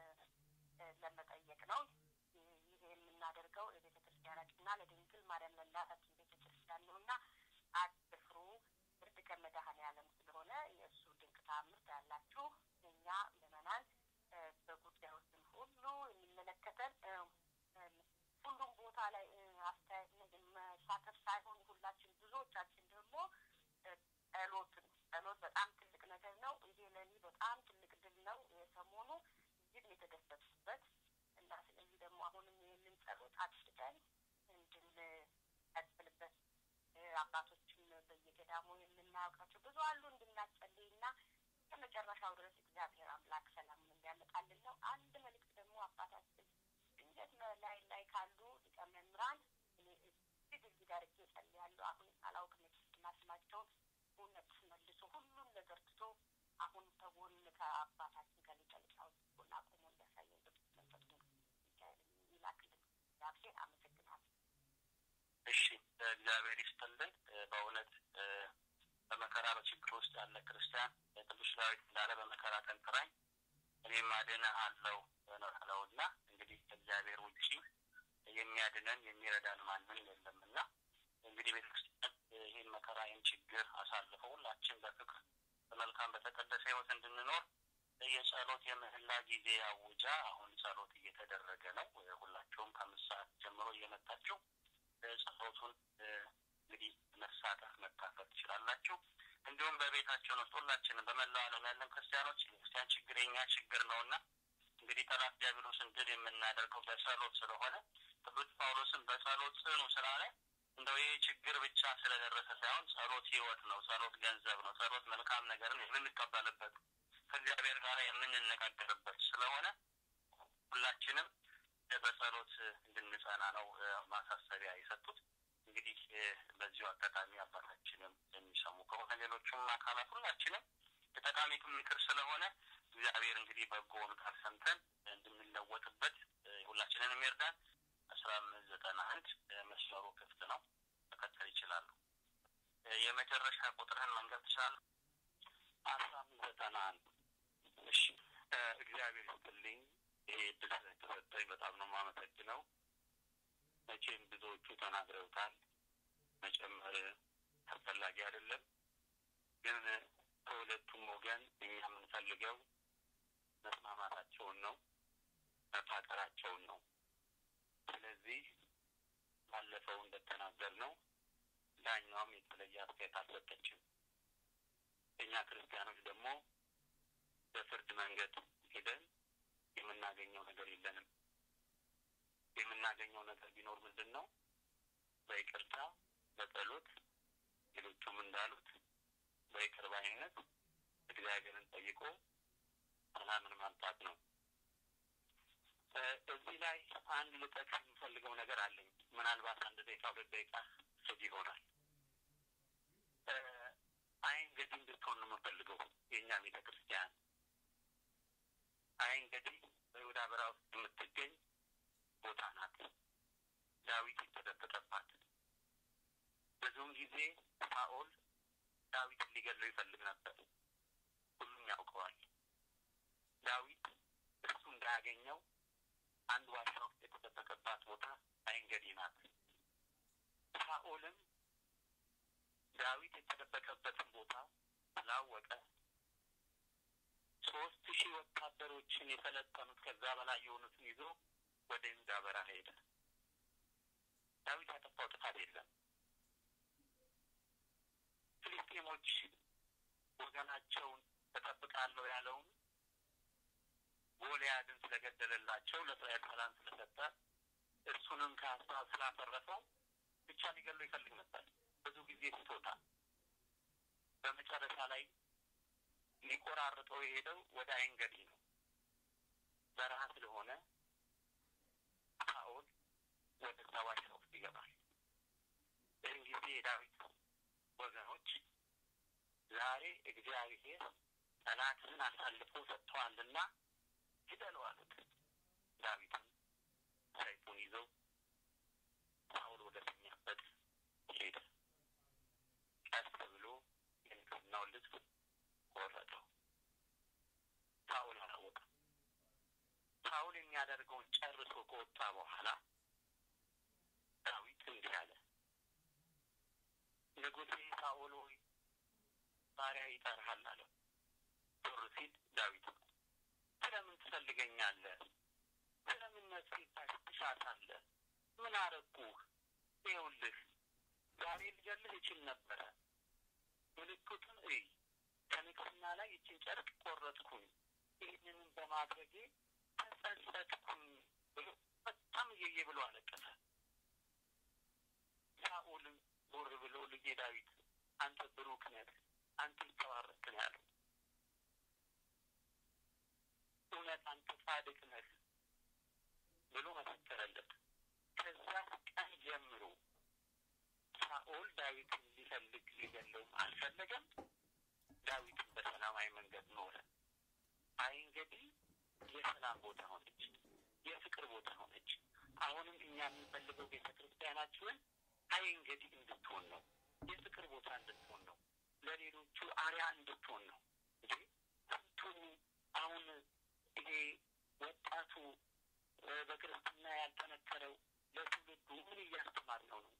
ለመጠየቅ ነው። ይህ የምናደርገው የቤተ ክርስቲያናችንና ለድንግል ማርያም ለእናታችን ቤተ ክርስቲያን ነው እና አትፍሩ፣ ፍርድ ከመድኃኔዓለም ስለሆነ የእሱ ድንቅ ተአምር ያላችሁ እኛ ምዕመናን በጉዳዮችን ሁሉ የሚመለከተን ሁሉም ቦታ ላይ አስተያየት መሳተፍ ሳይሆን ሁላችን ብዙዎቻችን ደግሞ ጸሎትን ጸሎት በጣም ትልቅ ነገር ነው። ይሄ ለእኔ በጣም ትልቅ ድል ነው። የሰሞኑ እጅግ የተደሰትኩበት እና ስለዚህ ደግሞ አሁንም ይህንን ጸሎት አድርገን እንድንቀጥልበት አባቶችም በየገዳሙ የምናውቃቸው ብዙ አሉ እንድናጸልይ እና ከመጨረሻው ድረስ እግዚአብሔር አምላክ ሰላምን እንዲያመጣልን ነው። አንድ መልእክት ደግሞ አባታችን ድንገት ላይ ላይ ካሉ ሊቀ መምህራን እኔ እጅግ እዚህ ጋር እጄ እጸልያለሁ። አሁን አላውቅም የክርስትና ስማቸውን እውነት መልሶ ሁሉም ነገር ትቶ አሁን ከጎን ከአባታችን ከሊቀ ሊቃውንት ጎን አቁሞ እንዲያሳየን ቅዱስ መንፈሱን ይላክልን። እግዚአብሔር አመሰግናለሁ። እሺ እግዚአብሔር ይስጥልን። በእውነት በመከራ በችግር ውስጥ ያለ ክርስቲያን ቅዱስ ዳዊት እንዳለ በመከራ ቀን ጥራኝ እኔም አድንሃለሁ ነው ያለውና እንግዲህ ከእግዚአብሔር ውጪ የሚያድነን የሚረዳን ማንም የለምና እንግዲህ ቤተክርስቲያን ይህን መከራ ይህን ችግር አሳልፈው ሁላችን በፍቅር በመልካም በተቀደሰ ህይወት እንድንኖር የጸሎት የምህላ ጊዜ አውጃ አሁን ጸሎት እየተደረገ ነው። ሁላችሁም ከአምስት ሰዓት ጀምሮ እየመጣችሁ ጸሎቱን እንግዲህ መሳተፍ መካፈል ትችላላችሁ። እንዲሁም በቤታችን ውስጥ ሁላችንም በመላው ዓለም ያለን ክርስቲያኖች የክርስቲያን ችግር የኛ ችግር ነው እና እንግዲህ ጠላት ዲያብሎስን ድል የምናደርገው በጸሎት ስለሆነ ቅዱስ ጳውሎስን በጸሎት ጽኑ ስላለ እንደው ይህ ችግር ብቻ ስለደረሰ ሳይሆን ጸሎት ህይወት ነው። ጸሎት ገንዘብ ነው። ጸሎት መልካም ነገርን የምንቀበልበት ከእግዚአብሔር ጋር የምንነጋገርበት ስለሆነ ሁላችንም በጸሎት እንድንጸና ነው ማሳሰቢያ የሰጡት። እንግዲህ በዚሁ አጋጣሚ አባታችንም የሚሰሙ ከሆነ ሌሎቹም አካላት ሁላችንም ጠቃሚ ምክር ስለሆነ እግዚአብሔር እንግዲህ በጎውን ቃል ሰምተን እንድንለወጥበት ሁላችንንም ይርዳን። አስራ አምስት ዘጠና አንድ መስመሩ ክፍት ነው። መቀጠል ይችላሉ። የመጨረሻ ቁጥርህን መንገድ ትችላለህ። አስራ አምስት ዘጠና አንድ እሺ። እግዚአብሔር ይስጥልኝ። ይሄ እድል ስለተሰጠኝ በጣም ነው የማመሰግነው። መቼም ብዙዎቹ ተናግረውታል። መጨመር አስፈላጊ አይደለም። ግን ከሁለቱም ወገን እኛ የምንፈልገው መስማማታቸውን ነው፣ መፋቀራቸውን ነው። ስለዚህ ባለፈው እንደተናገር ነው ዳኛዋም የተለየ አስተያየት አልሰጠችም። እኛ ክርስቲያኖች ደግሞ በፍርድ መንገድ ሄደን የምናገኘው ነገር የለንም። የምናገኘው ነገር ቢኖር ምንድን ነው? በይቅርታ በጸሎት ሌሎቹም እንዳሉት በይቅር ባይነት እግዚአብሔርን ጠይቆ ሰላምን ማምጣት ነው። እዚህ ላይ አንድ ልጠቅስ የምፈልገው ነገር አለኝ። ምናልባት አንድ ደቂቃ ሁለት ደቂቃ ስብ ይሆናል። አይን ገዲ እንድትሆን ነው የምፈልገው የእኛ ቤተ ክርስቲያን አይን ገዲ በይሁዳ በረሃ ውስጥ የምትገኝ ቦታ ናት። ዳዊት የተደበቀባት ብዙውን ጊዜ ሳኦል ዳዊትን ሊገለው ይፈልግ ነበር። ሁሉም ያውቀዋል። ዳዊት እሱ እንዳያገኘው አንድ ዋሻ ውስጥ የተደበቀባት ቦታ አይንገዲ ናት። ሳኦልም ዳዊት የተደበቀበትን ቦታ ስላወቀ ሶስት ሺህ ወታደሮችን የሰለጠኑት ከዛ በላይ የሆኑትን ይዞ ወደ ይሁዳ በረሃ ሄደ። ዳዊት ያጠፋው ጥፋት የለም። ፍልስጤሞች ወገናቸውን እጠብቃለሁ ያለውን ጎልያድን ስለገደለላቸው ለእስራኤል ሰላም ስለሰጠ እሱንም ከሀሳብ ስላፈረሰው ብቻ ሊገሉ ይፈልግ ነበር። ብዙ ጊዜ ስቶታል። በመጨረሻ ላይ ሊቆራርጠው የሄደው ወደ አይንገዲ ነው። በረሃ ስለሆነ ሳኦል ወደ ሰዋሽ ውስጥ ይገባል። ይህን ጊዜ የዳዊት ወገኖች ዛሬ እግዚአብሔር ጠላትን አሳልፎ ሰጥተዋልና ግደለው አሉት። ዳዊትም ሰይፉን ይዘው ሳኦል ወደ ተኛበት ሄደ። ቀስ ብሎ የንግስናውን ልብስ ቆረጠው። ሳኦል አላወቀም። ሳኦል የሚያደርገውን ጨርሶ ከወጣ በኋላ ዳዊት እንዲህ አለ፣ ንጉሴ ሳኦል ሆይ ባሪያ ይጠራሃል አለው። ዞር ሲል ዳዊት ስለምን ትፈልገኛለህ? ስለምን ነፍሴን ትሻታለህ? ምን አረግኩህ? ይኸውልህ ዛሬ ልገልህ እችል ነበረ። ምልክቱን እይ። ከንግስና ላይ ይችን ጨርቅ ቆረጥኩኝ። ይህንንም በማድረጌ ተጸጸትኩኝ ብሎ በጣም እየየ ብሎ አለቀሰ። ሳኦልም ዞር ብሎ ልጄ ዳዊት አንተ ብሩክ ነህ፣ አንተ ይተባረክ ነው ያለው። እውነት አንተ ጻድቅ ነህ ብሎ መሰከረለት። ከዛ ቀን ጀምሮ ሳኦል ዳዊትን ሊፈልግ ሊገለውም አልፈለገም። ዳዊትን በሰላማዊ መንገድ ኖረ። አይ እንግዲህ የሰላም ቦታ ሆነች፣ የፍቅር ቦታ ሆነች። አሁንም እኛ የምንፈልገው ቤተ ክርስቲያናችንን አይ እንግዲህ እንድትሆን ነው፣ የፍቅር ቦታ እንድትሆን ነው፣ ለሌሎቹ አርያ እንድትሆን ነው። እንዴ ስንቱ አሁን ይሄ ወጣቱ በክርስትና ያልጠነከረው ለትውልዱ ምን እያስተማር ነው ነው?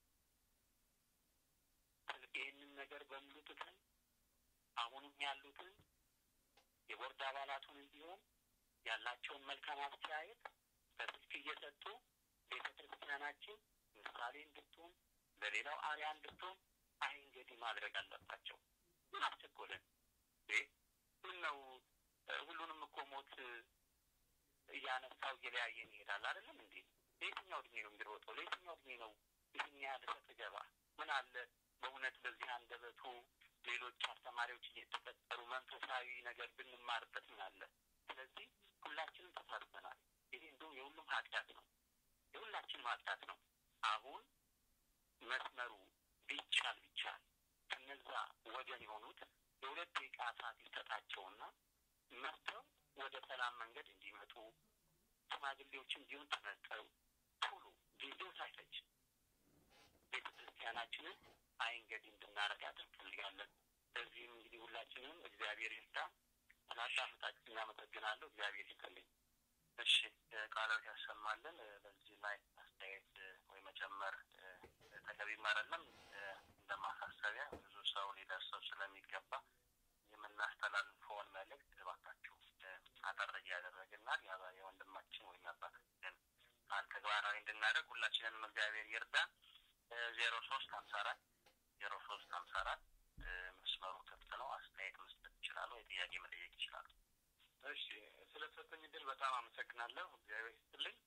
ይህንን ነገር በሙሉ ትተን አሁንም ያሉትን የቦርድ አባላቱን እንዲሆን ያላቸውን መልካም አስተያየት በስልክ እየሰጡ ቤተ ክርስቲያናችን ምሳሌ እንድትሆን ለሌላው አርያ እንድትሆን አይ እንግዲህ ማድረግ አለባቸው። ምን አስቸኮለን? ምን ነው ሁሉንም እኮ ሞት እያነሳው እየለያየን ይሄዳል አይደለም እንዴ? ለየትኛው እድሜ ነው የሚሮጠው? ለየትኛው እድሜ ነው ይህን ያህል ሰጥ ገባ? ምን አለ በእውነት በዚህ አንደበቱ ሌሎች አስተማሪዎች እየተፈጠሩ መንፈሳዊ ነገር ብንማርበት ምን አለ? ስለዚህ ሁላችንም ተሳትፈናል። ይሄ እንዲሁም የሁሉም ኃጢአት ነው፣ የሁላችንም ኃጢአት ነው። አሁን መስመሩ ቢቻል ቢቻል ከነዛ ወገን የሆኑት የሁለት ደቂቃ ሰዓት ይሰጣቸውና መጥተው ወደ ሰላም መንገድ እንዲመጡ ሽማግሌዎችም ቢሆን ተመርጠው ቶሎ ጊዜው ሳይፈጅ ቤተ ክርስቲያናችንን አይ እንግዲህ እንድናረጋት እንፈልጋለን። በዚህም እንግዲህ ሁላችንም እግዚአብሔር ይርዳ። ስላዳመጣችሁ እናመሰግናለሁ። እግዚአብሔር ይስጥልኝ። እሺ ቃላት ያሰማልን። በዚህ ላይ አስተያየት ወይ መጨመር ተገቢም አይደለም። እንደ ማሳሰቢያ ብዙ ሰው ሊደርሰው ስለሚገባ የምናስተላልፈውን መልእክት እባካችሁ አጠር እያደረግናል የወንድማችን ወይም አባታችን ቃል ተግባራዊ እንድናደርግ ሁላችንንም እግዚአብሔር ይርዳን። ዜሮ ሶስት ሀምሳ አራት ዜሮ ሶስት ሀምሳ አራት መስመሩ ክፍት ነው። አስተያየት መስጠት ይችላሉ። የጥያቄ መጠየቅ ይችላሉ። እሺ ስለተሰጠኝ እድል በጣም አመሰግናለሁ። እግዚአብሔር ይስጥልኝ።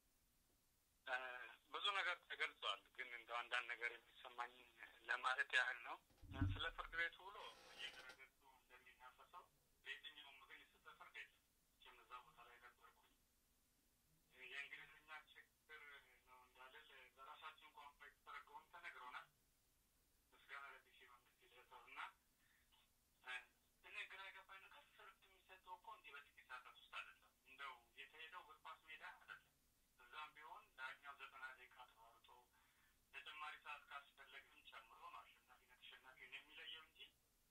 ብዙ ነገር ተገልጿል፣ ግን እንደው አንዳንድ ነገር የሚሰማኝ ለማለት ያህል ነው። ስለ ፍርድ ቤቱ ውሎ እየገረገጡ እንደሚናፈሰው ለየትኛውም ወገን የሰጠ ፍርድ የለም። መቼም እዛ ቦታ ላይ ነበርኩኝ። የእንግሊዝኛ ችግር ነው እንዳልል በራሳችን ቋንቋ የተተረጎመም ተነግሮናል። ምስጋና ለዲሲ መንግስት ይድረሰው እና እኔ ግራ የገባኝ ነገር ፍርድ የሚሰጠው እኮ እንዲህ በጥቂት ሰዓታት ውስጥ አይደለም። እንደው የተሄደው እግር ኳስ ሜዳ አይደለም። እዛም ቢሆን ዳኛው ዘጠና ደቂቃ ተሯርጦ ተጨማሪ ሰዓት ካስፈለገም ጨምሮ ነው አሸናፊና ተሸናፊውን የሚለየው እንጂ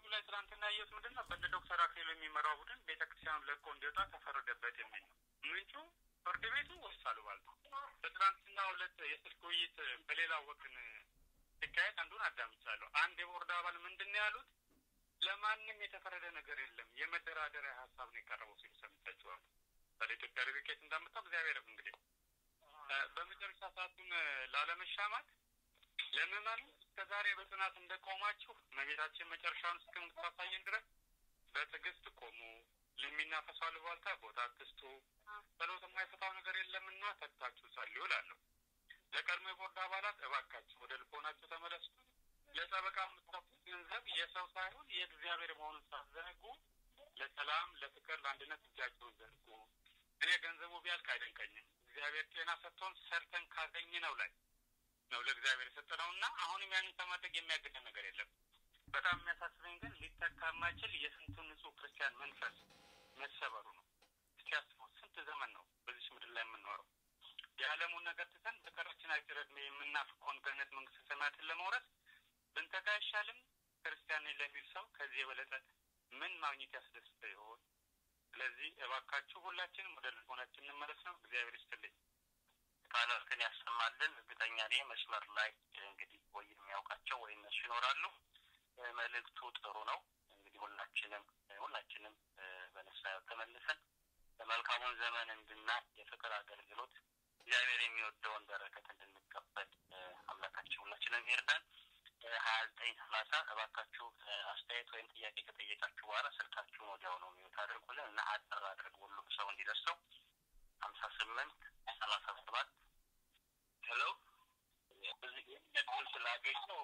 ላይ ትናንትና ያየሁት ምንድን ነው? በእነ ዶክተር አክሊሉ የሚመራው ቡድን ቤተክርስቲያኑ ለቆ እንዲወጣ ተፈረደበት የሚል ነው። ምንጩ ፍርድ ቤቱ ወይስ አሉባልታ? በትናንትና ሁለት የስልክ ውይይት በሌላ ወገን ሲካሄድ አንዱን አዳምጫለሁ። አንድ የቦርድ አባል ምንድን ነው ያሉት? ለማንም የተፈረደ ነገር የለም የመደራደሪያ ሀሳብ ነው የቀረበው ሲሉ ሰምቻችኋል። ወደ ኢትዮጵያ ሪቪኬት እንዳመጣው እግዚአብሔር እንግዲህ በመጨረሻ ሰዓቱን ላለመሻማት ለምዕመኑ እስከ ዛሬ በጽናት እንደቆማችሁ እመቤታችን መጨረሻውን እስከምታሳየን ድረስ በትዕግስት ቆሙ። ለሚናፈሱ አሉባልታ ቦታ አትስጡ። ጸሎት የማይፈታው ነገር የለምና ተግታችሁ ጸልዩ እላለሁ። ለቀድሞ የቦርድ አባላት እባካችሁ ወደ ልቦናችሁ ተመለሱ። ለጠበቃ የምትከፍሉት ገንዘብ የሰው ሳይሆን የእግዚአብሔር መሆኑን ሳትዘነጉ ለሰላም፣ ለፍቅር፣ ለአንድነት እጃችሁን ዘርጉ። እኔ ገንዘቡ ቢያልቅ አይደንቀኝም። እግዚአብሔር ጤና ሰጥቶን ሰርተን ካገኝ ነው ላይ ነው ለእግዚአብሔር የሰጠነው እና አሁንም ያንን ከማድረግ የሚያግደን ነገር የለም። በጣም የሚያሳስበኝ ግን ሊተካ የማይችል የስንቱ ንጹህ ክርስቲያን መንፈስ መሰበሩ ነው። እስቲ አስበው፣ ስንት ዘመን ነው በዚች ምድር ላይ የምንኖረው? የዓለሙን ነገር ትተን በቀራችን አጭር ዕድሜ የምናፍቀውን ገነት መንግስተ ሰማያትን ለመውረስ ብንተጋ አይሻልም? ክርስቲያን ነኝ ለሚል ሰው ከዚህ የበለጠ ምን ማግኘት ያስደስተው ይሆን? ስለዚህ እባካችሁ ሁላችንም ወደ ልቦናችን እንመለስ ነው። እግዚአብሔር ይስጥልኝ። ቃላትን ያሰማልን። እርግጠኛ ነኝ መስመር ላይ እንግዲህ ወይ የሚያውቃቸው ወይ እነሱ ይኖራሉ። መልእክቱ ጥሩ ነው። እንግዲህ ሁላችንም ሁላችንም በንስሐ ተመልሰን በመልካሙን ዘመን እንድናይ የፍቅር አገልግሎት እግዚአብሔር የሚወደውን በረከት እንድንቀበል አምላካችን ሁላችንም ይርዳን። ሀያ ዘጠኝ ሰላሳ እባካችሁ አስተያየት ወይም ጥያቄ ከጠየቃችሁ በኋላ ስልካችሁን ወዲያው ነው የሚወት አድርጉልን እና አጠር አድርግ ሁሉም ሰው እንዲደርሰው ሀምሳ ስምንት ሰላሳ ሰባት ሄሎ በዚህ እድል ስላገኘው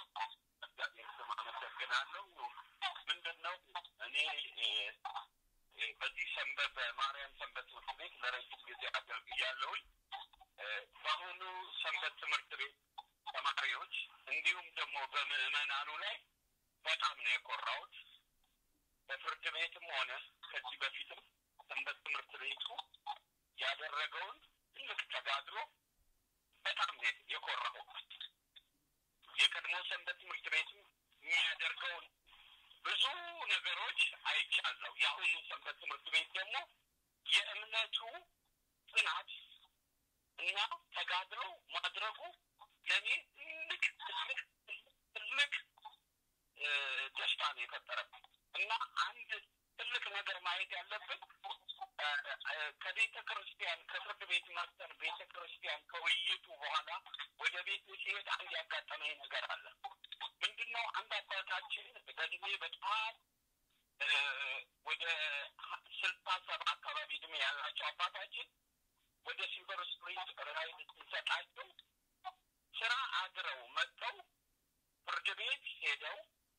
ስም አመሰግናለሁ። ምንድን ነው እኔ በዚህ ሰንበት በማርያም ሰንበት ትምህርት ቤት ለረጅም ጊዜ አገልግያለሁኝ። በአሁኑ ሰንበት ትምህርት ቤት ተማሪዎች እንዲሁም ደግሞ በምዕመናኑ ላይ በጣም ነው የኮራሁት። በፍርድ ቤትም ሆነ ከዚህ በፊትም ሰንበት ትምህርት ቤቱ ያደረገውን ትልቅ ተጋድሎ በጣም ነው የኮራሁት። የቀድሞ ሰንበት ትምህርት ቤቱ የሚያደርገውን ብዙ ነገሮች አይቻለሁ። የአሁኑ ሰንበት ትምህርት ቤት ደግሞ የእምነቱ ጽናት እና ተጋድሎ ማድረጉ ለእኔ ትልቅ ትልቅ ትልቅ ደስታ ነው የፈጠረብኝ እና አንድ ትልቅ ነገር ማየት ያለብን ከቤተ ክርስቲያን ከፍርድ ቤት መርጠን ቤተ ክርስቲያን ከውይይቱ በኋላ ወደ ቤቱ ሲሄድ አንድ ያጋጠመኝ ነገር አለ። ምንድን ነው? አንድ አባታችን በእድሜ በጣም ወደ ስልሳ ሰባ አካባቢ እድሜ ያላቸው አባታችን ወደ ሲልቨር ስፕሪንግ ራይድ ሲሰጣቸው ስራ አድረው መጥተው ፍርድ ቤት ሄደው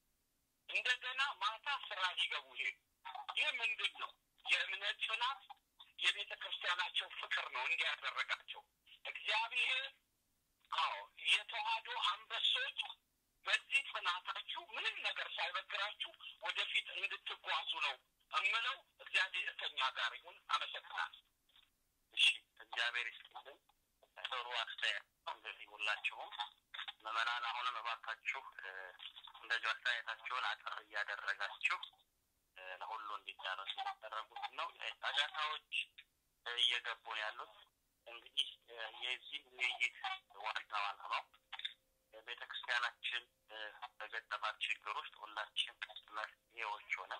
እንደገና ማታ ስራ ሊገቡ ሄዱ። ይህ ምንድን ነው? የእምነት ጽናት የቤተ ክርስቲያናቸው ፍቅር ነው እንዲያደረጋቸው እግዚአብሔር። አዎ የተዋህዶ አንበሶች በዚህ ጽናታችሁ ምንም ነገር ሳይበግራችሁ ወደፊት እንድትጓዙ ነው እምለው። እግዚአብሔር ከኛ ጋር ይሁን። አመሰግናለሁ። እሺ፣ እግዚአብሔር ይስጥልን። ጥሩ አስተያየት እንግዲህ ሁላችሁም ምዕመናን አሁንም እባካችሁ እንደዚሁ አስተያየታችሁን አጠር እያደረጋችሁ ለሁሉ እንዲዳረሱ ያደረጉት ነው። ጫጫታዎች እየገቡ ነው ያሉት። እንግዲህ የዚህ ውይይት ዋናው ዓላማው ቤተ ክርስቲያናችን በገጠማት ችግር ውስጥ ሁላችን መፍትሄዎች ሆነ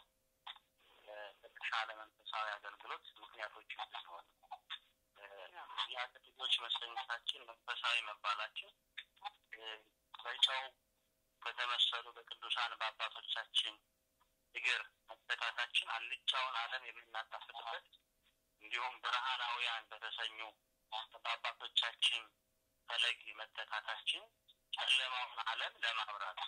ለተሻለ መንፈሳዊ አገልግሎት ምክንያቶች እንድንሆን የአገር ልጆች መሰኘታችን መንፈሳዊ መባላችን በጨው በተመሰሉ በቅዱሳን በአባቶቻችን እግር መተካታችን አልጫውን ዓለም የምናጣፍጥበት እንዲሁም ብርሃናውያን በተሰኙ በአባቶቻችን ፈለግ መተካታችን ጨለማውን ዓለም ለማብራት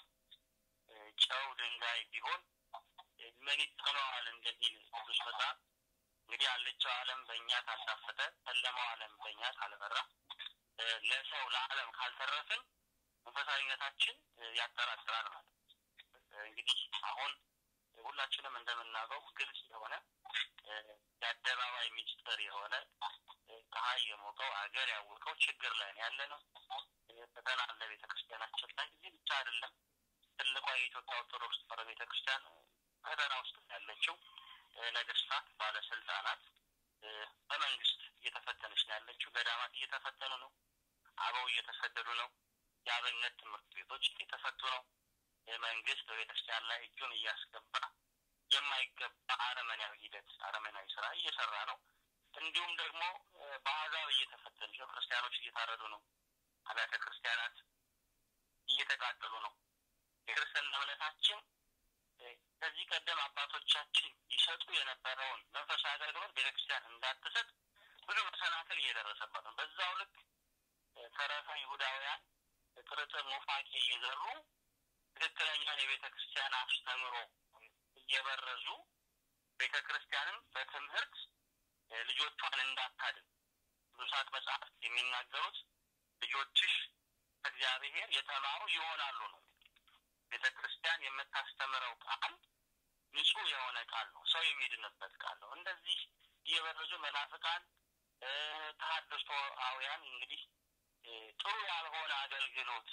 ጨው ድንጋይ ቢሆን ምን ይጠቅመዋል እንደሚል ቅዱስ መጽሐፍ እንግዲህ አልጫው ዓለም በእኛ ካልጣፈጠ ጨለማው ዓለም በእኛ ካልበራ ለሰው ለዓለም ካልተረፍን መንፈሳዊነታችን ያጠራጥራል ማለት እንግዲህ አሁን ሁላችንም እንደምናውቀው ግልጽ የሆነ የአደባባይ ሚስጥር የሆነ ፀሐይ የሞቀው ሀገር ያወቀው ችግር ላይ ያለ ነው። ፈተና አለ ቤተ ክርስቲያናችን ላይ እዚህ ብቻ አይደለም። ትልቋ የኢትዮጵያ ኦርቶዶክስ ተዋሕዶ ቤተ ክርስቲያን ፈተና ውስጥ ያለችው ነገስታት፣ ባለስልጣናት በመንግስት እየተፈተነች ነው ያለችው። ገዳማት እየተፈተኑ ነው። አበው እየተሰደዱ ነው። የአብነት ትምህርት ቤቶች እየተፈቱ ነው። መንግስት በቤተክርስቲያን ላይ እጁን እያስገባ የማይገባ አረመናዊ ሂደት አረመናዊ ስራ እየሰራ ነው። እንዲሁም ደግሞ በአሕዛብ እየተፈተነች ነው። ክርስቲያኖች እየታረዱ ነው። አብያተ ክርስቲያናት እየተቃጠሉ ነው። የክርስትና እምነታችን ከዚህ ቀደም አባቶቻችን ይሰጡ የነበረውን መንፈሳዊ አገልግሎት ቤተክርስቲያን እንዳትሰጥ ብዙ መሰናክል እየደረሰባት ነው። በዛው ልክ ተረፈ ይሁዳውያን ጥርጥር ኑፋቄ እየዘሩ ትክክለኛን የቤተ ክርስቲያን አስተምሮ እየበረዙ ቤተ ክርስቲያንን በትምህርት ልጆቿን እንዳታድን ቅዱሳት መጽሐፍት የሚናገሩት ልጆችሽ ከእግዚአብሔር የተማሩ ይሆናሉ ነው። ቤተ ክርስቲያን የምታስተምረው ቃል ንጹሕ የሆነ ቃል ነው። ሰው የሚድንበት ቃል ነው። እንደዚህ እየበረዙ መናፍቃን ተሐድሶአውያን እንግዲህ ጥሩ ያልሆነ አገልግሎት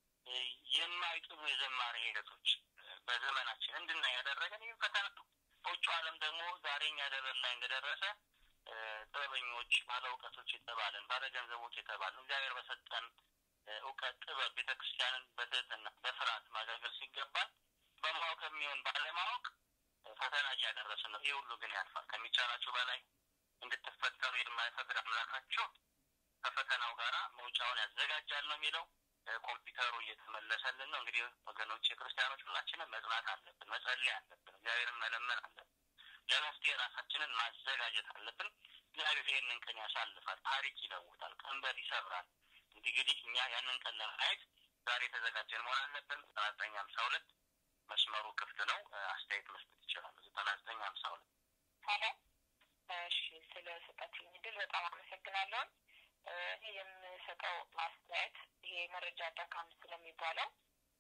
የማይጥሩ የዘማሪ ሂደቶች በዘመናችን እንድናይ ያደረገን ይህ ፈተና ነው። በውጭ ዓለም ደግሞ ዛሬ እኛ ደረን ላይ እንደደረሰ ጥበበኞች፣ ባለ እውቀቶች የተባለን ባለ ገንዘቦች የተባለን እግዚአብሔር በሰጠን እውቀት ጥበብ ቤተ ክርስቲያንን በትህትና በፍርሃት ማገልገል ሲገባል በማወቅ የሚሆን ባለማወቅ ፈተና እያደረስን ነው። ይህ ሁሉ ግን ያልፋል። ከሚቻላችሁ በላይ እንድትፈተኑ የማይፈቅድ አምላካችሁ ከፈተናው ጋራ መውጫውን ያዘጋጃል ነው የሚለው። ኮምፒውተሩ እየተመለሰልን ነው። እንግዲህ ወገኖች የክርስቲያኖች ሁላችንም መጽናት አለብን፣ መጸለይ አለብን፣ እግዚአብሔርን መለመን አለብን። ለመፍትሄ ራሳችንን ማዘጋጀት አለብን። እግዚአብሔር ይህንን ቀን ያሳልፋል፣ ታሪክ ይለውጣል፣ ቀንበር ይሰብራል። እንግዲህ እኛ ያንን ቀን ለማየት ዛሬ የተዘጋጀን መሆን አለብን። ዘጠና ዘጠኝ ሀምሳ ሁለት መስመሩ ክፍት ነው። አስተያየት መስጠት ይችላሉ። ዘጠና ዘጠኝ ሀምሳ ሁለት ሀሎ። እሺ፣ ስለ ሰጣችሁኝ እድል በጣም አመሰግናለሁ። እኔ የምሰጠው አስተያየት ይሄ መረጃ አዳካም ስለሚባለው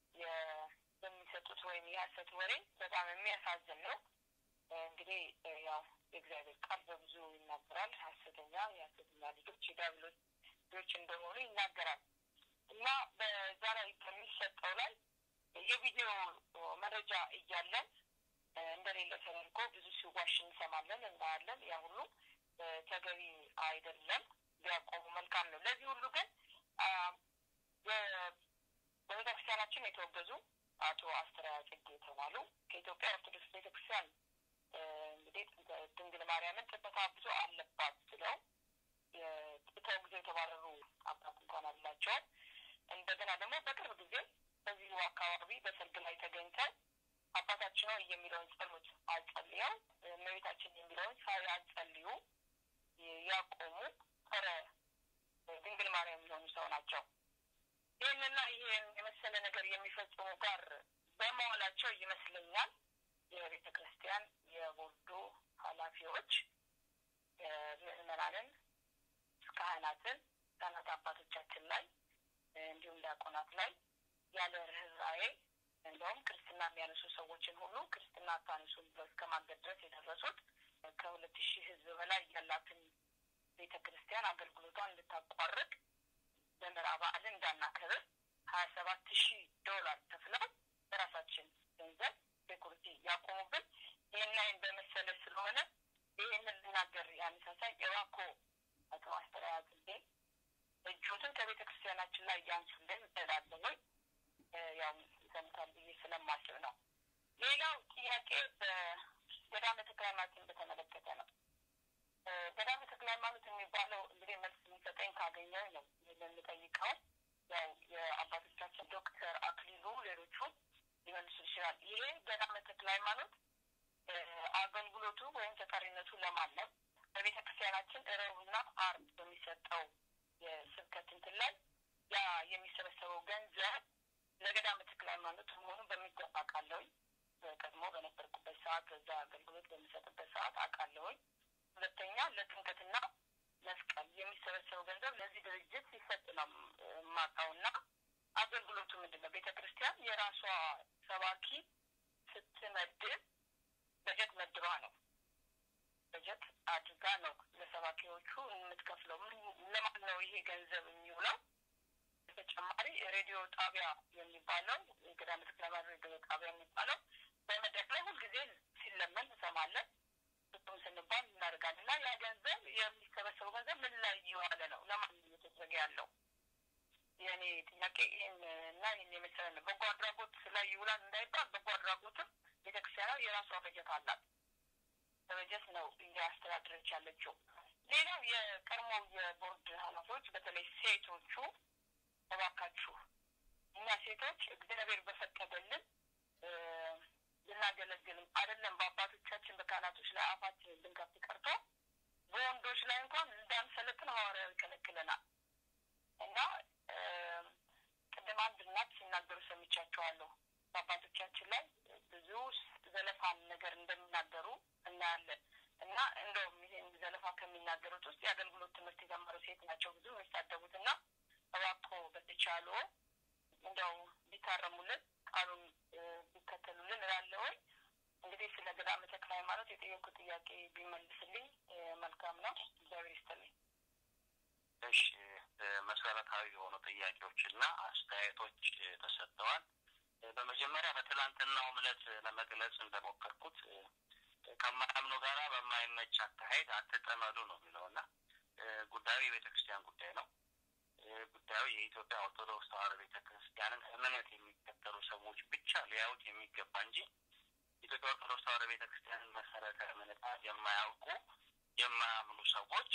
የሚሰጡት ወይም የሀሰት ወሬ በጣም የሚያሳዝን ነው። እንግዲህ ያው የእግዚአብሔር ቃል በብዙ ይናገራል። ሀሰተኛ የሀሰተኛ ልጆች የዲያብሎስ ልጆች እንደሆኑ ይናገራል እና በዛ ላይ በሚሰጠው ላይ የቪዲዮ መረጃ እያለን እንደሌለ ተደርጎ ብዙ ሲዋሽ እንሰማለን፣ እናያለን። ያ ሁሉ ተገቢ አይደለም። ቢያቆሙ መልካም ነው። ለዚህ ሁሉ ግን በቤተክርስቲያናችን የተወገዙ አቶ አስተርአያ ጽጌ የተባሉ ከኢትዮጵያ ኦርቶዶክስ ቤተክርስቲያን እንግዲህ ድንግል ማርያምን ጥበቃ ብዙ አለባት ብለው ተወግዘው የተባረሩ አባት እንኳን አላቸው። እንደገና ደግሞ በቅርብ ጊዜ በዚሁ አካባቢ በሰርግ ላይ ተገኝተው አባታችን ሆይ የሚለውን ጸሎት አጸልየው እመቤታችን የሚለውን ሳያጸልዩ ያቆሙ ጸረ ድንግል ማርያም የሆኑ ሰው ናቸው። ይህንና ይህን የመሰለ ነገር የሚፈጽሙ ጋር በመዋላቸው ይመስለኛል የቤተ ክርስቲያን የቦርዱ ኃላፊዎች ምዕመናንን፣ ካህናትን፣ ካህናት አባቶቻችን ላይ እንዲሁም ዲያቆናት ላይ ያለ ርኅራኄ እንደውም ክርስትና የሚያነሱ ሰዎችን ሁሉ ክርስትና አታነሱም ብለው እስከ ማገድ ድረስ የደረሱት ከሁለት ሺህ ሕዝብ በላይ ያላትን ቤተ ክርስቲያን አገልግሎቷን እንድታቋርጥ ደመራ በዓልን እንዳናከብር ሀያ ሰባት ሺህ ዶላር ከፍለው በራሳችን ገንዘብ ሴኩሪቲ ያቆሙብን ይህን አይን በመሰለ ስለሆነ ይህንን ልናገር ያነሳሳይ የባኮ አቶ አስተርአያ ጽጌ እጆትን ከቤተ ክርስቲያናችን ላይ ያንሱልን እላለሁ። ያው ይሰሙታል ብዬ ስለማስብ ነው። ሌላው ጥያቄ በገዳመ ተክለ ሃይማኖትን በተመለከተ ነው። ገዳመ ተክለ ሃይማኖት የሚባለው እንግዲህ መልስ የሚሰጠኝ ካገኘው ነው የምንጠይቀው። ያው የአባቶቻችን ዶክተር አክሊሉ ሌሎቹ ሊመልሱ ይችላል። ይሄ ገዳመ ተክለ ሃይማኖት አገልግሎቱ ወይም ተጠሪነቱ ለማን ነው? በቤተ ክርስቲያናችን ረቡዕና ዓርብ በሚሰጠው የስብከት እንትን ላይ ያ የሚሰበሰበው ገንዘብ ለገዳመ ተክለ ሃይማኖት መሆኑን በሚገባ አውቃለሁኝ። ቀድሞ በነበርኩበት ሰዓት በዛ አገልግሎት በሚሰጥበት ሰዓት አውቃለሁኝ። ሁለተኛ ለጥምቀትና መስቀል የሚሰበሰበው ገንዘብ ለዚህ ድርጅት ሲሰጥ ነው የማውቀውና አገልግሎቱ ምንድን ነው? ቤተ ክርስቲያን የራሷ ሰባኪ ስትመድብ በጀት መድባ ነው። በጀት አድርጋ ነው ለሰባኪዎቹ የምትከፍለው። ለማን ነው ይሄ ገንዘብ የሚውለው? በተጨማሪ ሬዲዮ ጣቢያ የሚባለው ገዳመ ተክለ ሃይማኖት ጣቢያ የሚባለው በመድረክ ላይ ሁልጊዜ ሲለመን እንሰማለን። ስጡን ስንባል እናደርጋለን እና ያ ገንዘብ የሚሰበሰበው ገንዘብ ምን ላይ እየዋለ ነው? ለማን እየተደረገ ያለው? የእኔ ጥያቄ ይህን እና ይህን የመሰለ ነው። በጎ አድራጎት ላይ ይውላል እንዳይባል በጎ አድራጎትም ቤተክርስቲያኗ የራሷ በጀት አላት። በበጀት ነው እያስተዳደረች ያለችው። ሌላው የቀድሞ የቦርድ ኃላፊዎች በተለይ ሴቶቹ እባካችሁ እኛ ሴቶች እግዚአብሔር በፈቀደልን ልናገለግልም አይደለም በአባቶቻችን በካህናቶች ላይ አፋችን ልንከፍት ቀርቶ በወንዶች ላይ እንኳን እንዳንሰለጥን ሐዋርያው ይከለክለናል እና ቅድም አንድ እናት ሲናገሩ ሰምቻቸዋለሁ። በአባቶቻችን ላይ ብዙ ዘለፋን ነገር እንደሚናገሩ እናያለን እና እንደውም ይሄን ዘለፋ ከሚናገሩት ውስጥ የአገልግሎት ትምህርት የተማሩ ሴት ናቸው ብዙ የሚሳደቡት እና እባክዎ በተቻለ እንደው ቢታረሙልን ቃሉን ቢከተሉልን እላለሁ። እንግዲህ ስለ ገዳመ ተክለ ሃይማኖት የጠየቁት ጥያቄ ቢመልስልኝ መልካም ነው። እግዚአብሔር ይስጥልኝ። እሺ፣ መሰረታዊ የሆኑ ጥያቄዎችና አስተያየቶች ተሰጥተዋል። በመጀመሪያ በትላንትናው ዕለት ለመግለጽ እንደሞከርኩት ከማያምኑ ጋራ በማይመች አካሄድ አትጠመዱ ነው የሚለውና ጉዳዩ የቤተ ክርስቲያን ጉዳይ ነው። ጉዳዩ የኢትዮጵያ ኦርቶዶክስ ተዋሕዶ ቤተ ክርስቲያንን እምነት የሚከተሉ ሰዎች ብቻ ሊያዩት የሚገባ እንጂ ኢትዮጵያ ኦርቶዶክስ ተዋሕዶ ቤተ ክርስቲያንን መሰረተ እምነታ የማያውቁ የማያምኑ ሰዎች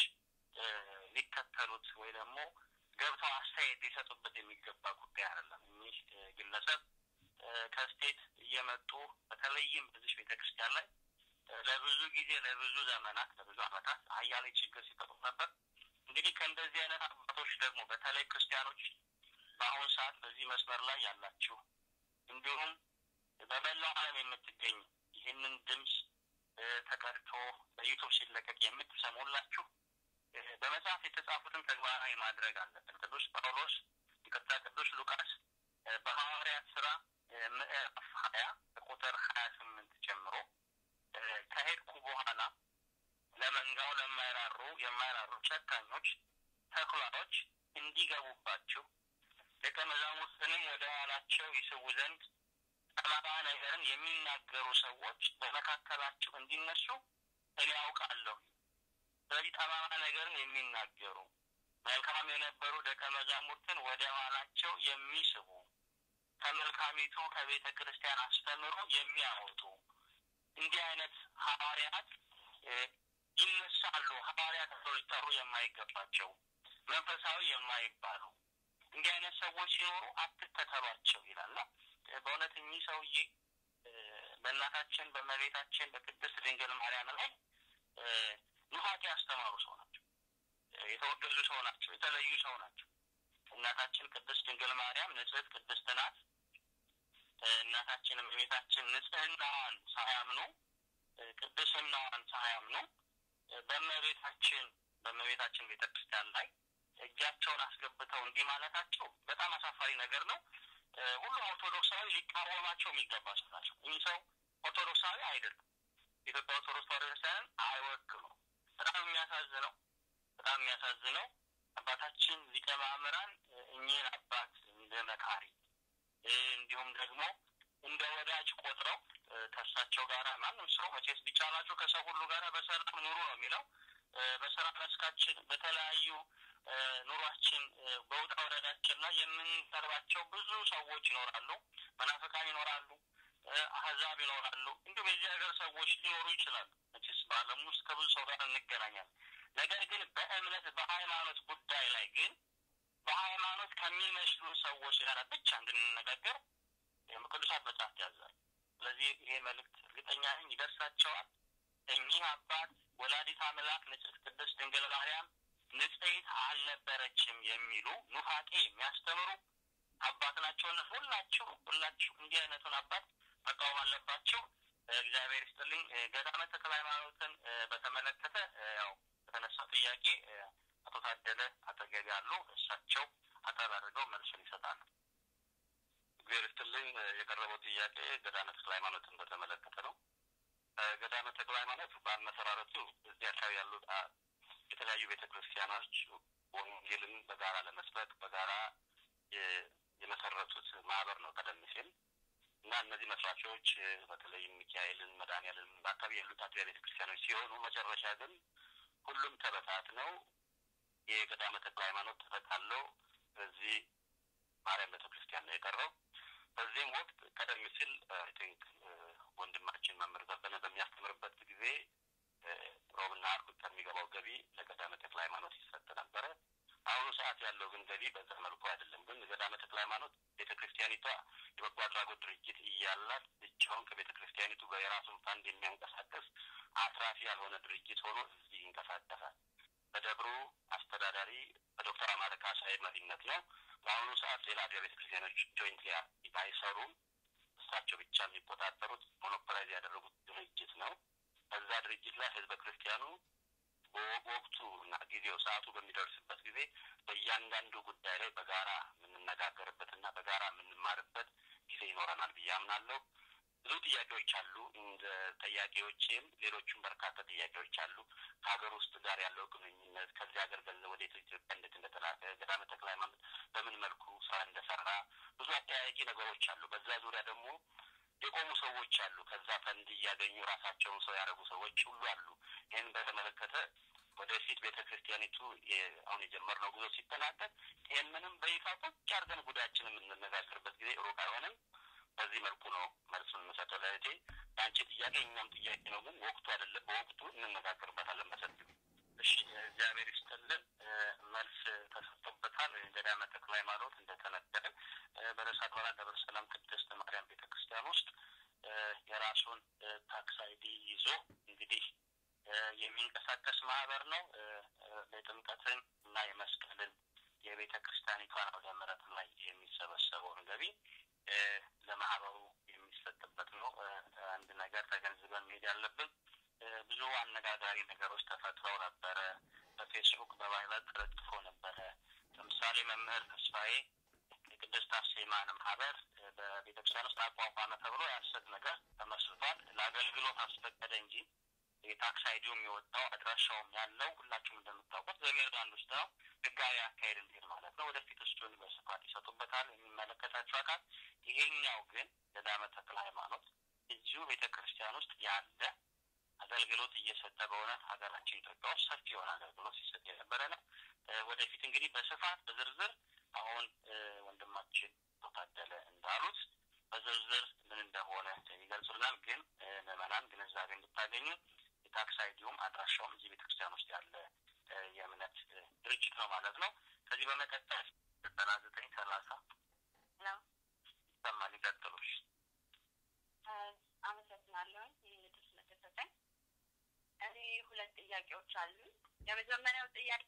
ሊከተሉት ወይ ደግሞ ገብተው አስተያየት ሊሰጡበት የሚገባ ጉዳይ አይደለም። እኚህ ግለሰብ ከስቴት እየመጡ በተለይም በዚህ ቤተ ክርስቲያን ላይ ለብዙ ጊዜ ለብዙ ዘመናት ለብዙ ዓመታት አያሌ ችግር ሲፈጥሩ ነበር። እንግዲህ ከእንደዚህ አይነት አባቶች ደግሞ በተለይ ክርስቲያኖች በአሁኑ ሰዓት በዚህ መስመር ላይ ያላችሁ እንዲሁም በመላው ዓለም የምትገኙ ይህንን ድምፅ ተቀድቶ በዩቱብ ሲለቀቅ የምትሰሙላችሁ በመጽሐፍ የተጻፉትን ተግባራዊ ማድረግ አለብን። ቅዱስ ጳውሎስ ይቅርታ፣ ቅዱስ ሉቃስ በሐዋርያት ስራ ምዕራፍ ሀያ ቁጥር ሀያ ስምንት ጀምሮ ከሄድኩ በኋላ ለመንጋው ለማይራሩ የማይራሩ ጨካኞች ተኩላዎች እንዲገቡባችሁ ደቀ መዛሙርትንም ወደ ኋላቸው ይስቡ ዘንድ ጠማማ ነገርን የሚናገሩ ሰዎች በመካከላችሁ እንዲነሱ እኔ አውቃለሁ። ስለዚህ ጠማማ ነገርን የሚናገሩ መልካም የነበሩ ደቀ መዛሙርትን ወደ ኋላቸው የሚስቡ ከመልካሚቱ ከቤተ ክርስቲያን አስተምሮ የሚያወጡ እንዲህ አይነት ሐዋርያት ይነሳሉ። ሐዋርያት ተብለው ሊጠሩ የማይገባቸው መንፈሳዊ የማይባሉ እንዲህ አይነት ሰዎች ሲኖሩ አትከተሏቸው ይላልና በእውነት እኚህ ሰውዬ በእናታችን በእመቤታችን በቅድስት ድንግል ማርያም ላይ ኑፋቄ ያስተማሩ ሰው ናቸው። የተወገዙ ሰው ናቸው። የተለዩ ሰው ናቸው። እናታችን ቅድስት ድንግል ማርያም ንጽሕት ቅድስት ናት። እናታችን እመቤታችን ንጽሕናዋን ሳያምኑ ቅድስናዋን ሳያምኑ በእመቤታችን በእመቤታችን ቤተ ክርስቲያን ላይ እጃቸውን አስገብተው እንዲህ ማለታቸው በጣም አሳፋሪ ነገር ነው። ሁሉም ኦርቶዶክሳዊ ሊቃወማቸው የሚገባ ሰው ናቸው። እኚህ ሰው ኦርቶዶክሳዊ አይደሉም። የኢትዮጵያ ኦርቶዶክስ ተዋሕዶ ቤተክርስቲያንን አይወክሉም። በጣም የሚያሳዝነው በጣም የሚያሳዝነው አባታችን ሊቀ ማእምራን እኚህን አባት እንደ መካሪ እንዲሁም ደግሞ እንደ ወዳጅ ቆጥረው ከእሳቸው ጋር ማንም ሰው መቼስ ቢቻላቸው ከሰው ሁሉ ጋር በሰላም ኑሩ ነው የሚለው። በስራ መስካችን በተለያዩ ኑሯችን በውጣ ወረዳችን ላይ የምንቀርባቸው ብዙ ሰዎች ይኖራሉ። መናፍቃን ይኖራሉ። አህዛብ ይኖራሉ። እንዲሁም የዚህ ሀገር ሰዎች ሊኖሩ ይችላሉ። መቼስ በዓለም ውስጥ ከብዙ ሰው ጋር እንገናኛለን። ነገር ግን በእምነት በሃይማኖት ጉዳይ ላይ ግን በሃይማኖት ከሚመስሉ ሰዎች ጋር ብቻ እንድንነጋገር ቅዱሳት መጽሐፍት ያዛል። ስለዚህ ይሄ መልእክት እርግጠኛ ነኝ ይደርሳቸዋል። እኚህ አባት ወላዲት አምላክ ንጽሕት ቅድስት ድንግል ማርያም ንጽሕት አልነበረችም የሚሉ ኑፋቄ የሚያስተምሩ አባት ናቸውና ሁላችሁ ሁላችሁ እንዲህ አይነቱን አባት መቃወም አለባቸው። እግዚአብሔር ይስጥልኝ። ገዳመ ተክለ ሃይማኖትን በተመለከተ ያው በተነሳው ጥያቄ አቶ ታደለ አጠገቢ ያሉ እሳቸው አጠር አድርገው መልሱን ይሰጣሉ። እግዚአብሔር ይስጥልኝ። የቀረበው ጥያቄ ገዳመ ተክለ ሃይማኖትን በተመለከተ ነው። ገዳመ ተክለ ሃይማኖት በአመሰራረቱ እዚህ አካባቢ ያሉ የተለያዩ ቤተ ክርስቲያኖች ወንጌልን በጋራ ለመስበክ በጋራ የመሰረቱት ማህበር ነው። ቀደም ሲል እና እነዚህ መስራቾች በተለይም ሚካኤልን፣ መድኃኔዓለም በአካባቢ ያሉት አጥቢያ ቤተ ክርስቲያኖች ሲሆኑ መጨረሻ ግን ሁሉም ተበታትነው የገዳመ ተክለ ሃይማኖት ተጠቃለው በዚህ ማርያም ቤተ ክርስቲያን ነው የቀረው። በዚህም ወቅት ቀደም ሲል አይ ቲንክ ወንድማችን መምህር ዘበነ በሚያስተምርበት ጊዜ ሮብና አርብ ከሚገባው ገቢ ለገዳመ ተክለ ሃይማኖት ይሰጥ ነበረ። አሁኑ ሰዓት ያለው ግን ገቢ በዛ መልኩ አይደለም። ግን ገዳመ ተክለ ሃይማኖት ቤተ ክርስቲያኒቷ የበጎ አድራጎት ድርጅት እያላት ብቻውን ከቤተ ክርስቲያኒቱ ጋር የራሱን ፋንድ የሚያንቀሳቀስ አትራፊ ያልሆነ ድርጅት ሆኖ እዚህ ይንቀሳቀሳል። በደብሩ አስተዳዳሪ በዶክተር አማረ ካሳዬ መሪነት ነው። በአሁኑ ሰዓት ሌላ አብያ ቤተ ክርስቲያኖች ጆይንት ባይሰሩም እሳቸው ብቻ የሚቆጣጠሩት ሞኖፖላይዝ ያደረጉት ድርጅት ነው። በዛ ድርጅት ላይ ህዝበ ክርስቲያኑ በወቅቱ እና ጊዜው ሰዓቱ በሚደርስበት ጊዜ በእያንዳንዱ ጉዳይ ላይ በጋራ የምንነጋገርበት እና በጋራ የምንማርበት ጊዜ ይኖረናል ብዬ አምናለሁ። ብዙ ጥያቄዎች አሉ። እንደ ጠያቄዎችም ሌሎቹም በርካታ ጥያቄዎች አሉ። ከሀገር ውስጥ ጋር ያለው ግንኙነት፣ ከዚህ ሀገር ገንዘብ ወደ ኢትዮጵያ እንዴት እንደተላከ፣ ገዳመ ተክለ ሃይማኖት በምን መልኩ ስራ እንደሰራ ብዙ አጠያያቂ ነገሮች አሉ። በዛ ዙሪያ ደግሞ የቆሙ ሰዎች አሉ። ከዛ ፈንድ እያገኙ ራሳቸውን ሰው ያደረጉ ሰዎች ሁሉ አሉ። ይህን በተመለከተ ወደፊት ቤተ ክርስቲያኒቱ አሁን የጀመርነው ጉዞ ሲጠናቀቅ ይህንንም በይፋ ቁጭ አድርገን ጉዳያችን የምንነጋገርበት ጊዜ ሩቅ አይሆንም። በዚህ መልኩ ነው መልሱን የምሰጠው ለእህቴ። የአንቺ ጥያቄ እኛም ጥያቄ ነው፣ ግን ወቅቱ አይደለም። በወቅቱ እንነጋገርበታለን በሰፊው። እሺ፣ እግዚአብሔር ይስጥልን። መልስ ተሰጥቶበታል። ገዳመ ተክለ ሃይማኖት እንደተነገረ በርዕሰ አድባራት ደብረ ሰላም ቅድስት ማርያም ቤተ ክርስቲያን ውስጥ የራሱን ታክስ አይዲ ይዞ እንግዲህ የሚንቀሳቀስ ማህበር ነው። የጥምቀትን እና የመስቀልን የቤተ ክርስቲያኒቷን አውደ ምሕረት ላይ የሚሰበሰበውን ገቢ ለማህበሩ የሚሰጥበት ነው። አንድ ነገር ተገንዝበን መሄድ ያለብን ብዙ አነጋጋሪ ነገሮች ተፈጥረው ነበረ። በፌስቡክ በባይላት ተለጥፎ ነበረ። ለምሳሌ መምህር ተስፋዬ የቅድስት አርሴማን ማህበር በቤተክርስቲያን ውስጥ አቋቋመ ተብሎ የሐሰት ነገር ተመስርቷል። ለአገልግሎት አስፈቀደ እንጂ የታክስ አይዲውም የወጣው አድራሻውም ያለው ሁላችሁም እንደምታውቁት በሜሪላንድ ውስጥ ነው። ህጋዊ አካሄድ እንዲሄድ ማለት ነው። ወደፊት እሱን በስፋት ይሰጡበታል የሚመለከታቸው አካል። ይሄኛው ግን ገዳመ ተክለ ሃይማኖት እዚሁ ቤተ ክርስቲያን ውስጥ ያለ አገልግሎት እየሰጠ በእውነት ሀገራችን ኢትዮጵያ ውስጥ ሰፊ የሆነ አገልግሎት ሲሰጥ የነበረ ነው። ወደፊት እንግዲህ በስፋት በዝርዝር አሁን ወንድማችን ታደለ እንዳሉት በዝርዝር ምን እንደሆነ ይገልጹልናል። ግን ምዕመናን ግንዛቤ እንድታገኙ የታክስ አይዲውም አድራሻውም እዚህ ቤተክርስቲያን ውስጥ ያለ የእምነት ድርጅት ነው ማለት ነው። ከዚህ በመቀጠል ዘጠና ዘጠኝ ሰላሳ ይሰማል። ይቀጥሉሽ። አመሰግናለሁ ይህን እድል ስለተሰጠኝ። እኔ ሁለት ጥያቄዎች አሉ። የመጀመሪያው ጥያቄ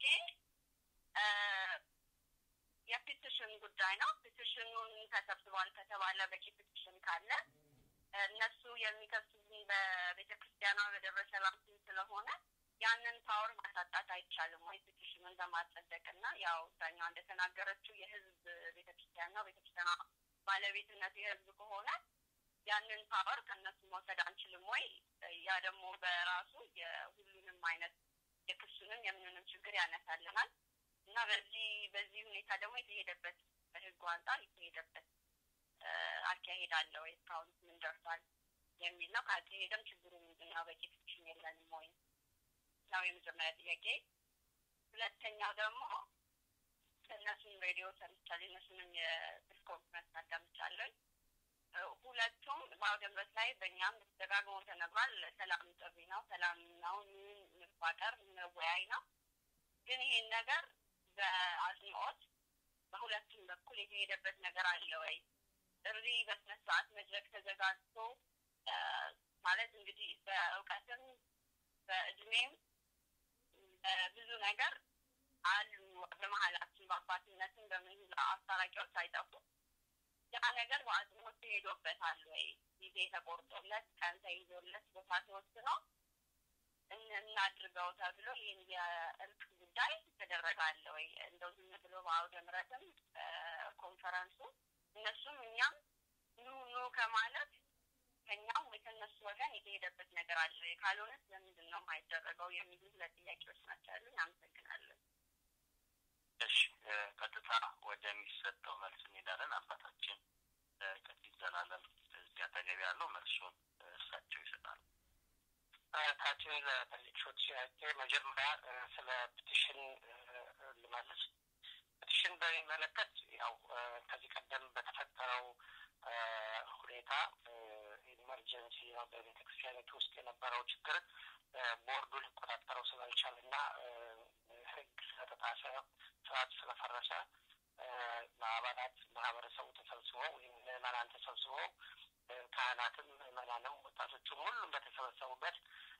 የፔቲሽን ጉዳይ ነው። ፔቲሽኑን ተሰብስቧል ከተባለ በቂ ፔቲሽን ካለ እነሱ የሚከሱብኝ በቤተ ክርስቲያኗ በደብረ ሰላም ስም ስለሆነ ያንን ፓወር ማሳጣት አይቻልም ወይ? ፔቲሽኑን ለማጸደቅ እና ያው ዳኛዋ እንደተናገረችው የህዝብ ቤተ ክርስቲያን ነው። ቤተ ክርስቲያኗ ባለቤትነቱ የህዝብ ከሆነ ያንን ፓወር ከእነሱ መውሰድ አንችልም ወይ? ያ ደግሞ በራሱ የሁሉንም አይነት የክሱንም የምንንም ችግር ያነሳልናል እና በዚህ በዚህ ሁኔታ ደግሞ የተሄደበት በህጉ አንጻር የተሄደበት አካሄድ አለ ወይ? እስካሁን ምን ደርሷል የሚል ነው። ካልተሄደም ችግሩ ምንድን ነው? በቂ ፊክሽን የለንም ወይ ነው የመጀመሪያ ጥያቄ። ሁለተኛው ደግሞ እነሱን ሬዲዮ ሰምቻለሁ፣ እነሱንም የስልክ ኮንፈረንስ አዳምጫለሁ። ሁለቱም በአውደ ምሕረት ላይ በእኛም ደጋግሞ ተነግሯል። ሰላም ጥሪ ነው፣ ሰላም ነው፣ እንፋቀር፣ እንወያይ ነው። ግን ይሄን ነገር በአጽንኦት በሁለቱም በኩል የተሄደበት ነገር አለ ወይ? ጥሪ በስነ ስርዓት መድረክ ተዘጋጅቶ ማለት እንግዲህ በእውቀትም በእድሜም በብዙ ነገር አሉ በመሀላችን በአባትነትም በምን አስታራቂዎች አይጠፉም። ያ ነገር በአጽንኦት ተሄዶበታል ወይ? ጊዜ ተቆርጦለት ቀን ተይዞለት ቦታ ተወስኖ እናድርገው ተብሎ ይህን የእርቅ ጉዳይ ተደረጋለ ወይ? እንደው ዝም ብሎ በአውደ ምሕረትም ኮንፈረንሱ እነሱም እኛም ኑ ኑ ከማለት ከኛም ወይ ከእነሱ ወገን የተሄደበት ነገር አለ ወይ? ካልሆነስ ለምንድን ነው የማይደረገው? የሚሉ ሁለት ጥያቄዎች ናቸው ያሉኝ። አመሰግናለሁ። እሺ፣ ቀጥታ ወደሚሰጠው መልስ እንሄዳለን። አባታችን ቀሲስ ዘላለም እዚህ አጠገብ ያለው መልሱን እርሳቸው ይሰጣሉ። ታችን ለጠየቅሽው ጥያቄ መጀመሪያ ስለ ፒቲሽን ልመልስ። ፒቲሽን በሚመለከት ያው ከዚህ ቀደም በተፈጠረው ሁኔታ ኢመርጀንሲ ነው በቤተ ክርስቲያኒቱ ውስጥ የነበረው ችግር ቦርዱ ሊቆጣጠረው ስላልቻለ እና ሕግ ስለተጣሰ ስርዓት ስለፈረሰ አባላት ማህበረሰቡ ተሰብስበው ወይም ምዕመናን ተሰብስበው ካህናትም ምዕመናንም ወጣቶቹም ሁሉም በተሰበሰቡበት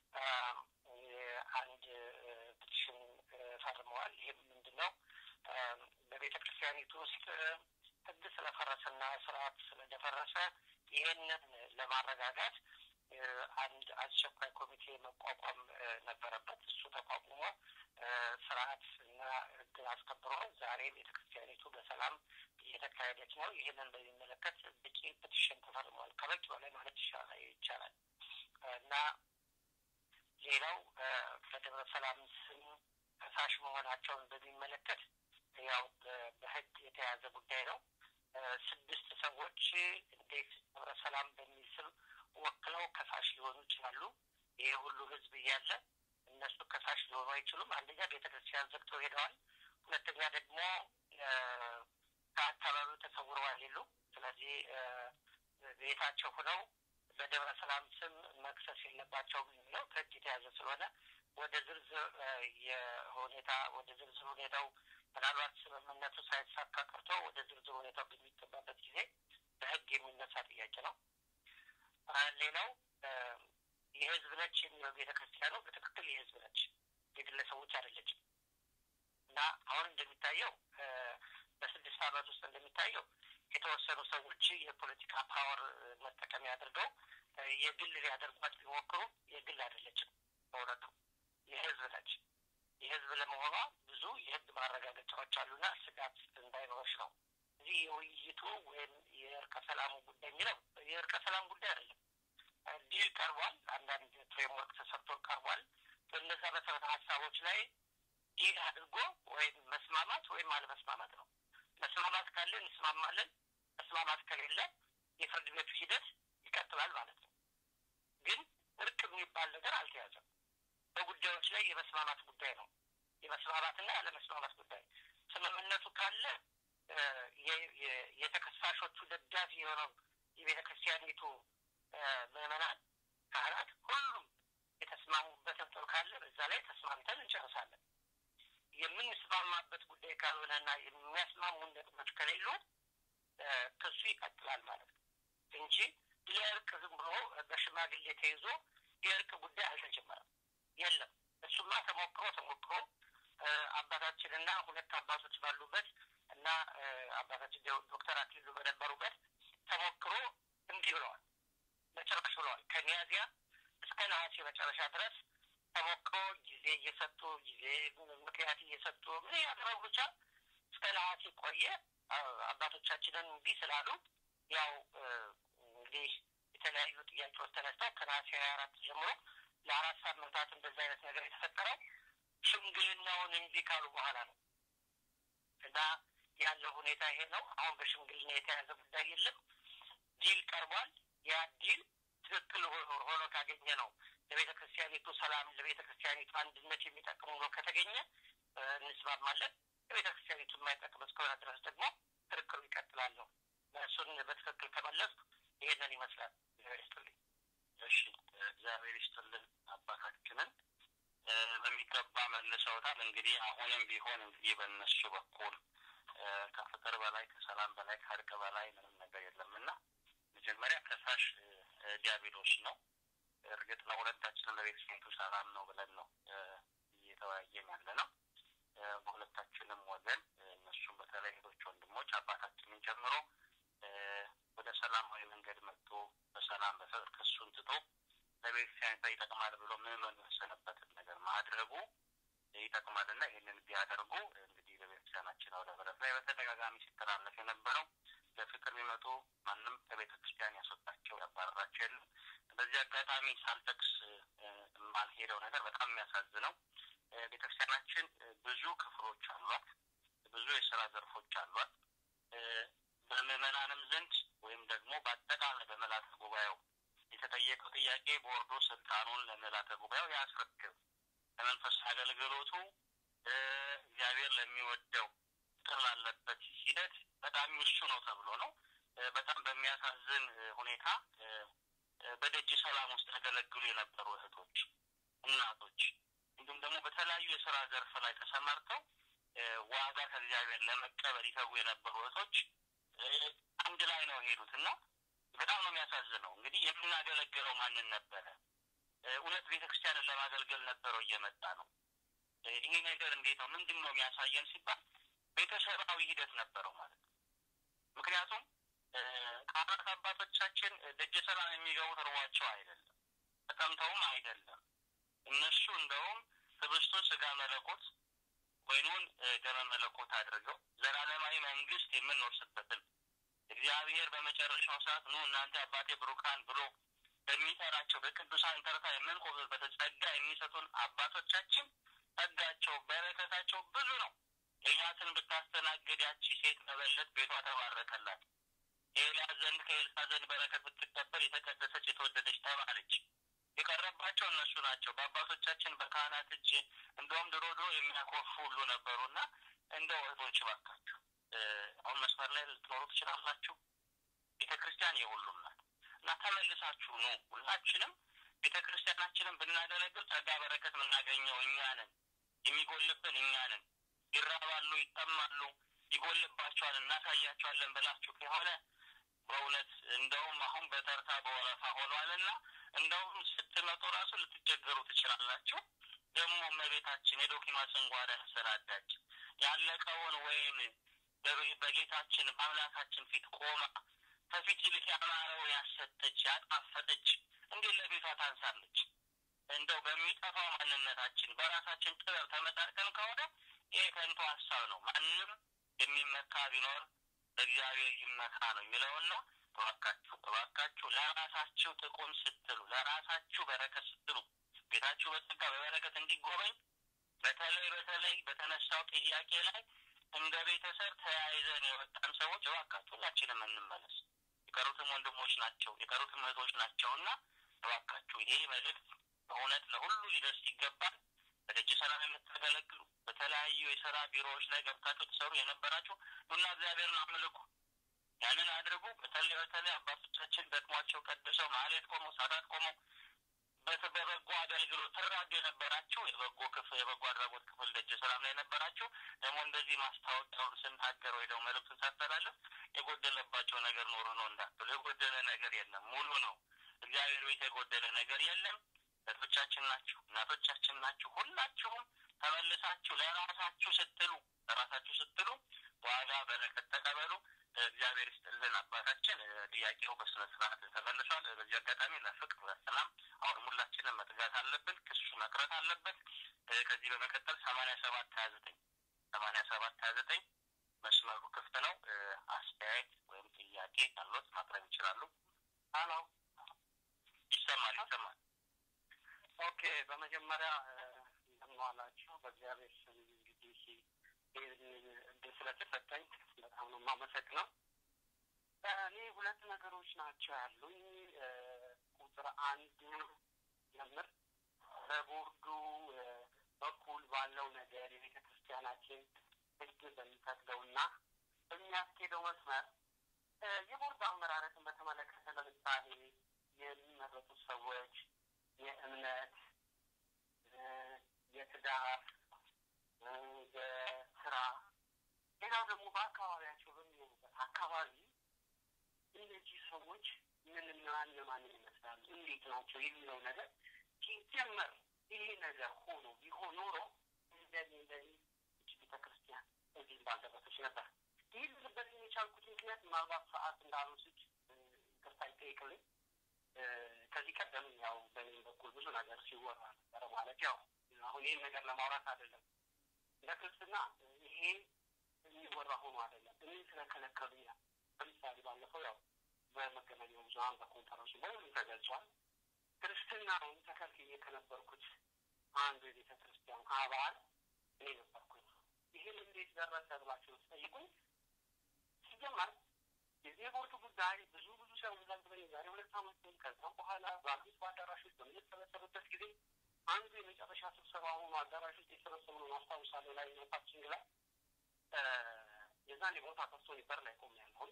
አንድ ፒቲሽን ፈርመዋል። ይህም ምንድን ነው? በቤተ ክርስቲያኒቱ ውስጥ ህግ ስለፈረሰና ስርዓት ስለደፈረሰ ይህንን ለማረጋጋት አንድ አስቸኳይ ኮሚቴ መቋቋም ነበረበት። እሱ ተቋቁሞ ስርዓት እና ህግን አስከብሮ ዛሬ ቤተ ክርስቲያኒቱ በሰላም እየተካሄደች ነው። ይህንን በሚመለከት በቂ ፔቲሽን ተፈርሟል። ከበቂ በላይ ማለት ይቻላል እና ሌላው በደብረ ሰላም ስም ከሳሽ መሆናቸውን በሚመለከት ያው በህግ የተያዘ ጉዳይ ነው። ስድስት ሰዎች እንዴት ደብረ ሰላም በሚል ስም ወክለው ከሳሽ ሊሆኑ ይችላሉ? ይሄ ሁሉ ህዝብ እያለ እነሱ ከሳሽ ሊሆኑ አይችሉም። አንደኛ ቤተ ክርስቲያን ዘግተው ሄደዋል። ሁለተኛ ደግሞ ከአካባቢው ተሰውረዋል የሉ። ስለዚህ ቤታቸው ሆነው በደብረ ሰላም ስም መክሰስ የለባቸውም የሚለው ከህግ የተያዘ ስለሆነ ወደ ዝርዝር የሁኔታ ወደ ዝርዝር ሁኔታው ምናልባት ስምምነቱ ሳይሳካ ቀርቶ ወደ ዝርዝር ሁኔታው በሚገባበት ጊዜ በህግ የሚነሳ ጥያቄ ነው። ሌላው የህዝብ ነች የሚለው ቤተ ክርስቲያኑ በትክክል የህዝብ ነች፣ የግለሰቦች አይደለችም እና አሁን እንደሚታየው በስድስት ዓመት ውስጥ እንደሚታየው የተወሰኑ ሰዎች የፖለቲካ ፓወር መጠቀሚያ አድርገው የግል ሊያደርጓት ቢሞክሩ የግል አይደለችም። በእውነቱ የህዝብ ነች። የህዝብ ለመሆኗ ብዙ የህግ ማረጋገጫዎች አሉና ስጋት እንዳይኖርሽ ነው። እዚህ የውይይቱ ወይም የእርቀ ሰላሙ ጉዳይ የሚለው የእርቀ ሰላም ጉዳይ አይደለም። ዲል ቀርቧል። አንዳንድ ፍሬምወርክ ተሰርቶ ቀርቧል። በእነዛ መሰረተ ሀሳቦች ላይ ዲል አድርጎ ወይም መስማማት ወይም አለመስማማት ነው። መስማማት ካለ እንስማማለን። መስማማት ከሌለ የፍርድ ቤቱ ሂደት ይቀጥላል ማለት ነው። ግን እርቅ የሚባል ነገር አልተያዘም። በጉዳዮች ላይ የመስማማት ጉዳይ ነው። የመስማማትና ያለመስማማት ጉዳይ ስምምነቱ ካለ የተከሳሾቹ ደጋፊ የሆነው የቤተ ክርስቲያኒቱ ምዕመናን፣ ካህናት ሁሉም የተስማሙበት ነጥብ ካለ በዛ ላይ ተስማምተን እንጨርሳለን። የምንስማማበት ጉዳይ ካልሆነና የሚያስማሙን ነጥቦች ከሌሉ ክሱ ይቀጥላል ማለት ነው እንጂ ለእርቅ ዝም ብሎ በሽማግሌ ተይዞ የእርቅ ጉዳይ አልተጀመረም። የለም እሱማ ተሞክሮ ተሞክሮ አባታችንና ሁለት አባቶች ባሉበት እና አባታችን ዶክተር አክሊሉ በነበሩበት ተሞክሮ እንዲህ ብለዋል። መጨረሻ ብለዋል። ከሚያዝያ እስከ ነሐሴ መጨረሻ ድረስ ተሞክሮ ጊዜ እየሰጡ ጊዜ ምክንያት እየሰጡ ምን ያደረጉ ብቻ እስከ ነሐሴ ቆየ። አባቶቻችንን እንዲህ ስላሉ ያው እንግዲህ የተለያዩ ጥያቄዎች ተነስተው ከነሐሴ ሀያ አራት ጀምሮ ለአራት ሳምንታት እንደዚህ አይነት ነገር የተፈጠረው ሽምግልናውን እንዲህ ካሉ በኋላ ነው እና ያለው ሁኔታ ይሄ ነው። አሁን በሽምግልና የተያዘ ጉዳይ የለም። ዲል ቀርቧል። ያ ዲል ትክክል ሆኖ ካገኘ ነው ለቤተ ክርስቲያኒቱ ሰላም፣ ለቤተ ክርስቲያኒቱ አንድነት የሚጠቅም ሆኖ ከተገኘ እንስማማለን። ለቤተ ክርስቲያኒቱ የማይጠቅም እስከሆነ ድረስ ደግሞ ክርክሩ ይቀጥላል ነው። እሱን በትክክል ከመለስኩ ይሄንን ይመስላል። እግዚአብሔር ይስጥልኝ። እሺ፣ እግዚአብሔር ይስጥልን አባታችንን በሚገባ መልሰውታል። እንግዲህ አሁንም ቢሆን እንግዲህ በእነሱ በኩል ከፍቅር በላይ ከሰላም በላይ ከእርቅ በላይ ምንም ነገር የለምና መጀመሪያ ከሳሽ ዲያብሎስ ነው። እርግጥ ነው ሁለታችንም ለቤተሰቤቱ ሰላም ነው ብለን ነው እየተወያየን ያለ ነው። በሁለታችንም ወገን እነሱም በተለይ እህቶች፣ ወንድሞች አባታችንን ጨምሮ ወደ ሰላማዊ መንገድ መጥቶ በሰላም በፍቅር ክሱን ትቶ ለቤተክርስቲያኒቷ ይጠቅማል ብሎ ምዕመኑ የወሰነበትን ነገር ማድረጉ ይጠቅማልና ይህንን ቢያደርጉ እንግዲህ በቤተክርስቲያናችን አውደ ምሕረት ላይ በተደጋጋሚ ሲተላለፍ የነበረው ለፍቅር የሚመጡ ማንም ከቤተ ክርስቲያን ያስወጣቸው ያባረራቸው የለም። በዚህ አጋጣሚ ሳልጠቅስ የማልሄደው ነገር በጣም የሚያሳዝነው ቤተክርስቲያናችን ብዙ ክፍሎች አሏት፣ ብዙ የስራ ዘርፎች አሏት። በምዕመናንም ዘንድ ወይም ደግሞ በአጠቃላይ በመላተ ጉባኤው የተጠየቀው ጥያቄ ቦርዱ ስልጣኑን ለመላተ ጉባኤው ያስረክብ፣ ለመንፈሳዊ አገልግሎቱ እግዚአብሔር ለሚወደው ጥር ላለበት ሂደት በጣም እሱ ነው ተብሎ ነው። በጣም በሚያሳዝን ሁኔታ በደጅ ሰላም ውስጥ ያገለግሉ የነበሩ እህቶች፣ እናቶች እንዲሁም ደግሞ በተለያዩ የስራ ዘርፍ ላይ ተሰማርተው ዋጋ ከእግዚአብሔር ለመቀበል ይተጉ የነበሩ እህቶች አንድ ላይ ነው የሄዱት እና በጣም ነው የሚያሳዝነው። እንግዲህ የምናገለግለው ማንን ነበረ? እውነት ቤተ ክርስቲያንን ለማገልገል ነበረው እየመጣ ነው። ይሄ ነገር እንዴት ነው? ምንድን ነው የሚያሳየን ሲባል ቤተሰባዊ ሂደት ነበረው ማለት ነው። ምክንያቱም ካህናት አባቶቻችን ደጀ ሰላም የሚገቡት እርቧቸው አይደለም፣ ተጠምተውም አይደለም። እነሱ እንደውም ህብስቱን ስጋ መለኮት ወይኑን ደመ መለኮት አድርገው ዘላለማዊ መንግስት የምንወርስበትን እግዚአብሔር በመጨረሻው ሰዓት ኑ እናንተ አባቴ ብሩካን ብሎ በሚጠራቸው በቅዱሳን ተርታ የምንቆምበት ጸጋ የሚሰጡን አባቶቻችን ጸጋቸው በረከታቸው ብዙ ነው። ኤልያስን ብታስተናግድ ያቺ ሴት መበለት ቤቷ ተባረከላት። ኤልያስ ዘንድ ከኤልሳ ዘንድ በረከት ብትቀበል የተቀደሰች የተወደደች ተባለች። የቀረባቸው እነሱ ናቸው። በአባቶቻችን በካህናት እጅ እንደውም ድሮ ድሮ የሚያኮርፉ ሁሉ ነበሩና እንደው እህቶች እባካችሁ አሁን መስመር ላይ ልትኖሩ ትችላላችሁ። ቤተ ክርስቲያን የሁሉም ናት እና ተመልሳችሁ ኑ። ሁላችንም ቤተ ክርስቲያናችንን ብናገለግል ጸጋ በረከት የምናገኘው እኛ ነን። የሚጎልብን እኛ ነን። ይራባሉ፣ ይጠማሉ፣ ይጎልባቸዋል፣ እናሳያቸዋለን ብላችሁ ከሆነ በእውነት እንደውም አሁን በተርታ በወረፋ ሆኗልና እንደውም ስትመጡ ራሱ ልትቸገሩ ትችላላችሁ። ደግሞ እመቤታችን የዶኪማስን ጓዳ ያሰናዳች ያለቀውን ወይም በጌታችን በአምላካችን ፊት ቆማ ከፊት ይልቅ ያማረውን ያሰጠች ያጣፈጠች እንዴት ለቤቷ ታንሳለች? እንደው በሚጠፋው ማንነታችን በራሳችን ጥበብ ተመጣርቀን ከሆነ ይሄ ከንቱ ሀሳብ ነው። ማንም የሚመካ ቢኖር በእግዚአብሔር ይመካ ነው የሚለውና እባካችሁ እባካችሁ ለራሳችሁ ጥቅም ስትሉ ለራሳችሁ በረከት ስትሉ ቤታችሁ በጸጋ በበረከት እንዲጎበኝ በተለይ በተለይ በተነሳው ጥያቄ ላይ እንደ ቤተሰብ ተያይዘን የወጣን ሰዎች እባካችሁ ሁላችንም እንመለስ። የቀሩትም ወንድሞች ናቸው፣ የቀሩትም እህቶች ናቸው እና እባካችሁ ይሄ መልእክት በእውነት ለሁሉ ሊደርስ ይገባል። በደጅ ሰላም የምታገለግሉ በተለያዩ የስራ ቢሮዎች ላይ ገብታችሁ ትሰሩ የነበራችሁ ኑና እግዚአብሔርን አምልኩ። ያንን አድርጉ። በተለይ በተለይ አባቶቻችን ደክሟቸው ቀድሰው ማህሌት ቆመው ሰዓታት ቆመው በበጎ አገልግሎት ትራዱ የነበራችሁ የበጎ ክፍል የበጎ አድራጎት ክፍል ደጅ ሰላም ላይ የነበራችሁ ደግሞ እንደዚህ ማስታወቂያውን ስናገር ወይ ደግሞ መልዕክቱን ሳስተላለፍ የጎደለባቸው ነገር ኖሮ ነው እንዳትሉ። የጎደለ ነገር የለም፣ ሙሉ ነው። እግዚአብሔር ቤት የጎደለ ነገር የለም። እህቶቻችን ናችሁ፣ እናቶቻችን ናችሁ። ሁላችሁም ተመልሳችሁ ለራሳችሁ ስትሉ ለራሳችሁ ስትሉ ዋጋ በረከት ተቀበሉ። እግዚአብሔር ይስጥልን አባታችን። ጥያቄው በስነ ስርዓት ተመልሷል። በዚህ አጋጣሚ ለፍቅር ለሰላም አሁን ሁላችንም መትጋት አለብን። ክሱ መቅረት አለበት። ከዚህ በመቀጠል ሰማንያ ሰባት ሀያ ዘጠኝ ሰማንያ ሰባት ሀያ ዘጠኝ መስመሩ ክፍት ነው። አስተያየት ወይም ጥያቄ ካሎት ማቅረብ ይችላሉ። ሀሎ፣ ይሰማል ይሰማል። ኦኬ፣ በመጀመሪያ እንደምን ዋላችሁ። በእግዚአብሔር ስም እንግዲህ እድል ስለተሰጠኝ በጣም ነው የማመሰግነው። እኔ ሁለት ነገሮች ናቸው ያሉኝ። ቁጥር አንድ ጀምር በቦርዱ በኩል ባለው ነገር የቤተ ክርስቲያናችን ሕግ በሚፈቅደውና በሚያስኬደው መስመር የቦርድ አመራረትን በተመለከተ ለምሳሌ የሚመረጡ ሰዎች የእምነት፣ የትዳር፣ የስራ ሌላው ደግሞ በአካባቢያቸው በሚኖሩበት አካባቢ እነዚህ ሰዎች ምንና እነማንን ይመስላሉ፣ እንዴት ናቸው የሚለው ነገር ሲጀመር ይሄ ነገር ሆኖ ቢሆን ኖሮ እንደኔ እንደኔ እች ቤተ ክርስቲያን እዚህ ባልደረሰች ነበር። ይህ ልበት የቻልኩት ምክንያት ምናልባት ሰዓት እንዳልወስድ ይቅርታ ይጠይቅልኝ። ከዚህ ቀደም ያው በእኔ በኩል ብዙ ነገር ሲወራ ነበረ። ማለት ያው አሁን ይህን ነገር ለማውራት አይደለም፣ ለክርስትና ይሄ የሚወራ ሆኖ አይደለም። እኔ ስለከለከሉኛል። ለምሳሌ ባለፈው ያው በመገናኛ ብዙኃን በኮንፈረንሱ በሁሉም ተገልጿል። ክርስትናውን ተከልክዬ ከነበርኩት አንዱ የቤተ ክርስቲያን አባል እኔ ነበርኩኝ። ይህን እንዴት ደረሰ ብላችሁ ስጠይቁኝ ሲጀመር የዜጎቹ ጉዳይ ብዙ ብዙ ሰው ዘንብለን የዛሬ ሁለት ዓመት ከዛም በኋላ በአዲስ በአዳራሾች በምንሰበሰብበት ጊዜ አንዱ የመጨረሻ ስብሰባ ሆኖ አዳራሽ ውስጥ የሰበሰብነው ማስታውሳለሁ ላይ ነታችን ላይ የዛን የቦታ ከፍቶ በር ላይ ቆም ያለሁን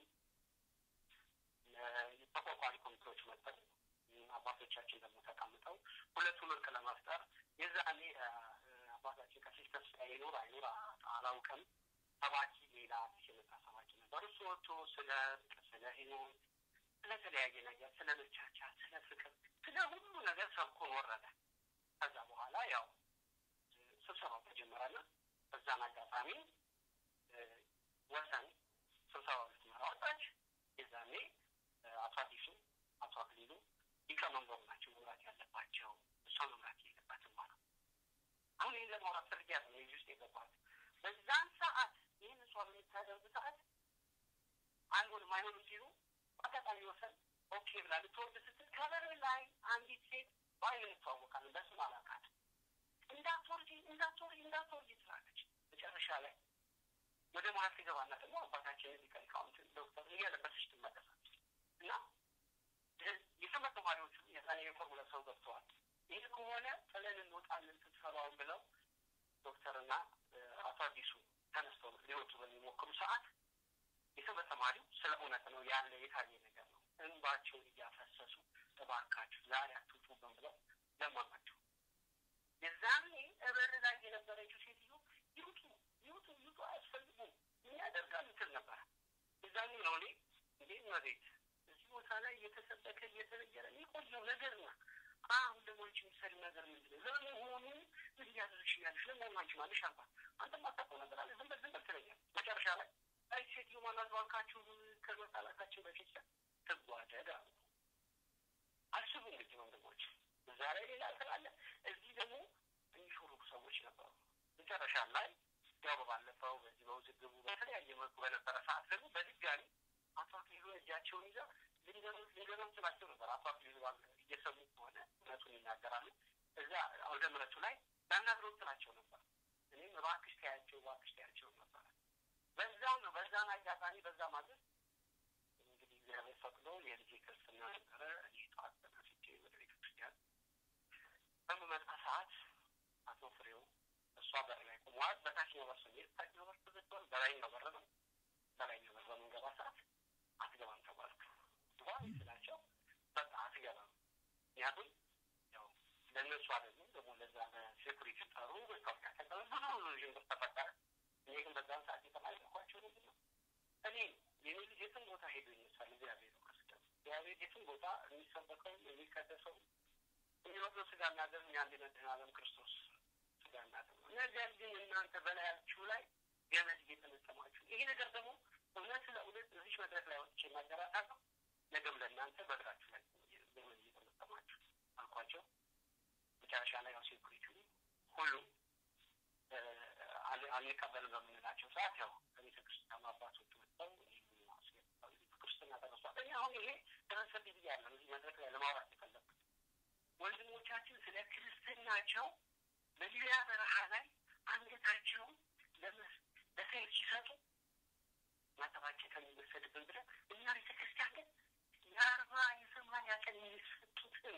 ተቋቋሚ ኮሚቴዎች መጠን አባቶቻችን ደግሞ ተቀምጠው ሁለቱን እርቅ ለመፍጠር የዛኔ አባታችን ቀሲስ ተስፋዬ ይኑር አይኑር አላውቅም ሰባኪ ሌላ አዲስ የመጣ ሰባኪ ነበር። እሱ ወጥቶ ስለ እርቅ፣ ስለ ህይወት፣ ስለተለያየ ነገር፣ ስለ መቻቻል፣ ስለ ፍቅር፣ ስለ ሁሉ ነገር ሰብኮን ወረደ። ከዛ በኋላ ያው ስብሰባው ተጀመረና በዛን አጋጣሚ ወሰን ስብሰባው ልትመራ ወጣች። የዛኔ አቶ አዲሱ አቶ አክሊሉ ሊቀመንበሩ ናቸው መምራት ያለባቸው፣ እሷ መምራት የለባትም ማለት አሁን ይህን ለማውራት ፈልጌ ያለ የዚህ ውስጥ የገባት በዛን ሰዓት ይህን እሷ በምታደርግ ሰዓት አይሆንም አይሆንም ሲሉ በአጋጣሚ ወሰን ኦኬ ብላ ልትወርድ ስትል ከበር ላይ አንዲት ሴት በአይን እንተዋወቃለን፣ በስም አላውቃትም። እንዳትወርጂ እንዳትወርጂ እንዳትወርጂ ትላለች። መጨረሻ ላይ ወደ መሀል ሲገባና ደግሞ አባታችን ሊቀ ሊቃውንት ዶክተር እያለበሰች ትመለሳለች እና የትምህርት ተማሪዎቹ የዛኔ የፎርሙላ ሰው ገብተዋል። ይህ ከሆነ ጥለን እንወጣለን ስብሰባውን ብለው ዶክተርና አቶ አዲሱ ተነስተው ሊወጡ በሚሞክሩ ሰዓት የትምህርት ተማሪው ስለ እውነት ነው ያለ የታየ ነገር ነው። እንባቸውን እያፈሰሱ እባካችሁ ዛሬ አትውጡብን ብለው ለመኗቸው። የዛኔ እበር ላይ የነበረችው ሴትዮ ይውጡ ይውጡ ይውጡ አያስፈልጉም ምን ያደርጋል ምትል ነበረ። የዛኔ ነው እኔ እንዴ መቤት እዚህ ቦታ ላይ እየተሰበከ እየተነገረ የቆየው ነገር ነው። አሁን ደግሞ አንቺ የሚሰሪ ነገር ምንድን ነው? ለመሆኑ ምን እያደረግሽ ያለሽ? ለመሆኑ አንቺ ማለሽ አልኳት። አንተ ማታውቀው ነገር አለ ዝም በል ዝም በል ትለኛለህ። መጨረሻ ላይ አይ ሴትዮ ማናት ባልካችሁ ከመጣላታችን በፊት ትጓደድ አሉ። አስቡ እንግዲህ ወንድሞች፣ እዛ ላይ ሌላ ስላለ እዚህ ደግሞ የሚሾሩ ሰዎች ነበሩ። መጨረሻ ላይ ያው በባለፈው በዚህ በውዝግቡ በተለያየ መልኩ በነበረ ሰዓት ደግሞ በድጋሚ አቶ አክሊሉ እጃቸውን ይዘው ልንገሩት ልንገሩት ስላቸው ነበር። አቶ አክሊሉ እየሰሙ ከሆነ እውነቱን ይናገራሉ። እዛ አውደ ምሕረቱ ላይ ላናግረው ስላቸው ነበር። እኔም እባክሽ ተያቸው እባክሽ ተያቸው ነበር። በዛው ነው በዛን አጋጣሚ በዛ ማለት እንግዲህ እግዚአብሔር ፈቅዶ የልጄ ክርስትና ነበረ። እኔ ጠዋት ተነስቼ ወደ ቤተ ክርስቲያን በምመጣ ሰዓት አቶ ፍሬው እሷ በር ላይ ቆመዋል። በታችኛው በር ስንሄድ ታችኛው በር ተዘግቷል። በላይኛው በር ነው። በላይኛው በር በምንገባ ሰዓት አትገባም ተባልኩ። ዋይ ስላቸው በቃ አትገባም። ምክንያቱም ያው ለእነሱ አይደለም ደግሞ ለዛ ሴኩሪቲ ጠሩ መታወቂያ ተቀበል ብዙ ብዙ ዥንብር ተፈጠረ። እኔ ግን በዛን ሰዓት የተናገርኳቸው ምንድን ነው እኔ የኔ ልጅ የትም ቦታ ሄዶ ይነሳል። እግዚአብሔር ነው ክርስቶስ እግዚአብሔር የትም ቦታ የሚሰበከው የሚቀደሰው የሚወደው ስጋና ደም የአንድ መድኃኔዓለም ክርስቶስ ስጋና ደም ነው። ነገር ግን እናንተ በላያችሁ ላይ ገመድ እየተመጠማችሁ ይሄ ነገር ደግሞ እውነት ለእውነት እዚች መድረክ ላይ ወጥቼ እናገራታለሁ። ነገም ለእናንተ በእግራችሁ ላይ ገመድ እየተመጠማችሁ አልኳቸው። መጨረሻ ላይ ያው ሴኩሪቲ ሁሉ አንቀበልም በምንላቸው ሰዓት ያው ከቤተ ክርስቲያኑ አባቶች መጥተው ክርስትና ተነሷል። እኔ አሁን ይሄ ተነሰብ ብዬ ያለ እዚህ መድረክ ላይ ለማውራት የፈለግኩት ወንድሞቻችን ስለ ክርስትናቸው በሊቢያ በረሃ ላይ አንገታቸውን ለሰይፍ ሲሰጡ ማጠባቸው ከሚወሰድብን ብለን እኛ ቤተ ክርስቲያን ግን የአርባ የሰማንያ ቀን የሚሰጡትን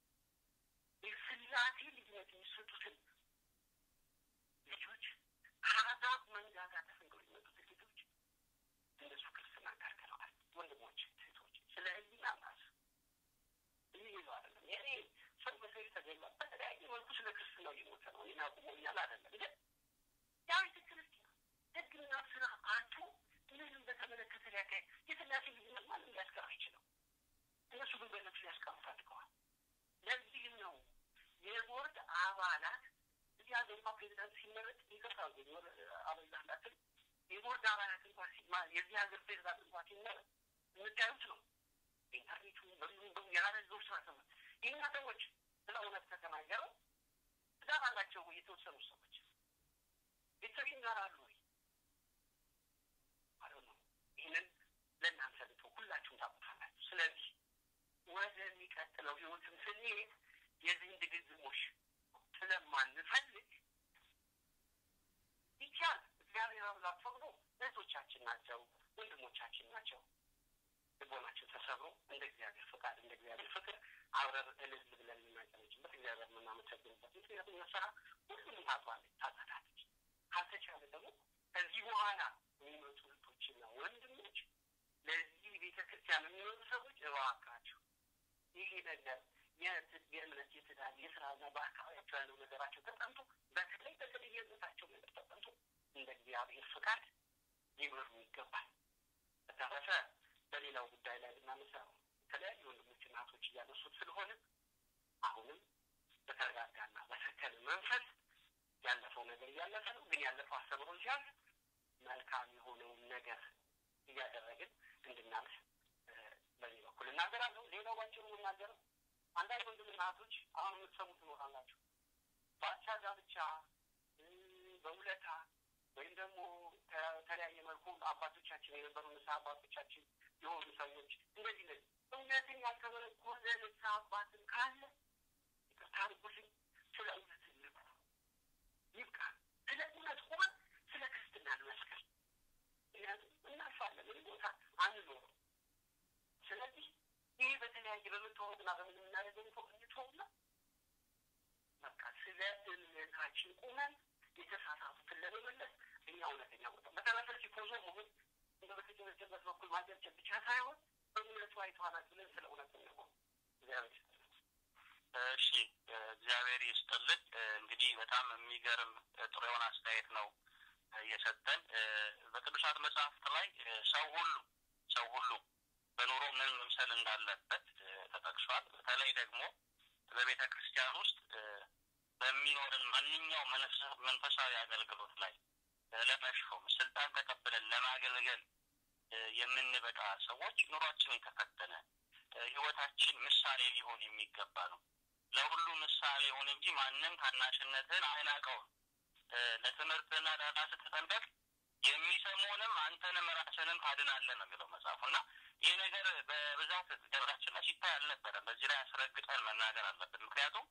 የስላሴ ልጅነት የሚሰጡትን ልጆች ከአሕዛብ መንጋጋ ተፈንቅለው የሚመጡት ልጆች እነሱ ክርስትና ከልክለዋል። ወንድሞች ሴቶች፣ ስለ ህሊና ማስ ይህ ይዞ አይደለም የኔ ሰው በሰው ተገሏል። በተለያየ መልኩ ስለ ክርስትናው እየሞተ ነው። እኔን አቁሞኛል አይደለም ግን ያ ቤተ ክርስቲያን ህግና ስራ አንቱ ምንም በተመለከተ ሊያካሄድ የስላሴ ልጅነት ማንም ሊያስቀር አይችልም። እነሱ ግን በእነሱ ሊያስቀሩ ፈልገዋል። ለዚህም ነው የቦርድ አባላት እዚህ ሀገርማ ፕሬዚዳንት ሲመረጥ ይቅርታ ወር አበዛላትን የቦርድ አባላት እንኳ የዚህ ሀገር ፕሬዚዳንት እንኳ ሲመረጥ የምታዩት ነው። ኢንተርኔቱ በምንም በ ያላረዘው ስራ ሰማ ይህና ሰዎች ስለ እውነት ከተናገረው ትዳር አላቸው ወይ? የተወሰኑ ሰዎች ቤተሰብ ይኖራሉ ወይ? አለ ነው። ይህንን ለእናንተ ልቶ ሁላችሁም ታውቁታላችሁ። ስለዚህ ወደሚቀጥለው ህይወትም ስንሄድ የዚህን ድግግሞሽ ስለማንፈልግ ይቻል እግዚአብሔር አምላክ ፈቅዶ እህቶቻችን ናቸው፣ ወንድሞቻችን ናቸው። እግዚአብሔር የምናመሰግንበት ምክንያቱም መሰራ ሁሉም ታጥባለች፣ ታጸዳለች። ካልተቻለ ደግሞ ከዚህ በኋላ የሚመጡ እህቶችና ወንድሞች ለዚህ ቤተ ክርስቲያን የሚመጡ ሰዎች እባካችሁ ይሄ ነገር የእምነት የትዳር የስራና በአካባቢያቸው ያለው ነገራቸው ተጠንቶ በተለይ በተለይ የእምነታቸው ነገር ተጠንቶ እንደ እግዚአብሔር ፍቃድ ሊመሩ ይገባል። በተረፈ በሌላው ጉዳይ ላይ ብናነሳ የተለያዩ ወንድሞች እናቶች እያነሱት ስለሆነ አሁንም በተረጋጋና በሰከነ መንፈስ ያለፈው ነገር እያለፈ ነው። ግን ያለፈው አስተምሮን ሲያዝ መልካም የሆነውን ነገር እያደረግን እንድናልፍ በዚህ በኩል እናገራለሁ። ሌላው ባጭሩ የምናገረው አንዳንድ ወንድም እናቶች አሁን የምትሰሙት ትኖራላችሁ። በአቻ ጋብቻ በውለታ ወይም ደግሞ ከተለያየ መልኩ አባቶቻችን የነበሩ ንስሐ አባቶቻችን የሆኑ ሰዎች እንደዚህ እንደዚህ እውነትን ያልተመረኮዘ ንስሐ አባትን ካለ ይቅርታ አድርጉልኝ፣ ስለ እውነት እንበል ይብቃ። ስለ እውነት ሆን ስለ ክርስትና እንመስክር። ምክንያቱም እናልፋለን፣ ምን ቦታ አንኖርም። ስለዚህ ይህ በተለያየ በምትሆኑና በምን የምናደርገው ሰው እንተውና በቃ ስለ እምነታችን ቁመን የተሳሳቱትን ለመመለስ እኛ እውነተኛ ቦታ በተረፈ ሲፖዞ መሆን እንደ በተጨበጨበት በኩል ማጨብጨብ ብቻ ሳይሆን በእምነቱ አይተዋናል ብለን ስለ እውነት ነው። እግዚአብሔር እሺ፣ እግዚአብሔር ይስጥልን። እንግዲህ በጣም የሚገርም ጥሩ የሆነ አስተያየት ነው እየሰጠን በቅዱሳት መጽሐፍት ላይ ሰው ሁሉ ሰው ሁሉ በኑሮ ምን መምሰል እንዳለበት ተጠቅሷል። በተለይ ደግሞ በቤተ ክርስቲያን ውስጥ በሚኖርን ማንኛውም መንፈሳዊ አገልግሎት ላይ ለመሾም ስልጣን ተቀብለን ለማገልገል የምንበቃ ሰዎች ኑሯችን የተፈተነ ህይወታችን ምሳሌ ሊሆን የሚገባ ነው። ለሁሉ ምሳሌ ይሁን እንጂ ማንም ታናሽነትን አይናቀውም። ለትምህርትና ለራስህ ተጠንቀቅ፣ የሚሰሙንም አንተንም ራስንም ታድናለህ ነው የሚለው መጽሐፉ እና ይህ ነገር በብዛት ገበራችን ላይ ሲታይ አልነበረም። በዚህ ላይ አስረግጠን መናገር አለብን። ምክንያቱም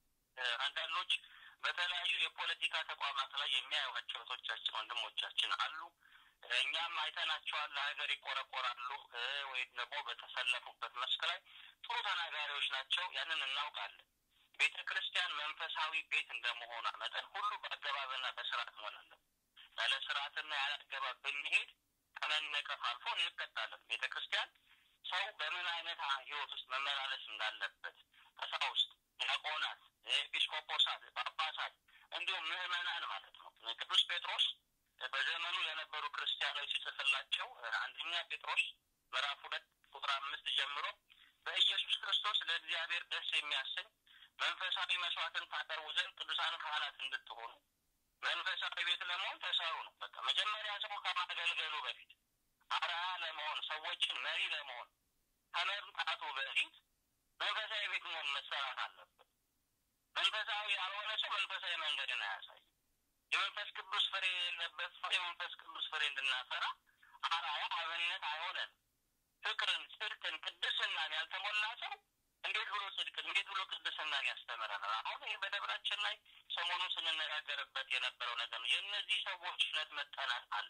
አንዳንዶች በተለያዩ የፖለቲካ ተቋማት ላይ የሚያዩዋቸው እህቶቻችን ወንድሞቻችን አሉ። እኛም አይተናቸዋል። ለሀገር ይቆረቆራሉ ወይም ደግሞ በተሰለፉበት መስክ ላይ ጥሩ ተናጋሪዎች ናቸው። ያንን እናውቃለን። ቤተ ክርስቲያን መንፈሳዊ ቤት እንደመሆኗ መጠን ሁሉ በአገባብና በስርዓት መሆን አለብን። ያለ ስርዓትና ያለ አገባብ ብንሄድ ከመነቀፍ አልፎ እንቀጣለን። ቤተ ክርስቲያን ሰው በምን አይነት ህይወት ውስጥ መመላለስ እንዳለበት ቀሳውስት፣ ዲያቆናት፣ ኤጲስቆጶሳት፣ ጳጳሳት እንዲሁም ምዕመናን ማለት ነው። ቅዱስ ጴጥሮስ በዘመኑ ለነበሩ ክርስቲያኖች ሲጽፍላቸው አንደኛ ጴጥሮስ ምዕራፍ ሁለት ቁጥር አምስት ጀምሮ በኢየሱስ ክርስቶስ ለእግዚአብሔር ደስ የሚያሰኝ መንፈሳዊ መስዋዕትን ታቀርቡ ዘንድ ቅዱሳን ካህናት እንድትሆኑ መንፈሳዊ ቤት ለመሆን ተሰሩ ነው። በቃ መጀመሪያ ሰው ከማገልገሉ በፊት አርአያ ለመሆን ሰዎችን መሪ ለመሆን ከመምጣቱ በፊት መንፈሳዊ ቤት መሆን መሰራት አለበት። መንፈሳዊ ያልሆነ ሰው መንፈሳዊ መንገድን አያሳይም። የመንፈስ ቅዱስ ፍሬ የሌለበት ሰው የመንፈስ ቅዱስ ፍሬ እንድናፈራ አርአያ አብነት አይሆነን። ፍቅርን፣ ጽድቅን፣ ቅድስናን ያልተሞላ ሰው እንዴት ብሎ ጽድቅን እንዴት ብሎ ቅድስናን ያስተምረናል? አሁን ይህ በደብራችን ላይ ሰሞኑን ስንነጋገርበት የነበረው ነገር ነው። የእነዚህ ሰዎች እውነት መጠናት አለ።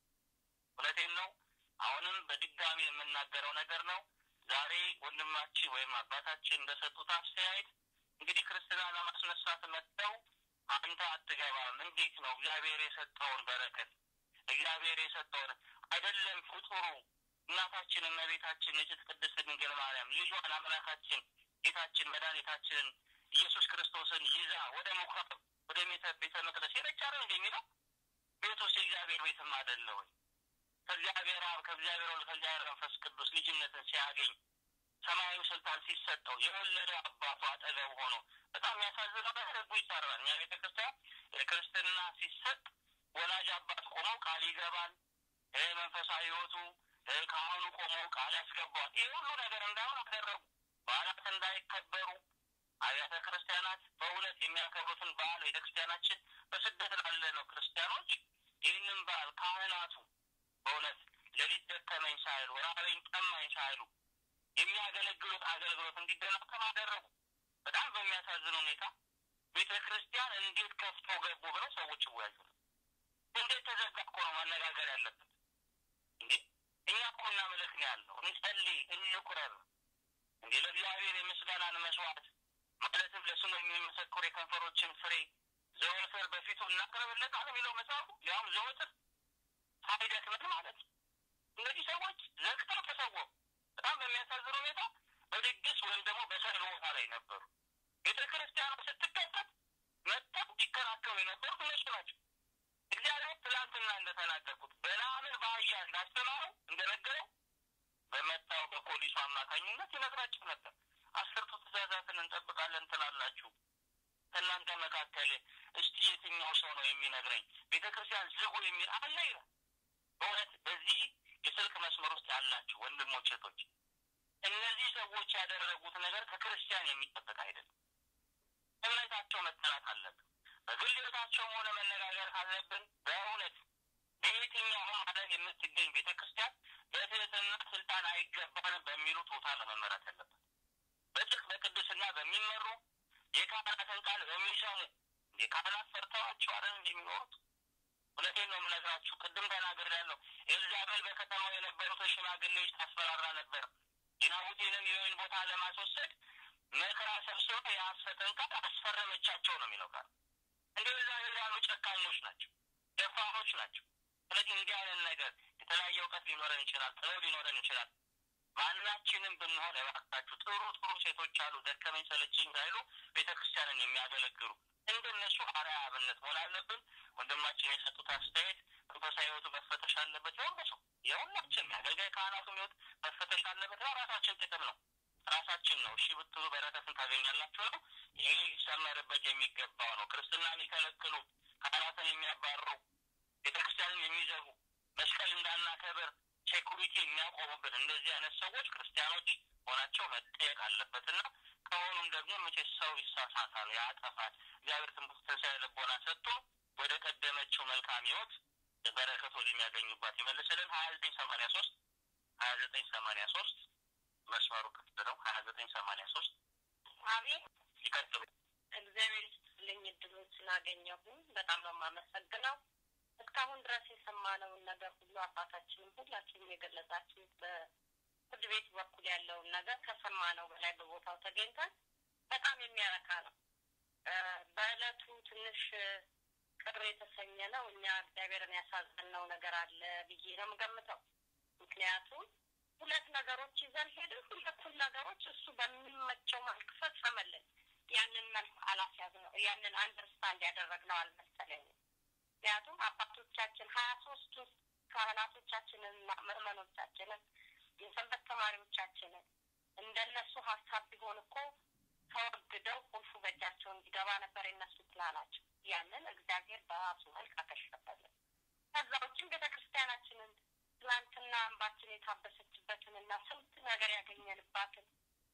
እውነቴን ነው። አሁንም በድጋሚ የምናገረው ነገር ነው። ዛሬ ወንድማችን ወይም አባታችን እንደሰጡት አስተያየት እንግዲህ ክርስትና ለማስነሳት መጥተው አንተ አትገባም፣ እንዴት ነው እግዚአብሔር የሰጠውን በረከት እግዚአብሔር የሰጠውን አይደለም ፍጡሩ እናታችን እመቤታችን ንጽሕት ቅድስት ድንግል ማርያም ልጇን አምላካችን ጌታችን መድኃኒታችንን ኢየሱስ ክርስቶስን ይዛ ወደ ምኩራብ ወደ ቤተ መቅደስ ሄደች አይደል እንደሚለው ቤት ውስጥ የእግዚአብሔር ቤትም አይደለ ወይ? ከእግዚአብሔር አብ ከእግዚአብሔር ወልድ ከእግዚአብሔር መንፈስ ቅዱስ ልጅነትን ሲያገኝ ሰማያዊ ስልጣን ሲሰጠው የወለደው አባቱ አጠገብ ሆኖ በጣም የሚያሳዝነው ነገር ህጉ ይሰራል። እኛ ቤተ ክርስቲያን ክርስትና ሲሰጥ ወላጅ አባት ቆሞ ቃል ይገባል። መንፈሳዊ ህይወቱ ካህኑ ቆሞ ቃል ያስገባዋል። ይህ ሁሉ ነገር እንዳሁን አደረጉ። በዓላት እንዳይከበሩ አብያተ ክርስቲያናት በእውነት የሚያከብሩትን በዓል ቤተክርስቲያናችን በስደት ላለ ነው ክርስቲያኖች ይህንን በዓል ካህናቱ በእውነት ሌሊት ደከመኝ ሳይሉ ራበኝ ጠማኝ ሳይሉ የሚያገለግሉት አገልግሎት እንዲደናቀም አደረጉ። በጣም በሚያሳዝን ሁኔታ ቤተ ክርስቲያን እንዴት ከፍቶ ገቡ ብለው ሰዎች ይወያዩ። እንዴት ተዘጋ እኮ ነው መነጋገር ያለበት እንዴ። እኛ እኮ እናምልክ ነው ያለው፣ እንጸልይ፣ እንቁረብ እንዴ ለእግዚአብሔር የምስጋናን መስዋዕት ማለትም ለስሙ የሚመሰክሩ የከንፈሮችን ፍሬ ዘወትር በፊቱ እናቀርብለታል የሚለው መጽሐፉ ያውም ዘወትር ሳይደክመን ማለት ነው። እነዚህ ሰዎች ዘግተው ተሰወሩ። በጣም በሚያሳዝን ሁኔታ በድግስ ወይም ደግሞ በሰርግ ቦታ ላይ ነበሩ። ቤተ ክርስቲያኗ ስትከፈት መጥተው ይከራከሩ የነበሩት እነሱ ናቸው። እግዚአብሔር ትላንትና እንደተናገርኩት በለዓምን በአህያ እንዳስተማረው እንደነገረው በመጣው በፖሊሱ አማካኝነት ይነግራቸው ነበር። አስርቱ ትእዛዛትን እንጠብቃለን ትላላችሁ። ከእናንተ መካከል እስቲ የትኛው ሰው ነው የሚነግረኝ? ቤተ ክርስቲያን ዝጉ የሚል አለ ይላል። በእውነት በዚህ የስልክ መስመር ውስጥ ያላችሁ ወንድሞች እህቶች፣ እነዚህ ሰዎች ያደረጉት ነገር ከክርስቲያን የሚጠበቅ አይደለም። እምነታቸው መጠራት አለብን። በግል ሕይወታቸውም ሆነ መነጋገር ካለብን በእውነት በየትኛውም ዓለም የምትገኝ ቤተ ክርስቲያን በትህትና ስልጣን አይገባንም በሚሉ ቶታ ለመመራት ያለበት በጽድቅ በቅድስና በሚመሩ የካህናትን ቃል በሚሰሙ የካህናት ፈርተዋቸው አይደል እንደሚኖሩት እውነቴን ነው የምነግራችሁ። ቅድም ተናግሬያለሁ። ኤልዛቤል በከተማው የነበሩትን ሽማግሌዎች ታስፈራራ ነበር። የናቡቴንም የወይን ቦታ ለማስወሰድ መከራ ሰብስባ የሐሰትን ቃል አስፈረመቻቸው ነው የሚለው ቃል። እንደ ኤልዛቤል ያሉ ጨካኞች ናቸው፣ ደፋሮች ናቸው። ስለዚህ እንዲህ አይነት ነገር የተለያየ እውቀት ሊኖረን ይችላል፣ ጥበብ ሊኖረን ይችላል። ማናችንም ብንሆን እባካችሁ ጥሩ ጥሩ ሴቶች አሉ፣ ደከመኝ ሰለችኝ ሳይሉ ቤተ ክርስቲያንን የሚያገለግሉ እንደነሱ አርአያ አብነት መሆን አለብን። ወንድማችን የሰጡት አስተያየት መንፈሳዊ ሕይወቱ መፈተሽ አለበት። የሁሉ ሰው የሁላችን የአገልጋይ ካህናቱም ሕይወት መፈተሽ አለበት። ነው ራሳችን ጥቅም ነው ራሳችን ነው። እሺ ብትሉ በረከትን ታገኛላችሁ ነው። ይህ ሊሰመርበት የሚገባው ነው። ክርስትና የሚከለክሉ ካህናትን የሚያባርሩ ቤተክርስቲያንን የሚዘጉ መስቀል እንዳናከብር ሴኩሪቲ የሚያቆሙብን እንደዚህ አይነት ሰዎች ክርስቲያኖች ሆናቸው መጠየቅ አለበትና ከሆኑም ደግሞ መቼ ሰው ይሳሳታል፣ ያጠፋል። እግዚአብሔር ትንሣኤ ልቦና ሰጥቶ ወደ ቀደመችው መልካም ሕይወት በረከቶች የሚያገኙባት ይመልስልን። ሀያ ዘጠኝ ሰማንያ ሶስት ሀያ ዘጠኝ ሰማንያ ሶስት መስመሩ ክፍት ነው። ሀያ ዘጠኝ ሰማንያ ሶስት አቤት ይቀጥሉ። እግዚአብሔር ይስጥልኝ እድሉን ስላገኘሁኝ በጣም ነው የማመሰግነው። እስካሁን ድረስ የሰማነውን ነገር ሁሉ አባታችንም ሁላችንም የገለጻችሁት በፍርድ ቤት በኩል ያለውን ነገር ከሰማነው በላይ በቦታው ተገኝተን በጣም የሚያረካ ነው። በእለቱ ትንሽ ቅር የተሰኘ ነው። እኛ እግዚአብሔርን ያሳዘንነው ነገር አለ ብዬ ነው የምገምተው። ምክንያቱም ሁለት ነገሮች ይዘን ሄድን። ሁለቱን ነገሮች እሱ በሚመቸው መልክ ፈጸመልን። ያንን መልክ አላስያዝነው፣ ያንን አንደርስታንድ ያደረግነው አልመሰለኝም። ምክንያቱም አባቶቻችን ሀያ ሶስቱ ካህናቶቻችንንና ምዕመኖቻችንን የሰንበት ተማሪዎቻችንን እንደነሱ ሀሳብ ቢሆን እኮ ተወግደው ቁልፉ በእጃቸው እንዲገባ ነበር የነሱ ፕላናቸው። ያንን እግዚአብሔር በራሱ መልክ አከሸፈልን። ከዛ ውጭም ቤተ ክርስቲያናችንን ትላንትና እንባችን የታበሰችበትን እና ስንት ነገር ያገኘንባትን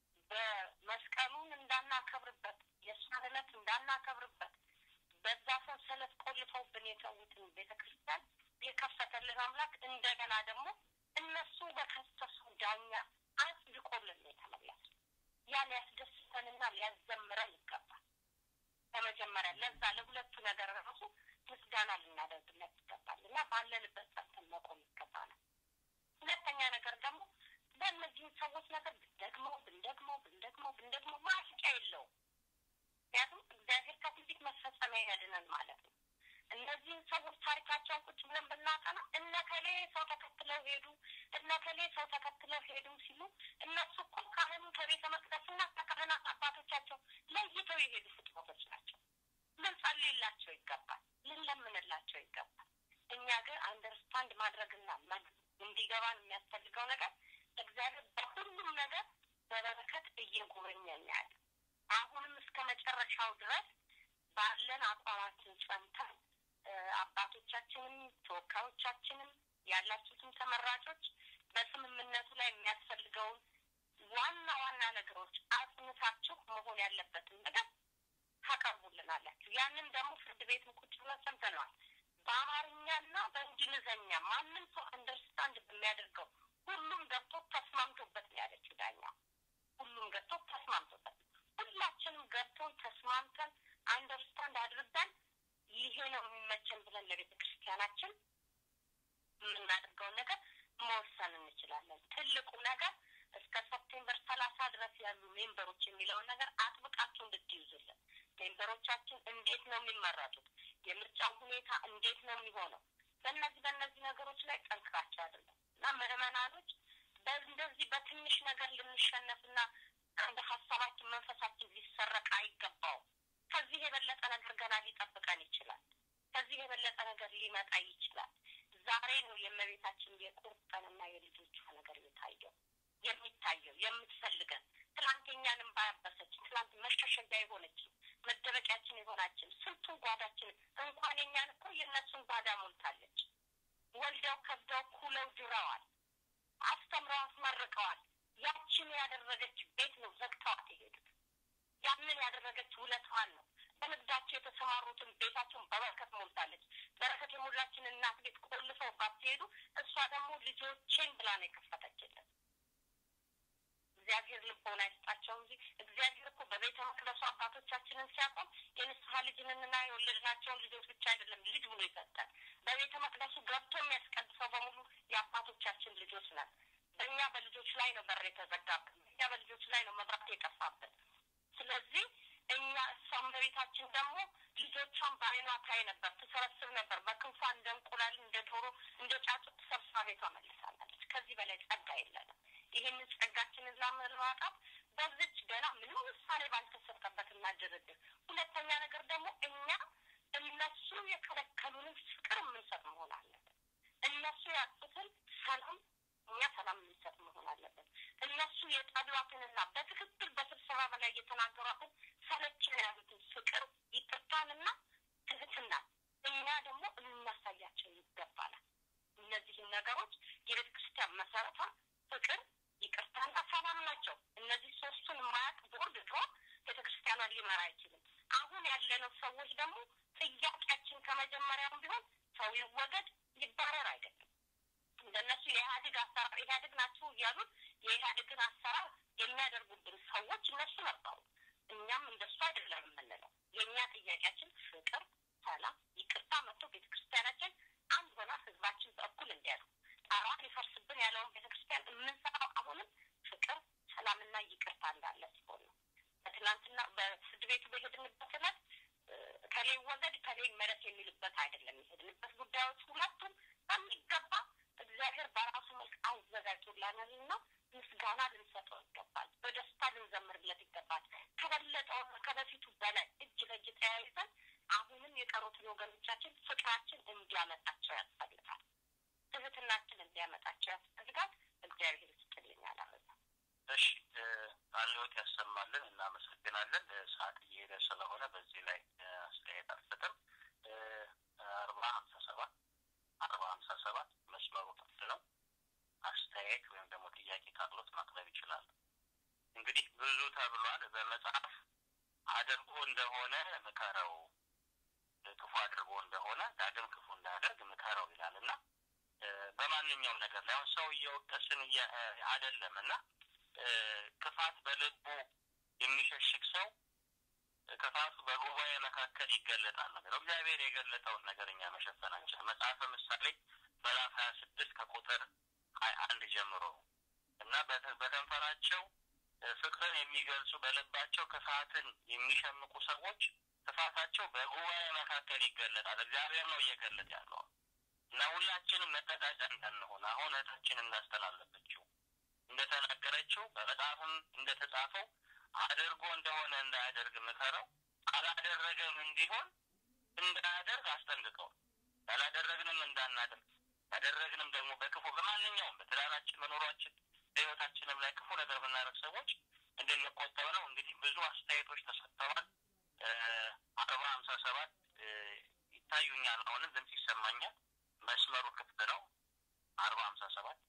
በመስቀሉን እንዳናከብርበት የእሷን ዕለት እንዳናከብርበት በዛ ሰንሰለት ቆልፈውብን የተዉትን ቤተ ክርስቲያን የከፈተልን አምላክ እንደገና ደግሞ እነሱ በከሰሱ ዳኛ አጽድቆልን ነው የተመለሱ። ያ ሊያስደስተንና ሊያዘምረን ይገባል። በመጀመሪያ ለዛ ለሁለቱ ነገር ራሱ ምስጋና ልናደርግለት ይገባል እና ባለንበት ጸንተን መቆም ይገባናል። ሁለተኛ ነገር ደግሞ በእነዚህን ሰዎች ነገር ብንደግመው ብንደግመው ብንደግመው ብንደግመው ማስቂያ የለውም። ምክንያቱም እግዚአብሔር ከትንቢት መፈጸሚያ ያድነን ማለት ነው። እነዚህን ሰዎች ታሪካቸውን ቁጭ ብለን ብናጠና እነ ከሌ ሰው ተከትለው ሄዱ፣ እነ ከሌ ሰው ተከትለው ሄዱ ሲሉ እነሱ እኮ ካህኑ ከቤተ መቅደስና ከካህናት አባቶቻቸው ለይተው የሄዱ ፍጥረቶች ናቸው። ልንጸልይላቸው ይገባል፣ ልንለምንላቸው ይገባል። እኛ ግን አንደርስታንድ ማድረግና እንዲገባን የሚያስፈልገው ነገር እግዚአብሔር በሁሉም ነገር በበረከት እየጎበኘን ያለ አሁንም እስከ መጨረሻው ድረስ ባለን አቋማችን ጸንተን አባቶቻችንም ተወካዮቻችንም ያላችሁትም ተመራጮች በስምምነቱ ላይ የሚያስፈልገውን ዋና ዋና ነገሮች አጽንታችሁ መሆን ያለበትን ነገር ታቀርቡልናላችሁ። ያንን ደግሞ ፍርድ ቤትም ቁጭ ብለን ሰምተነዋል። በአማርኛና በእንግሊዘኛ ማንም ሰው አንደርስታንድ በሚያደርገው ሁሉም ገብቶ ተስማምቶበት ነው ያለችው ዳኛ። ሁሉም ገብቶ ተስማምቶበት ሁላችንም ገብቶን ተስማምተን አንደርስታንድ አድርገን ይሄ ነው የሚመቸን ብለን ለቤተ ክርስቲያናችን የምናደርገውን ነገር መወሰን እንችላለን። ትልቁ ነገር እስከ ሰፕቴምበር ሰላሳ ድረስ ያሉ ሜምበሮች የሚለውን ነገር አጥብቃችሁ እንድት መንደሮቻችን እንዴት ነው የሚመረጡት? የምርጫው ሁኔታ እንዴት ነው የሚሆነው? በእነዚህ በእነዚህ ነገሮች ላይ ጠንክራቸው አይደለም እና ምዕመናኖች በእንደዚህ በትንሽ ነገር ልንሸነፍና እንደ ሀሳባችን መንፈሳችን ሊሰረቅ አይገባውም። ከዚህ የበለጠ ነገር ገና ሊጠብቀን ይችላል። ከዚህ የበለጠ ነገር ሊመጣ ይችላል። ዛሬ ነው የእመቤታችን የቁርጥ ቀንና የልጆቿ ነገር የታየው የሚታየው የምትፈልገን ትላንት የኛንም ባያበሰች ትላንት መሸሸጊያ የሆነችን መደበቂያችን የሆናችን ስንቱን ጓዳችን እንኳን የኛን እኮ የእነሱን ጓዳ ሞልታለች። ወልደው ከብደው ኩለው ድረዋል። አስተምረው አስመርቀዋል። ያችን ያደረገች ቤት ነው ዘግተዋት የሄዱት። ያንን ያደረገች ውለታዋን ነው። በንግዳቸው የተሰማሩትን ቤታቸውን በበረከት ሞልታለች። በረከት የሞላችን እናት ቤት ቆልፈው ባትሄዱ እሷ ደግሞ ልጆቼን ብላ ነው የከፈተችልን። እግዚአብሔር ልቦና ይስጣቸው እንጂ እግዚአብሔር እኮ በቤተ መቅደሱ አባቶቻችንን ሲያቆም የንስሐ ልጅንና የወለድናቸውን ልጆች ብቻ አይደለም ልጅ ብሎ ይሰጣል። በቤተ መቅደሱ ገብቶ የሚያስቀድሰው በሙሉ የአባቶቻችን ልጆች ነን። በእኛ በልጆች ላይ ነው በር የተዘጋብን። በእኛ በልጆች ላይ ነው መብራት የጠፋብን። ስለዚህ እኛ እሷም በቤታችን ደግሞ ልጆቿን በአይኗ ታይ ነበር፣ ትሰበስብ ነበር። በክንፏ እንደ እንቁላል፣ እንደ ዶሮ፣ እንደ ጫጩት ሰብስባ ቤቷ መልሳለች። ከዚህ በላይ ጸጋ የለንም። ይህንን ጸጋችንን ለማውጣት በዚች ገና ምንም ውሳኔ ባልተሰጠበትና ድርድር። ሁለተኛ ነገር ደግሞ እኛ እነሱ የከለከሉንን ፍቅር የምንሰጥ መሆን አለብን። እነሱ ያጡትን ሰላም እኛ ሰላም የምንሰጥ መሆን አለብን። እነሱ የጠሏትንና በትክክል በስብሰባ በላይ የተናገሯትን ሰለችን ያሉትን ፍቅር ይቅርታንና ትህትና እኛ ደግሞ ልናሳያቸው ይገባናል። እነዚህን ነገሮች የቤተ ክርስቲያን መሰረቷ ፍቅር፣ ይቅርታና ሰላም ናቸው። እነዚህ ሶስቱን የማያውቅ ቦርድ ድሮ ቤተ ክርስቲያኗን ሊመራ አይችልም። አሁን ያለነው ሰዎች ደግሞ ጥያቄያችን ከመጀመሪያውም ቢሆን ሰው ይወገድ ይባረር አይደለም። እንደነሱ የኢህአዴግ አሰራር ኢህአዴግ ናቸው እያሉን የኢህአዴግን አሰራር የሚያደርጉብን ሰዎች እነሱ ነበሩ። እኛም እንደሱ አይደለም የምንለው። የእኛ ጥያቄያችን ፍቅር፣ ሰላም፣ ይቅርታ መጥቶ ቤተ ክርስቲያናችን አንድ ሆና ህዝባችን በእኩል እንዲያሉ ጣራ ሊፈርስብን ያለውን ቤተ ክርስቲያን የምንሰራው አሁንም ፍቅር፣ ሰላምና ይቅርታ እንዳለ ሲሆን ነው። በትናንትና በፍርድ ቤቱ በሄድንበት ዕለት ከሌ ወገድ ከሌ መለስ የሚልበት አይደለም። የሄድንበት ጉዳዮች ሁለቱም በሚገባ እግዚአብሔር በራሱ መልክ አዘጋጅቶላናልና ምስጋና ልንሰጠው ይገባል። በደስታ ልንዘምርለት ይገባል። ከበለጠውና ከበፊቱ በላይ እጅ ለእጅ ተያይዘን አሁንም የቀሩትን ወገኖቻችን ፍቅራችን እንዲያመጣቸው ያስፈልጋል። ትህትናችን እንዲያመጣቸው ያስፈልጋል። እግዚአብሔር ይስጥልኝ አላበዛ እሺ ቃልዎት ያሰማልን። እናመሰግናለን። ሰዓት እየሄደ ስለሆነ በዚህ ላይ አስተያየት አልሰጥም። አርባ ሀምሳ ሰባት አርባ ሀምሳ ሰባት መስመሩ ክፍት ነው። አስተያየት ወይም ደግሞ ጥያቄ ካቅሎት ማቅረብ ይችላል። እንግዲህ ብዙ ተብሏል። በመጽሐፍ አድርጎ እንደሆነ ምከረው፣ ክፉ አድርጎ እንደሆነ ዳግም ክፉ እንዳያደርግ ምከረው ይላል እና በማንኛውም ነገር ላይ አሁን ሰው እየወቀስን አይደለም እና ክፋት በልቡ የሚሸሽግ ሰው ክፋቱ በጉባኤ መካከል ይገለጣል ነገር እግዚአብሔር የገለጠውን ነገር እኛ መሸፈናችን መጽሐፈ ምሳሌ ምዕራፍ ሀያ ስድስት ከቁጥር ሀያ አንድ ጀምሮ እና በከንፈራቸው ፍቅርን የሚገልጹ በልባቸው ክፋትን የሚሸምቁ ሰዎች ክፋታቸው በጉባኤ መካከል ይገለጣል። እግዚአብሔር ነው እየገለጥ ያለው እና ሁላችንም መጠቃጫ እንዳንሆን አሁን እህታችን እንዳስተላለፈችው እንደተናገረችው በመጽሐፍም እንደተጻፈው አድርጎ እንደሆነ እንዳያደርግ ምከረው፣ አላደረገም እንዲሆን እንዳያደርግ አስጠንቅቀው፣ ያላደረግንም እንዳናደርግ ያደረግንም ደግሞ በክፉ በማንኛውም በትዳራችን በኑሯችን በሕይወታችንም ላይ ክፉ ነገር የምናደርግ ሰዎች እንድንቆጠብ ነው። እንግዲህ ብዙ አስተያየቶች ተሰጥተዋል። አርባ ሀምሳ ሰባት ይታዩኛል። አሁንም ድምፅ ይሰማኛል። መስመሩ ክፍት ነው። አርባ ሀምሳ ሰባት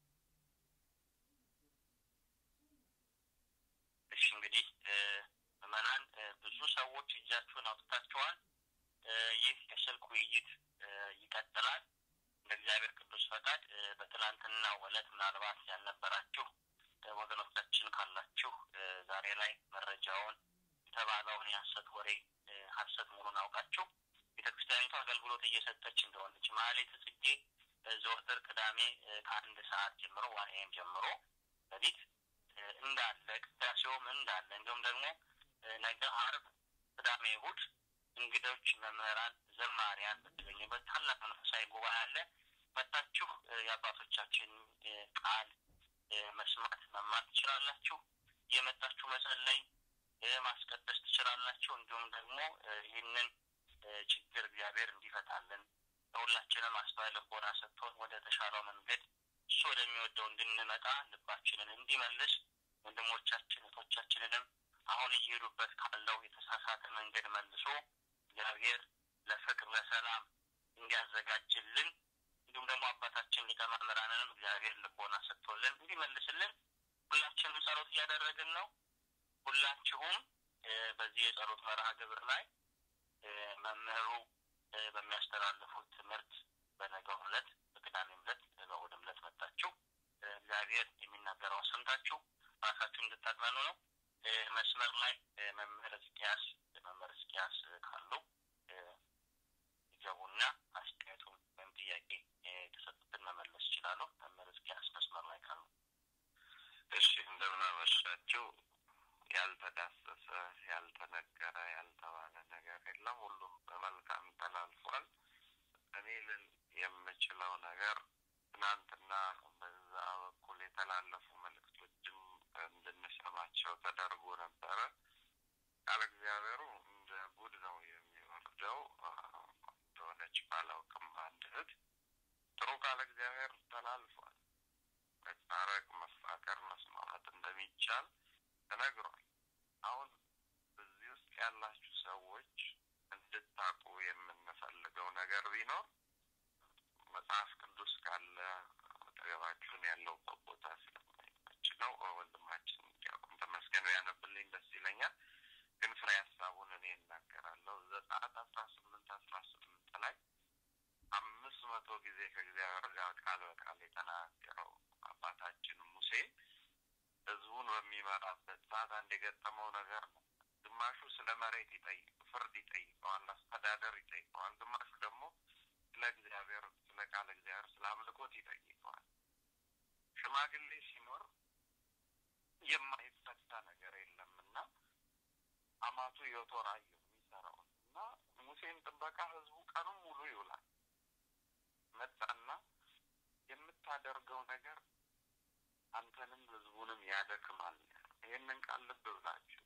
እሺ እንግዲህ ምዕመናን ብዙ ሰዎች እጃችሁን አውጥታችኋል። ይህ የስልክ ውይይት ይቀጥላል። እንደ እግዚአብሔር ቅዱስ ፈቃድ በትናንትናው ዕለት ምናልባት ያልነበራችሁ ወገኖቻችን ካላችሁ ዛሬ ላይ መረጃውን የተባለውን የሀሰት ወሬ ሀሰት መሆኑን አውቃችሁ ቤተክርስቲያኒቱ አገልግሎት እየሰጠች እንደሆነች ማህሌተ ጽጌ ዘወትር ቅዳሜ ከአንድ ሰዓት ጀምሮ ዋን ኤም ጀምሮ በፊት እንዳለ ቅዳሴውም እንዳለ እንዲሁም ደግሞ ነገ አርብ ቅዳሜ ቅዳሜ እሑድ እንግዶች፣ መምህራን፣ ዘማሪያን በተገኙበት ታላቅ መንፈሳዊ ጉባኤ አለ። መታችሁ የአባቶቻችን ቃል መስማት መማር ትችላላችሁ። የመጣችሁ መጸለይ ማስቀደስ ትችላላችሁ። እንዲሁም ደግሞ ይህንን ችግር እግዚአብሔር እንዲፈታልን ለሁላችንም አስተዋይ ልቦና ሰጥቶን ወደ ተሻለው መንገድ እሱ ወደሚወደው እንድንመጣ ልባችንን እንዲመልስ ወንድሞቻችን እህቶቻችንንም አሁን እየሄዱበት ካለው የተሳሳተ መንገድ መልሶ እግዚአብሔር ለፍቅር ለሰላም እንዲያዘጋጅልን እንዲሁም ደግሞ አባታችን ሊቀ መምህራንንም እግዚአብሔር ልቦና ሰጥቶልን እንዲመልስልን ሁላችንም ጸሎት እያደረግን ነው። ሁላችሁም በዚህ የጸሎት መርሃ ግብር ላይ መምህሩ በሚያስተላልፉት ትምህርት በነገው ዕለት በቅዳሜም ዕለት በእሑድም ዕለት መጣችሁ እግዚአብሔር የሚናገረው ሰምታችሁ ራሳችሁ እንድታጥመኑ ነው። መስመር ላይ መምህር እስኪያስ መምህር እስኪያስ ካሉ ይገቡና አስተያየቱን ወይም ጥያቄ የተሰጡትን መመለስ ይችላሉ። መምህር እስኪያስ መስመር ላይ ካሉ። እሺ፣ እንደምን አመሻችሁ። ያልተዳሰሰ ያልተነገረ ያልተባለ ነገር የለም። ሁሉም በመልካም ተላልፏል። እኔ ልል የምችለው ነገር ትናንትና በዛ በኩል የተላለፉ መልእክቶችም እንድንሰማቸው ተደርጎ ነበረ። ቃል እግዚአብሔሩ እንደ ጉድ ነው የሚወርደው። እንደሆነች ባላውቅም አንድ እህት ጥሩ ቃል እግዚአብሔር ተላልፏል። መታረቅ፣ መፋቀር፣ መስማማት እንደሚቻል ተነግሯል። አሁን እዚህ ውስጥ ያላችሁ ሰዎች እንድታቁ የምንፈልገው ነገር ቢኖር መጽሐፍ ቅዱስ ካለ አጠገባችሁን ያለውበት ቦታ ስለማይመች ነው። ወንድማችን ዲያቆን ተመስገን ያነብልኝ ደስ ይለኛል። ግን ፍሬ ሀሳቡን እኔ እናገራለሁ። ዘጸአት አስራ ስምንት አስራ ስምንት ላይ አምስት መቶ ጊዜ ከእግዚአብሔር ጋር ቃል በቃል የተናገረው አባታችን ሙሴ ህዝቡን በሚመራበት ሰዓት አንድ የገጠመው ነገር ነው። ግማሹ ስለ መሬት ይጠይቅ ፍርድ ይጠይቀዋል፣ አስተዳደር ይጠይቀዋል። ግማሹ ደግሞ ስለ እግዚአብሔር ስለ ቃል እግዚአብሔር ስለ አምልኮት ይጠይቀዋል። ሽማግሌ ሲኖር የማይፈታ ነገር የለምና አማቱ ዮቶር አየሁ የሚሰራውን እና ሙሴን ጥበቃ ህዝቡ ቀኑን ሙሉ ይውላል። መጣና የምታደርገው ነገር አንተንም ህዝቡንም ያደክማል። ይህንን ቃል ልብ ብላችሁ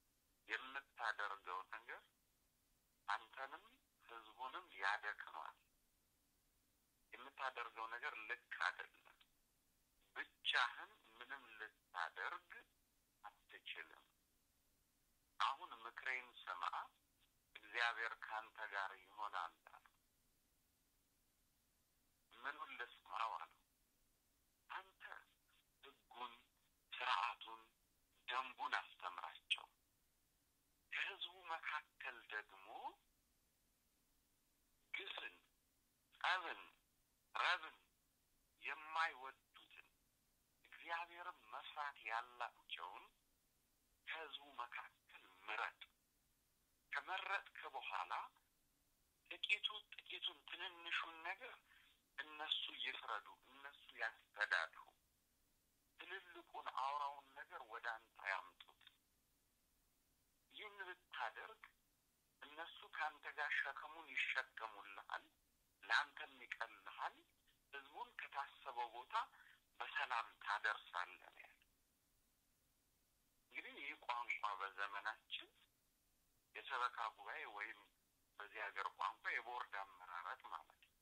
የምታደርገው ነገር አንተንም ህዝቡንም ያደክማል። የምታደርገው ነገር ልክ አይደለም። ብቻህን ምንም ልታደርግ አትችልም። አሁን ምክሬን ስማ፣ እግዚአብሔር ካንተ ጋር ይሆናል አለው። ምኑን ልስማው አለው። አንተ ህጉን፣ ስርዓቱን፣ ደንቡን አስተምራቸው። ከህዝቡ መካከል ደግሞ ግፍን፣ ጠብን፣ ረብን የማይወዱትን እግዚአብሔርን መፍራት ያላቸውን ከህዝቡ መካከል ምረጥ። ከመረጥክ በኋላ ጥቂቱ ጥቂቱን ትንንሹን ነገር እነሱ ይፍረዱ፣ እነሱ ያስተዳድሩ። ትልልቁን አውራውን ነገር ወደ አንተ ያምጡት። ይህን ብታደርግ እነሱ ከአንተ ጋር ሸክሙን ይሸከሙልሃል፣ ለአንተም ይቀልሃል። ህዝቡን ከታሰበው ቦታ በሰላም ታደርሳለህ ነው ያለ። እንግዲህ ይህ ቋንቋ በዘመናችን የሰበካ ጉባኤ ወይም በዚህ ሀገር ቋንቋ የቦርድ አመራረት ማለት ነው።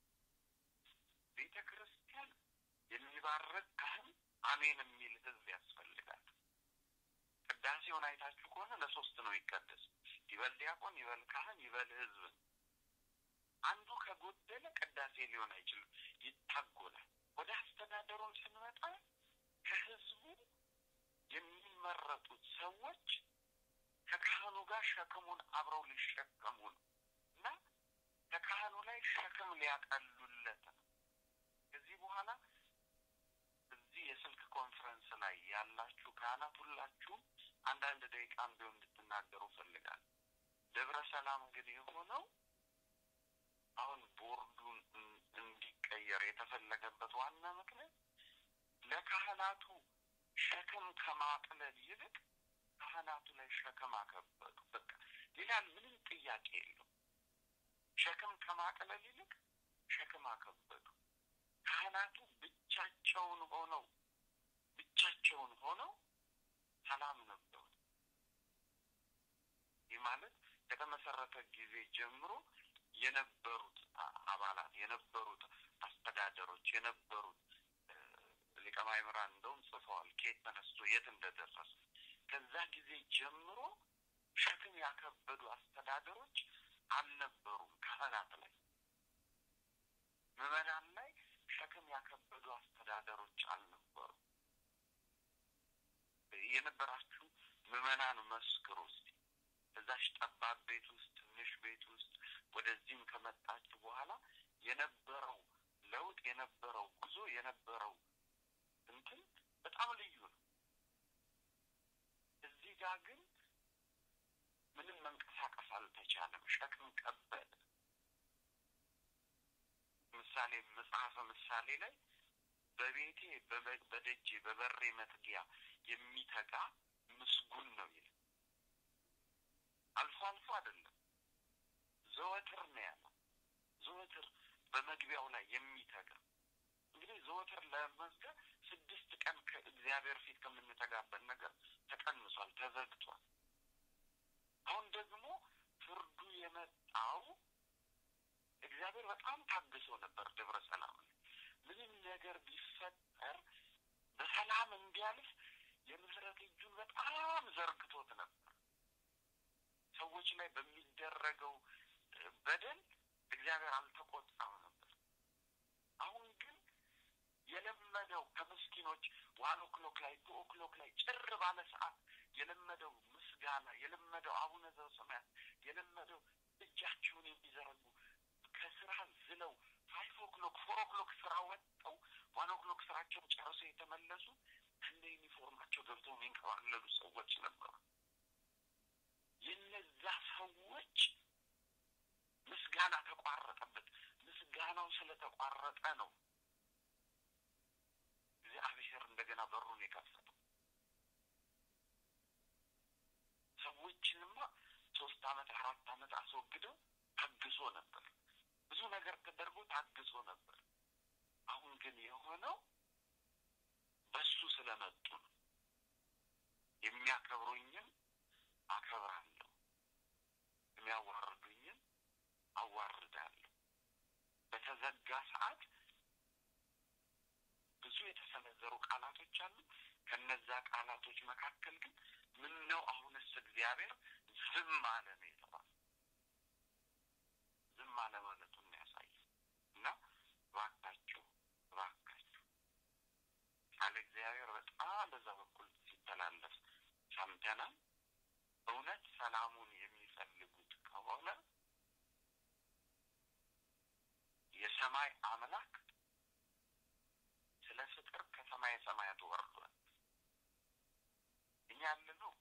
ቤተ ክርስቲያን የሚባርክ ካህን አሜን የሚል ህዝብ ያስፈልጋል። ቅዳሴውን አይታችሁ ከሆነ ለሶስት ነው ይቀደስ። ይበል ዲያቆን፣ ይበል ካህን፣ ይበል ህዝብ። አንዱ ከጎደለ ቅዳሴ ሊሆን አይችልም፣ ይታጎላል። ወደ አስተዳደሩን ስንመጣ ከህዝቡ የሚመረጡት ሰዎች ከካህኑ ጋር ሸክሙን አብረው ሊሸከሙ ነው እና ከካህኑ ላይ ሸክም ሊያቀሉለት ነው። ከዚህ በኋላ እዚህ የስልክ ኮንፈረንስ ላይ ያላችሁ ካህናት ሁላችሁም አንዳንድ ደቂቃም ቢሆን እንድትናገሩ ፈልጋል። ደብረ ሰላም እንግዲህ የሆነው አሁን ቦርዱን እንዲቀየር የተፈለገበት ዋና ምክንያት ለካህናቱ ሸክም ከማቅለል ይልቅ ካህናቱ ላይ ሸክም አከበዱ። በቃ ይላል። ምንም ጥያቄ የለው። ሸክም ከማቅለል ይልቅ ሸክም አከበዱ። ካህናቱ ብቻቸውን ሆነው ብቻቸውን ሆነው ሰላም ነበሩ። ይህ ማለት ከተመሰረተ ጊዜ ጀምሮ የነበሩት አባላት የነበሩት አስተዳደሮች የነበሩት ሊቀ ማእምራን እንደውም ጽፈዋል፣ ከየት ተነስቶ የት እንደደረሰ። ከዛ ጊዜ ጀምሮ ሸክም ያከበዱ አስተዳደሮች አልነበሩም። ካህናት ላይ ምዕመናን ላይ ሸክም ያከበዱ አስተዳደሮች አልነበሩም። የነበራችሁ ምዕመናን መስክሩ እስቲ። እዛሽ ጠባብ ቤት ውስጥ ትንሽ ቤት ውስጥ ወደዚህም ከመጣችሁ በኋላ የነበረው ለውጥ የነበረው ጉዞ የነበረው እንትን በጣም ልዩ ነው። እዚህ ጋር ግን ምንም መንቀሳቀስ አልተቻለም። ሸክም ከበደ። ምሳሌ መጽሐፈ ምሳሌ ላይ በቤቴ በደጄ በበሬ መትጊያ የሚተጋ ምስጉን ነው ይላል። አልፎ አልፎ አይደለም፣ ዘወትር ነው ያለው። ዘወትር በመግቢያው ላይ የሚተጋ እንግዲህ ዘወትር ለመዝገብ ስድስት ቀን ከእግዚአብሔር ፊት ከምንተጋበት ነገር ተቀንሷል፣ ተዘግቷል። አሁን ደግሞ ፍርዱ የመጣው እግዚአብሔር በጣም ታግሶ ነበር ደብረ ሰላም ላይ ምንም ነገር ቢፈጠር በሰላም እንዲያልፍ የምህረት እጁን በጣም ዘርግቶት ነበር። ሰዎች ላይ በሚደረገው በደል እግዚአብሔር አልተቆጣም ነበር። አሁን ግን የለመደው ከምስኪኖች ዋን ኦክሎክ ላይ ቱ ኦክሎክ ላይ ጭር ባለ ሰዓት የለመደው ምስጋና የለመደው አቡነ ዘበሰማያት የለመደው እጃቸውን የሚዘረጉ ከስራ ዝለው ፋይቭ ኦክሎክ ፎር ኦክሎክ ስራ ወጥተው ዋን ኦክሎክ ስራቸውን ጨርሰው የተመለሱ እንደ ዩኒፎርማቸው ገብተው የሚንከባለሉ ሰዎች ነበሩ። የነዛ ሰዎች ምስጋና ተቋረጠበት። ምስጋናው ስለተቋረጠ ነው እግዚአብሔር እንደገና በሩን የከፈተው። ሰዎችንማ ሶስት አመት አራት አመት አስወግደው ታግሶ ነበር። ብዙ ነገር ተደርጎ ታግሶ ነበር። አሁን ግን የሆነው በሱ ስለመጡ ነው። የሚያከብሩኝም አከብራለሁ፣ የሚያዋርዱኝም አዋርዳለሁ። በተዘጋ ሰዓት ብዙ የተሰነዘሩ ቃላቶች አሉ። ከነዛ ቃላቶች መካከል ግን ምን ነው አሁንስ እግዚአብሔር ዝም አለ ነው የተባለ። ዝም አለ ማለቱን ያሳያል። እና እባካችሁ እባካችሁ ቃለ እግዚአብሔር በጣም በዛ በኩል ሲተላለፍ ሰምተናል። እውነት ሰላሙን የሚፈልጉት ከሆነ የሰማይ አምላክ ስለ ፍቅር ከሰማይ ሰማያት ወርዷል። እኛ ያለነው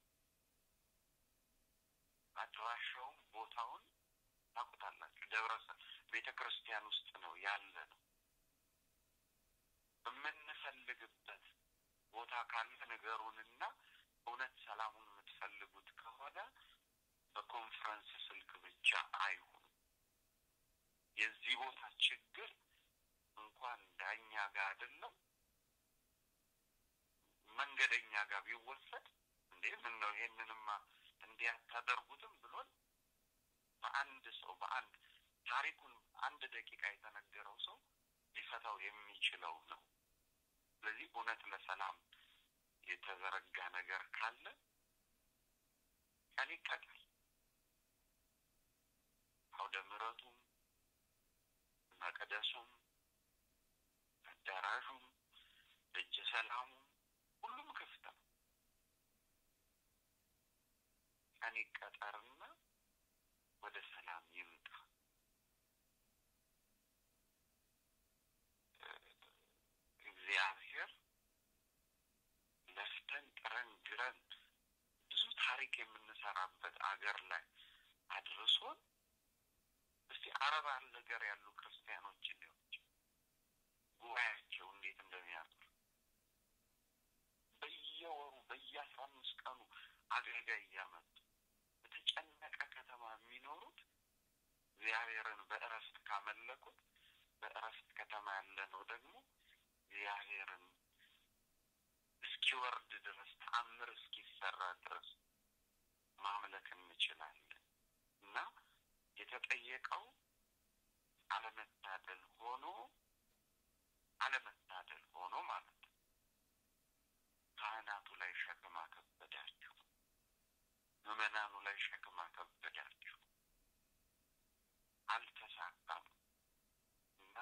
አድራሻውን ቦታውን ታውቁታላችሁ። ደብረ ቤተ ክርስቲያን ውስጥ ነው ያለ ነው። የምንፈልግበት ቦታ ካለ ንገሩንና እውነት ሰላሙን የምትፈልጉት ከሆነ በኮንፈረንስ ስልክ ብቻ አይሁን። የዚህ ቦታ ችግር እንኳን ዳኛ ጋር አይደለም መንገደኛ ጋር ቢወሰድ እንዴ ምን ነው ይሄንንማ እንዲህ አታደርጉትም ብሎን በአንድ ሰው በአንድ ታሪኩን አንድ ደቂቃ የተነገረው ሰው ሊፈታው የሚችለው ነው። ስለዚህ እውነት ለሰላም የተዘረጋ ነገር ካለ ቀን ይቀጣል። አውደ ምሕረቱም መቅደሱም አዳራሹም ደጀ ሰላሙም ሁሉም ክፍት ነው። ቀን ይቀጠርና ወደ ሰላም ይምጣ። እግዚአብሔር ለፍተን ጥረን ግረን ብዙ ታሪክ የምንሰራበት አገር ላይ አድርሶን እስቲ አረብ ሀገር ያሉ ክርስቲያኖችን ሊሆች ጉባኤያቸው እንዴት እንደሚያምር በየወሩ በየአስራ አምስት ቀኑ አገልጋይ እያመጡ በተጨነቀ ከተማ እግዚአብሔርን በእረፍት ካመለኩት በእረፍት ከተማ ያለ ነው ደግሞ እግዚአብሔርን እስኪወርድ ድረስ ተአምር እስኪሰራ ድረስ ማምለክ እንችላለን እና የተጠየቀው አለመታደል ሆኖ አለመታደል ሆኖ ማለት ነው። ካህናቱ ላይ ሸክም አከበዳችሁ፣ ምዕመናኑ ላይ ሸክም አከበዳችሁ፣ አልተሳካም እና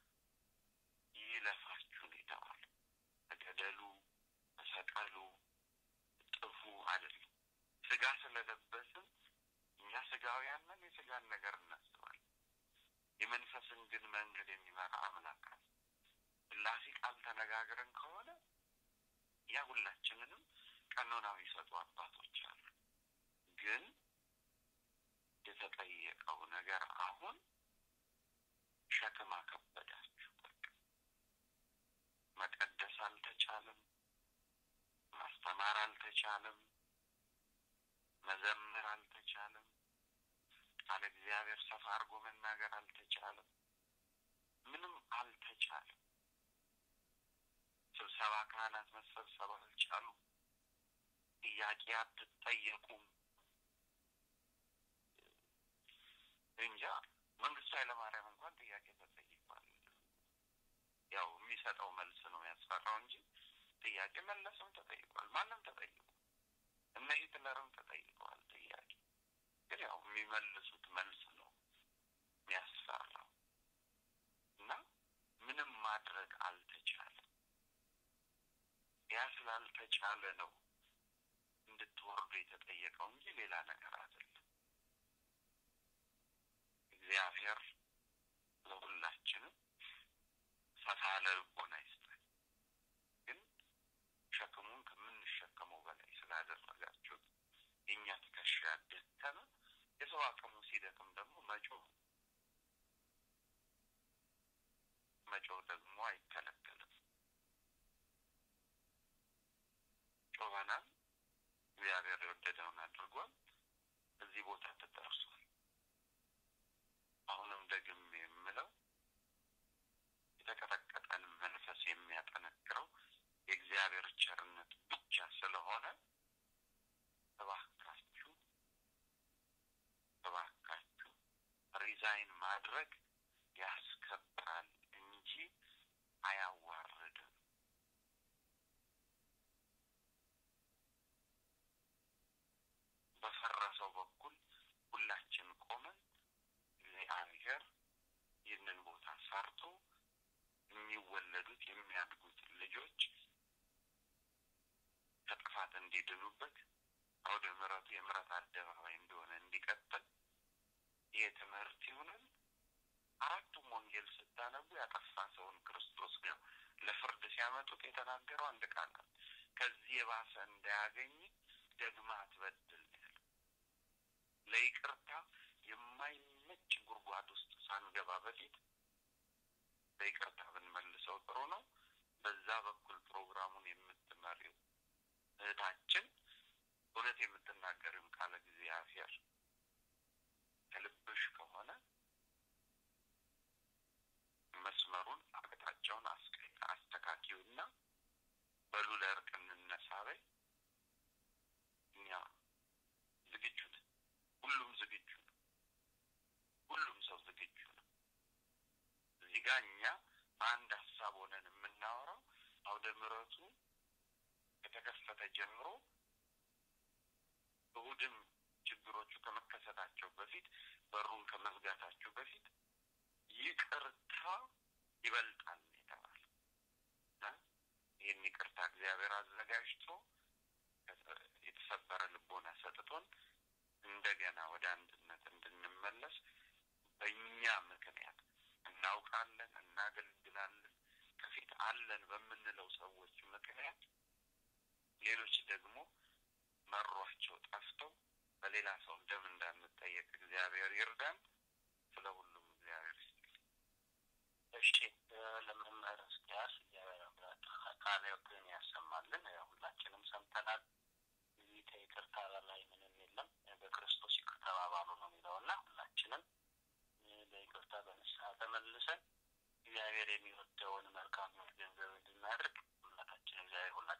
ይለፋችሁ ነው የተባለው። ተገደሉ፣ ተሰቀሉ፣ ጥፉ አይደለም። ስጋ ስለለበስን እኛ ስጋውያን ነን፣ የስጋን ነገር እናስባለን። የመንፈስን ግን መንገድ የሚመራ አምላክ አለ። ስላሴ ቃል ተነጋግረን ከሆነ ያ ሁላችንንም ቀኖናዊ ሰጡ አባቶች አሉ። ግን የተጠየቀው ነገር አሁን ሸክም አከበዳችሁ። በቃ መቀደስ አልተቻለም፣ ማስተማር አልተቻለም፣ መዘመር አልተቻለም፣ ቃለ እግዚአብሔር ሰፋ አድርጎ መናገር አልተቻለም። ምንም አልተቻለም። ስብሰባ ካህናት መሰብሰብ አልቻሉ። ጥያቄ አትጠየቁም። እንጃ መንግስቱ ኃይለማርያም እንኳን ጥያቄ ተጠይቋል። ያው የሚሰጠው መልስ ነው ያስፈራው እንጂ ጥያቄ መለስም ተጠይቋል። ማንም ተጠይቋል። እነ ሂትለርም ተጠይቀዋል ጥያቄ። ግን ያው የሚመልሱት መልስ ነው የሚያስፈራው እና ምንም ማድረግ አልተቻለም። ያ ስላልተቻለ ነው እንድትወርዱ የተጠየቀው እንጂ ሌላ ነገር አይደለም። እግዚአብሔር ለሁላችንም ሰፋ ያለ ልቦና ይስጠን። ግን ሸክሙን ከምንሸከመው በላይ ስላደረጋችሁት የእኛ ትከሻ ደከመ። የሰው አቅሙ ሲደክም ደግሞ መጮህ መጮህ ደግሞ አይከለከልም። ጮኸናል። እግዚአብሔር የወደደውን አድርጓል። እዚህ ቦታ ተደርሷል። አሁንም ደግሜ የምለው የተቀጠቀጠን መንፈስ የሚያጠነክረው የእግዚአብሔር ቸርነት ብቻ ስለሆነ እባካችሁ እባካችሁ ሪዛይን ማድረግ ያስከብራል እንጂ አያዋርድም። በፈረሰው በኩል ሁላችን ቆመን እግዚአብሔር ይህንን ቦታ ሰርቶ የሚወለዱት የሚያድጉት ልጆች ከጥፋት እንዲድኑበት አውደ ምሕረቱ የምሕረት አደባባይ እንደሆነ እንዲቀጥል ይህ ትምህርት ይሁንን። አራቱም ወንጌል ስታነቡ ያጠፋ ሰውን ክርስቶስ ጋር ለፍርድ ሲያመጡት የተናገረው አንድ ቃል ነው። ከዚህ የባሰ እንዳያገኝ ደግማ አትበድል ያለ ለይቅርታ የማይመች ጉድጓድ ውስጥ ሳንገባ በፊት በይቅርታ ብንመልሰው ጥሩ ነው። በዛ በኩል ፕሮግራሙን የምትመሪው እህታችን እውነት የምትናገሪውን ቃለ እግዚአብሔር ከልብሽ ከሆነ መስመሩን አቅጣጫውን አስተካኪውና በሉ ለእርቅ እንነሳ በይ። እኛ ዝግጁ ነን። ሁሉም ዝግጁ ነው። ሁሉም ሰው ዝግጁ ነው። እዚህ ጋር እኛ በአንድ ሀሳብ ሆነን የምናወራው አውደ ምሕረቱ ከተከፈተ ጀምሮ እሁድም ችግሮቹ ከመከሰታቸው በፊት በሩን ከመዝጋታችሁ በፊት ይቅርታ ይበልጣል የተባለ ይህን ይቅርታ እግዚአብሔር አዘጋጅቶ የተሰበረ ልቦና ሰጥቶን እንደገና ወደ አንድነት እንድንመለስ በእኛ ምክንያት እናውቃለን፣ እናገልግላለን ከፊት አለን በምንለው ሰዎች ምክንያት ሌሎች ደግሞ መሯቸው ጠፍተው በሌላ ሰው ደም እንዳንጠየቅ እግዚአብሔር ይርዳን። ስለ ሁሉም እግዚአብሔር ይስጥልኝ። እሺ ለመምህር እስኪያስ ቃልዎትን ያሰማልን። ሁላችንም ሰምተናል። እዚህ ከይቅርታ በላይ ምንም የለም። በክርስቶስ ይቅር ተባባሉ ነው የሚለው እና ሁላችንም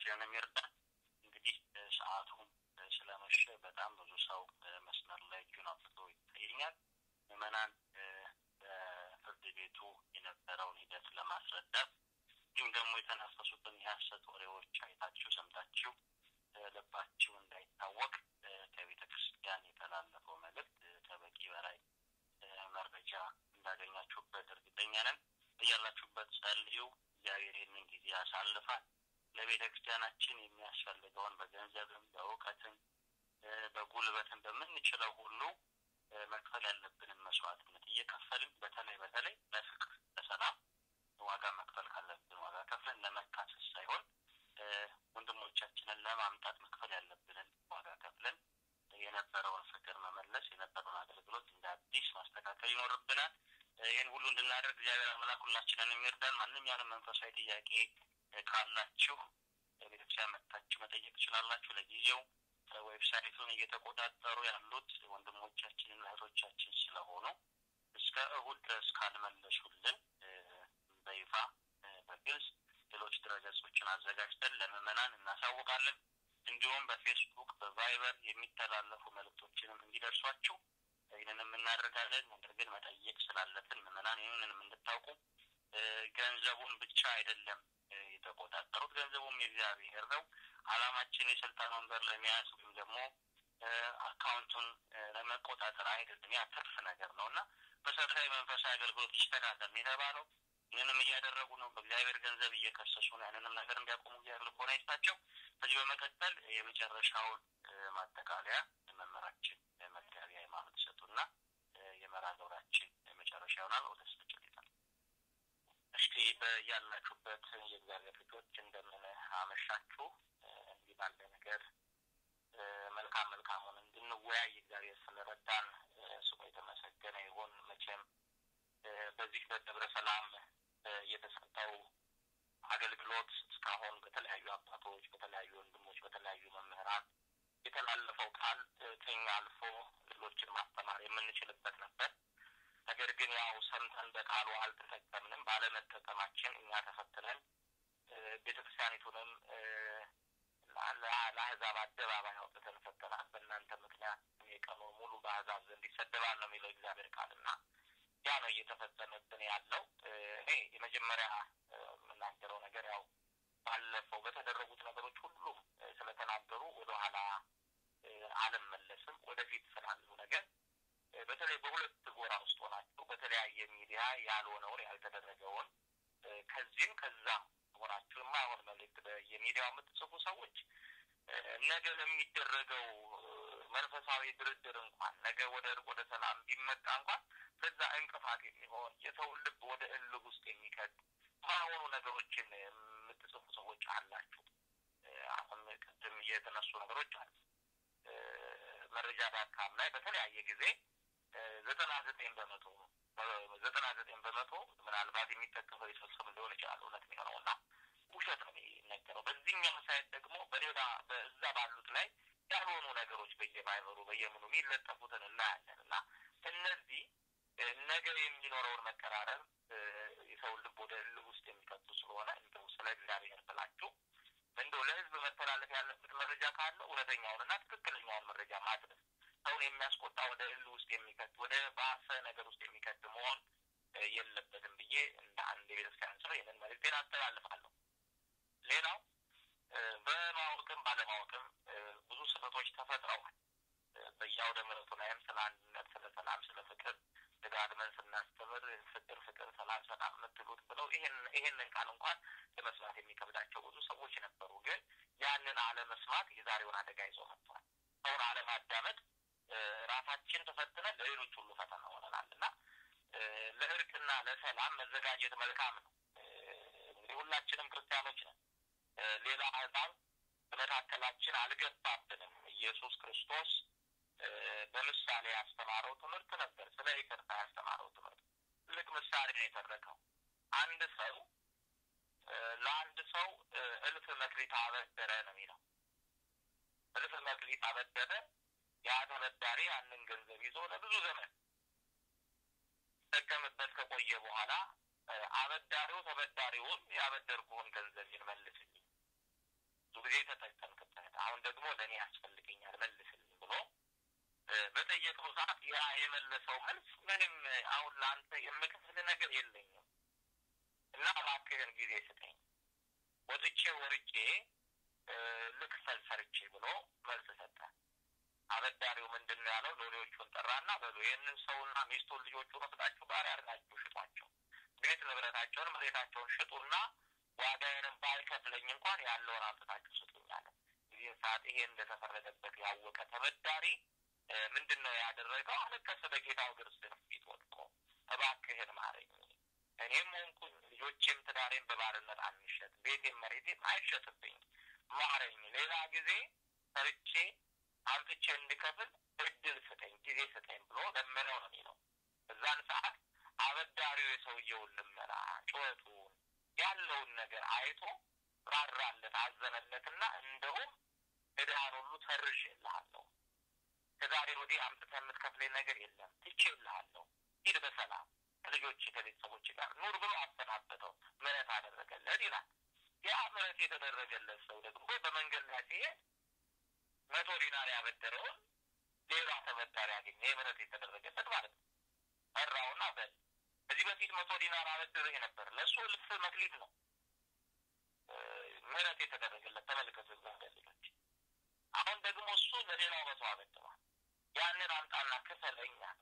ሁላችንንም ይርዳን። እንግዲህ ሰዓቱም ስለመሸ በጣም ብዙ ሰው መስመር ላይ እጁን አውጥቶ ይታየኛል። ምዕመናን በፍርድ ቤቱ የነበረውን ሂደት ለማስረዳት እንዲሁም ደግሞ የተናፈሱትን የሀሰት ወሬዎች አይታችሁ ሰምታችሁ ልባችሁ እንዳይታወቅ ከቤተ ክርስቲያን የተላለፈው መልእክት ከበቂ በላይ መረጃ እንዳገኛችሁበት እርግጠኛ ነን። እያላችሁበት ጸልዩ። እግዚአብሔር ይህንን ጊዜ ያሳልፋል። ለቤተ ክርስቲያናችን የሚያስፈልገውን በገንዘብም፣ በእውቀትም፣ በጉልበትም በምንችለው ሁሉ መክፈል ያለብንን መስዋዕትነት እየከፈልን በተለይ በተለይ ለፍቅር፣ ለሰላም ዋጋ መክፈል ካለብን ዋጋ ከፍለን ለመካሰስ ሳይሆን ወንድሞቻችንን ለማምጣት መክፈል ያለብንን ዋጋ ከፍለን የነበረውን ፍቅር መመለስ የነበረውን አገልግሎት እንደ አዲስ ማስተካከል ይኖርብናል። ይህን ሁሉ እንድናደርግ እግዚአብሔር አምላክ ሁላችንን የሚርዳን። ማንኛውንም መንፈሳዊ ጥያቄ ካላችሁ ቤተክርስቲያን መጥታችሁ መጠየቅ ትችላላችሁ። ለጊዜው ዌብሳይቱን እየተቆጣጠሩ ያሉት ወንድሞቻችንና እህቶቻችን ስለሆኑ እስከ እሁድ ድረስ ካልመለሱልን በይፋ በግልጽ ሌሎች ድረገጾችን አዘጋጅተን ለምዕመናን እናሳውቃለን። እንዲሁም በፌስቡክ በቫይበር የሚተላለፉ መልእክቶችንም እንዲደርሷችሁ ይህንንም እናደርጋለን። ነገር ግን መጠየቅ ስላለብን ምዕመናን ይህንንም እንድታውቁ ገንዘቡን ብቻ አይደለም የተቆጣጠሩት፣ ገንዘቡም የእግዚአብሔር ነው። አላማችን የስልጣን ወንበር ለመያዝ ወይም ደግሞ አካውንቱን ለመቆጣጠር አይደለም። ያ ትርፍ ነገር ነው እና መሰረታዊ መንፈሳዊ አገልግሎት ይስተካከል የተባለው ይህንንም እያደረጉ ነው። በእግዚአብሔር ገንዘብ እየከሰሱ ነው። ያንንም ነገር እንዲያቆሙ እግዚአብሔር ልቦና ይስጣቸው። ከዚህ በመቀጠል የመጨረሻውን ማጠቃለያ መምህራችን መጋቢ ሃይማኖት ይሰጡና የመርሃ ግብራችን መጨረሻ ይሆናል። ወደ ስርጭት ይላል። እስቲ በያላችሁበት የእግዚአብሔር ልጆች እንደምን አመሻችሁ። እንዲህ ባለ ነገር መልካም መልካሙን እንድንወያይ እግዚአብሔር ስለረዳን ስሙ የተመሰገነ ይሁን። መቼም በዚህ በደብረ ሰላም የተሰጠው አገልግሎት እስካሁን በተለያዩ አባቶች፣ በተለያዩ ወንድሞች፣ በተለያዩ መምህራን የተላለፈው ቃል ከኛ አልፎ ሌሎችን ማስተማር የምንችልበት ነበር። ነገር ግን ያው ሰምተን በቃሉ አልተጠቀምንም። ባለመጠቀማችን እኛ ተፈትነን ቤተክርስቲያኒቱንም ለአህዛብ አደባባይ አውጥተን ፈተናል። በእናንተ ምክንያት የቀኑ ሙሉ በአህዛብ ዘንድ ይሰደባል ነው የሚለው እግዚአብሔር ቃልና ያ ነው እየተፈጸመብን ያለው። እኔ የመጀመሪያ የምናገረው ነገር ያው ባለፈው በተደረጉት ነገሮች ሁሉም ስለተናገሩ ወደኋላ አልመለስም። ወደፊት ስላለው ነገር በተለይ በሁለት ጎራ ውስጥ ሆናችሁ በተለያየ ሚዲያ ያልሆነውን ያልተደረገውን ከዚህም ከዛም ሆናችሁ የማይሆን መልእክት በየሚዲያው የምትጽፉ ሰዎች ነገ ለሚደረገው መንፈሳዊ ድርድር እንኳን ነገ ወደ እርቅ ወደ ሰላም ቢመጣ እንኳን በዛ እንቅፋት የሚሆን የሰውን ልብ ወደ እልህ ውስጥ የሚከት ማይሆኑ ነገሮችን የምትጽፉ ሰዎች አላችሁ። አሁን ቅድም የተነሱ ነገሮች አሉ። መረጃ ዳካም ላይ በተለያየ ጊዜ ዘጠና ዘጠኝ በመቶ ዘጠና ዘጠኝ በመቶ ምናልባት የሚጠቀሰው የሰው ስም ሊሆን ይችላል እውነት የሚሆነው እና ውሸት ነው የሚነገረው። በዚህኛው ሳይት ደግሞ በሌላ በዛ ባሉት ላይ ያልሆኑ ነገሮች በየማይበሩ በየምኑ የሚለጠፉትን እናያለን እና እነዚህ ነገ የሚኖረውን መቀራረብ የሰውን ልብ ወደ እልህ ውስጥ የሚከቱ ስለሆነ እንደው ስለ እግዚአብሔር ብላችሁ እንደው ለሕዝብ መተላለፍ ያለበት መረጃ ካለ እውነተኛውንና ትክክለኛውን መረጃ ማድረስ ሰውን የሚያስቆጣ ወደ እልህ ውስጥ የሚከት ወደ ባሰ ነገር ውስጥ የሚከት መሆን የለበትም ብዬ እንደ አንድ የቤተክርስቲያን ሰው ይህንን መልዕክቴን አስተላልፋለሁ። ሌላው በማወቅም ባለማወቅም ብዙ ስህተቶች ተፈጥረዋል። በየአውደ ምሕረቱ ላይም ስለ አንድነት፣ ስለ ሰላም፣ ስለ ፍቅር ደጋግመን ስናስተምር ፍቅር ፍቅር፣ ሰላም ሰላም የምትሉት ብለው ይሄን ይሄንን ቃል እንኳን ለመስማት የሚከብዳቸው ብዙ ሰዎች ነበሩ። ግን ያንን አለመስማት የዛሬውን አደጋ ይዞ መጥቷል። ሰውን አለማዳመጥ ራሳችን ተፈትነን ለሌሎች ሁሉ ፈተና ሆነናል እና ለእርቅና ለሰላም መዘጋጀት መልካም ነው። እንግዲህ ሁላችንም ክርስቲያኖች ነን። ሌላ አሕዛብ በመካከላችን አልገባብንም። ኢየሱስ ክርስቶስ በምሳሌ ያስተማረው ትምህርት ነበር። ስለ ይቅርታ ያስተማረው ትምህርት ትልቅ ምሳሌ ነው የተረከው። አንድ ሰው ለአንድ ሰው እልፍ መክሊት አበደረ ነው የሚለው። እልፍ መክሊት አበደረ። ያ ተበዳሪ ያንን ገንዘብ ይዞ ለብዙ ዘመን ጠቀምበት ከቆየ በኋላ አበዳሪው ተበዳሪውን ያበደርኩህን ገንዘብ መልስልኝ ብዙ ጊዜ ተጠቀምክበት፣ አሁን ደግሞ ለእኔ ያስፈልገኛል መልስልኝ ብሎ በጠየቀው ሰዓት ያ የመለሰው መልስ ምንም አሁን ለአንተ የምከፍል ነገር የለኝም እና እባክህን ጊዜ ስጠኝ፣ ወጥቼ ወርጄ ልክፈል ሰርቼ ብሎ መልስ ሰጠ። አበዳሪው ምንድን ነው ያለው? ሎሌዎቹን ጠራና በሉ ይህንን ሰውና ሚስቱን ልጆቹን ወስዳችሁ ባሪያ አድርጋችሁ ሽጧቸው፣ ቤት ንብረታቸውን መሬታቸውን ሽጡና ዋጋዬንም ባይከፍለኝ እንኳን ያለውን አምጥታችሁ ስጡኝ አለ። ጊዜን ሰዓት ይሄ እንደተፈረደበት ያወቀ ተበዳሪ ምንድን ነው ያደረገው? አለቀሰ። በጌታው እግር ስር ፊት ወድቆ እባክህን ማረኝ፣ እኔም ሆንኩኝ ልጆቼም ትዳሬም በባርነት አንሸጥ፣ ቤቴም መሬቴም አይሸጥብኝ፣ ማረኝ፣ ሌላ ጊዜ ሰርቼ አምጥቼ እንድከፍል እድል ስጠኝ፣ ጊዜ ስጠኝ ብሎ ለመነው ነው የሚለው። እዛን ሰዓት አበዳሪው የሰውየውን ልመና ጩኸቱን ያለውን ነገር አይቶ ራራለት፣ አዘነለትና እንደውም ዕዳህን ሁሉ ተርዤልሃለሁ ከዛሬ ወዲህ አምጥተህ የምትከፍለኝ ነገር የለም፣ ትቼልሃለሁ፣ ሂድ በሰላም ከልጆች ከቤተሰቦች ጋር ኑር ብሎ አሰናበተው፣ ምሕረት አደረገለት ይላል። ያ ምሕረት የተደረገለት ሰው ደግሞ በመንገድ ላይ ሲሄድ መቶ ዲናር ያበደረውን ሌላ ተበዳሪ ያገኘ ምሕረት የተደረገለት ማለት ነው። ጠራውና በል ከዚህ በፊት መቶ ዲናር አበድርህ ነበር፣ ለእሱ እልፍ መክሊት ነው ምሕረት የተደረገለት። ተመልከቱ እግዚአብሔር ልጆች። አሁን ደግሞ እሱ ለሌላው መቶ አበድሯል። ያንን አምጣና ክፈለኝ አለ።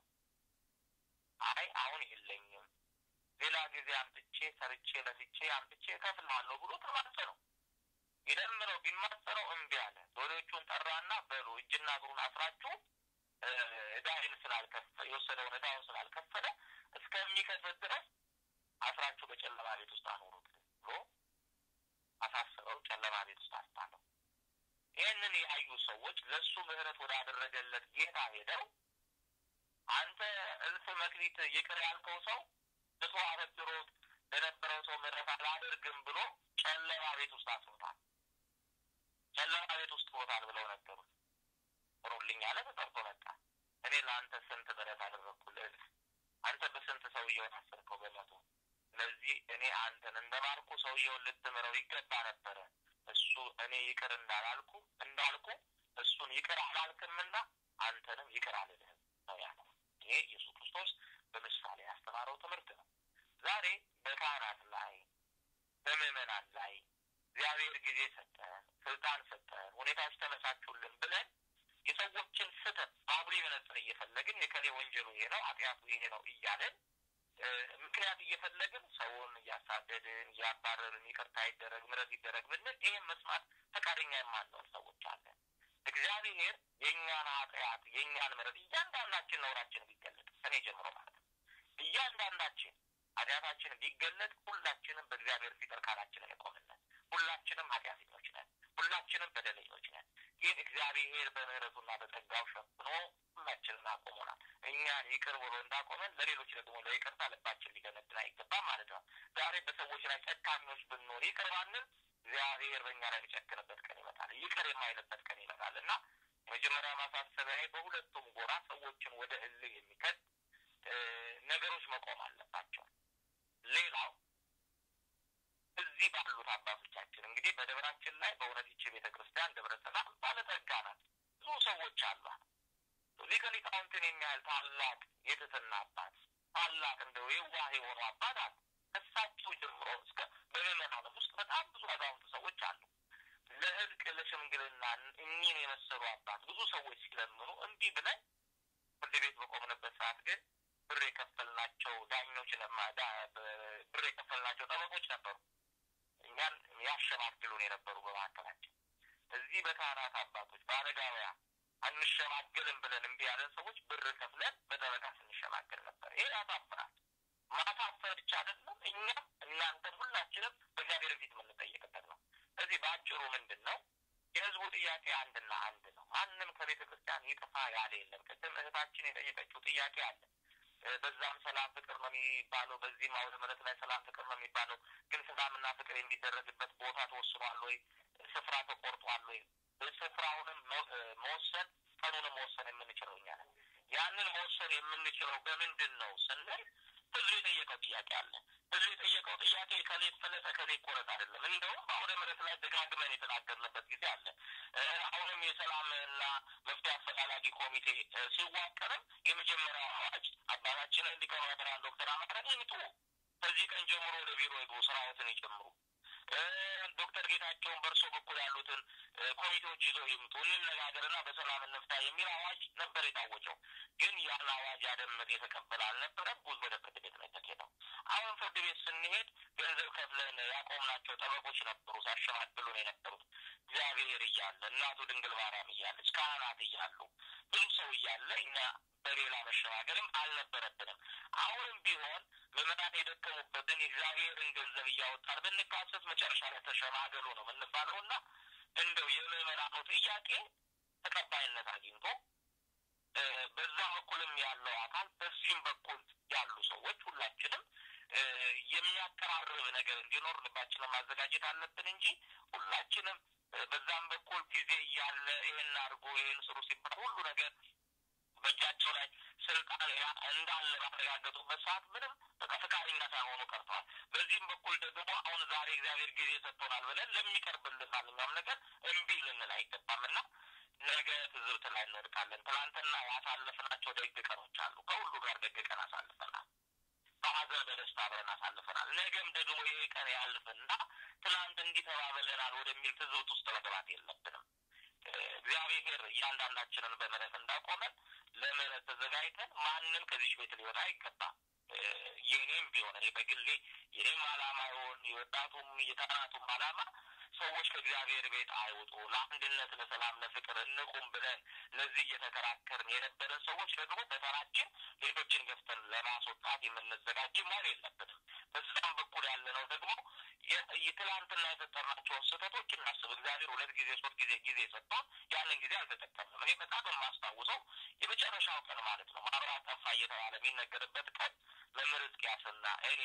አይ አሁን የለኝም፣ ሌላ ጊዜ አምጥቼ ሰርቼ ለፍቼ አምጥቼ እከፍልሃለሁ ብሎ ተማጸነው። ይለምነው ቢማጸነው እምቢ አለ። ሎሌዎቹን ጠራና በሉ እጅና እግሩን አስራችሁ ዕዳይን ስላልከፈለ የወሰደውን ዕዳውን ስላልከፈለ እስከሚከፍል ድረስ አስራችሁ በጨለማ ቤት ውስጥ አኖሩት ብሎ አሳስረው ጨለማ ቤት ውስጥ አስጣለው። ይህንን ያዩ ሰዎች ለእሱ ምሕረት ወዳደረገለት ጌታ ሄደው አንተ እልፍ መክሊት ይቅር ያልከው ሰው እቶ አበድሮት ለነበረው ሰው ምሕረት አላደርግም ብሎ ጨለማ ቤት ውስጥ አስሮታል። ጨለማ ቤት ውስጥ ሮታል ብለው ነገሩት። ጥሩልኝ አለ። ተጠርቶ መጣ። እኔ ለአንተ ስንት ምሕረት አደረግኩልህ? አንተ በስንት ሰውየውን አሰርከው? በመቶ ስለዚህ እኔ አንተን እንደማልኩ ሰውየውን ልትምረው ይገባ ነበረ። እሱ እኔ ይቅር እንዳላልኩ እንዳልኩ እሱን ይቅር አላልክምና አንተንም ይቅር አልልህም ነው ያለው። ይሄ ኢየሱስ ክርስቶስ በምሳሌ ያስተማረው ትምህርት ነው። ዛሬ በካህናት ላይ በምዕመናን ላይ እግዚአብሔር ጊዜ ሰጠን፣ ስልጣን ሰጠን፣ ሁኔታዎች ተመቻቹልን ብለን የሰዎችን ስህተት በአጉሊ መነጽር እየፈለግን የከሌ ወንጀሉ ይሄ ነው፣ ኃጢአቱ ይሄ ነው እያለን ምክንያት እየፈለግን ሰውን እያሳደድን እያባረርን ይቅርታ ይደረግ ምሕረት ይደረግ ብንል ይህም መስማት ፈቃደኛ የማንሆን ሰዎች አለን። እግዚአብሔር የእኛን ኃጢአት የእኛን ምሕረት እያንዳንዳችን ነውራችን ቢገለጥ እኔ ጀምሮ ማለት ነው እያንዳንዳችን ኃጢአታችን ቢገለጥ ሁላችንም በእግዚአብሔር ፊት እርካናችንን የቆምነት ሁላችንም ኃጢአተኞች ነን። ሁላችንም በደለኞች ነን። ግን እግዚአብሔር በምሕረቱና በጸጋው ሸፍኖ ሁላችንን አቆሞናል። እኛን ይቅር ብሎ እንዳቆመን ለሌሎች ደግሞ ለይቅርታ ልባችን ሊገነድን አይገባም ማለት ነው። ዛሬ በሰዎች ላይ ጨካኞች ብንሆን ይቅር ባንል እግዚአብሔር በእኛ ላይ የሚጨክንበት ቀን ይመጣል። ይቅር የማይልበት ቀን ይመጣል እና መጀመሪያ ማሳሰቢያ በሁለቱም ጎራ ሰዎችን ወደ እልህ የሚከት ነገሮች መቆም አለባቸው። ሌላው እዚህ ባሉት አባቶቻችን እንግዲህ በደብራችን ላይ በእውነት ይቺ ቤተ ክርስቲያን ደብረ ሰላም ባለጠጋ ናት። ብዙ ሰዎች አሏት። ሊቀ ሊቃውንትን የሚያህል ታላቅ የትትና አባት ታላቅ እንደው የዋህ የሆኑ አባት አሉ። ከሳቸው ጀምሮ እስከ በምዕመናንም ውስጥ በጣም ብዙ አዛውንት ሰዎች አሉ። ለእርቅ ለሽምግልና እኚህን የመሰሉ አባት ብዙ ሰዎች ሲለምኑ እምቢ ብለን ፍርድ ቤት በቆምንበት ሰዓት ግን ብር የከፈልናቸው ዳኞች ብር የከፈልናቸው ጠበቆች ነበሩ። እኛን ያሸማግሉን የነበሩ በመካከላችን እዚህ በካህናት አባቶች በአረጋውያን አንሸማገልም ብለን እምቢ ያለን ሰዎች ብር ከፍለን በጠበቃ ስንሸማገል ነበር። ይሄ ያሳፍራል። ማሳፈር ብቻ አይደለም፣ እኛም እናንተም ሁላችንም በእግዚአብሔር ፊት የምንጠየቅበት ነው። ስለዚህ በአጭሩ ምንድን ነው የህዝቡ ጥያቄ አንድና አንድ ነው። ማንም ከቤተ ክርስቲያን ይጥፋ ያለ የለም። ቅድም እህታችን የጠየቀችው ጥያቄ አለ። በዛም ሰላም ፍቅር ነው የሚባለው፣ በዚህም አውደ ምሕረት ላይ ሰላም ፍቅር ነው የሚባለው። ግን ሰላምና ፍቅር የሚደረግበት ቦታ ተወስኗል ወይ? ስፍራ ተቆርጧል ወይ? ስፍራውንም መወሰን ቀኑንም መወሰን የምንችለው እኛ ነን። ያንን መወሰን የምንችለው በምንድን ነው ስንል ህዝብ የጠየቀው ጥያቄ አለ። ህዝብ የጠየቀው ጥያቄ ከሌ ፈለጠ ከሌ ቆረጥ አይደለም። እንደውም አውደ ምሕረት ላይ ደጋግመን የተናገርንበት ጊዜ አለ። አሁንም የሰላምና መፍትሄ አፈላላጊ ኮሚቴ ሲዋቀርም የመጀመሪያው አዋጅ አባታችንን ሊቀ ማእምራን ዶክተር አማረ ይምጡ፣ ከዚህ ቀን ጀምሮ ወደ ቢሮ ይግቡ፣ ስራዎትን ይጀምሩ ዶክተር ጌታቸውን በእርሶ በኩል ያሉትን ኮሚቴዎች ይዘው ይምጡ፣ እንነጋገርና በሰላም እንፍታ የሚል አዋጅ ነበር የታወጀው። ግን ያን አዋጅ ያደመጥ የተቀበለ አልነበረም። ጉዞ ወደ ፍርድ ቤት ነው የተኬደው። አሁን ፍርድ ቤት ስንሄድ ገንዘብ ከፍለን ያቆምናቸው ጠበቆች ነበሩ ሲያሸማግሉን የነበሩት እግዚአብሔር እያለ እናቱ ድንግል ማርያም እያለች ካህናት እያሉ ብዙ ሰው እያለ እኛ በሌላ መሸማገልም አልነበረብንም። አሁንም ቢሆን ምዕመናን የደከሙበትን የእግዚአብሔርን ገንዘብ እያወጣን ብንካሰስ መጨረሻ ላይ ተሸማገሉ ነው የምንባለው እና እንደው የምዕመናኑ ጥያቄ ተቀባይነት አግኝቶ በዛ በኩልም ያለው አካል በዚህም በኩል ያሉ ሰዎች ሁላችንም የሚያቀራርብ ነገር እንዲኖር ልባችንን ማዘጋጀት አለብን እንጂ ሁላችንም በዛም በኩል ጊዜ እያለ ይህን አድርጎ ይህን ስሩ ሲባል ሁሉ ነገር በእጃቸው ላይ ስልጣን እንዳለ ባረጋገጡበት ሰዓት ምንም በቃ ፈቃደኛ ሳይሆኑ ቀርተዋል። በዚህም በኩል ደግሞ አሁን ዛሬ እግዚአብሔር ጊዜ ሰጥቶናል ብለን ለሚቀርብልን ማንኛውም ነገር እምቢ ልንል አይገባም እና ነገ ትዝብት ላይ እንወድቃለን። ትናንትና ያሳለፍናቸው ደግ ቀኖች አሉ። ከሁሉ ጋር ደግ ቀን አሳልፈናል። በሀዘን በደስታ አብረን አሳልፈናል። ነገም ደግሞ ይህ ቀን ያልፍና ትናንት እንዲህ ተባብለናል ወደሚል ትዝብት ውስጥ መግባት የለብንም። እግዚአብሔር እያንዳንዳችንን በምህረት እንዳቆመን ለምህረት ተዘጋጅተን ማንም ከዚች ቤት ሊወጣ አይገባም። የኔም ቢሆን እኔ በግሌ የኔም አላማ ይሆን የወጣቱም የካህናቱም አላማ ሰዎች ከእግዚአብሔር ቤት አይውጡ፣ ለአንድነት፣ ለሰላም፣ ለፍቅር እንቁም ብለን ለዚህ እየተከራከርን የነበረን ሰዎች ደግሞ በተራችን ሌሎችን ገፍተን ለማስወጣት የምንዘጋጅ መሆን የለብንም። በዛም በኩል ያለነው ደግሞ የትላንትና የፈጠርናቸውን ስህተቶች እናስብ። እግዚአብሔር ሁለት ጊዜ ሶስት ጊዜ ጊዜ ሰጥቶን ያንን ጊዜ አልተጠቀምንም። እኔ በጣም የማስታውሰው የመጨረሻው ቀን ማለት ነው ማብራት ጠፋ እየተባለ የሚነገርበት ቀን መምህር ሕዝቅያስና እኔ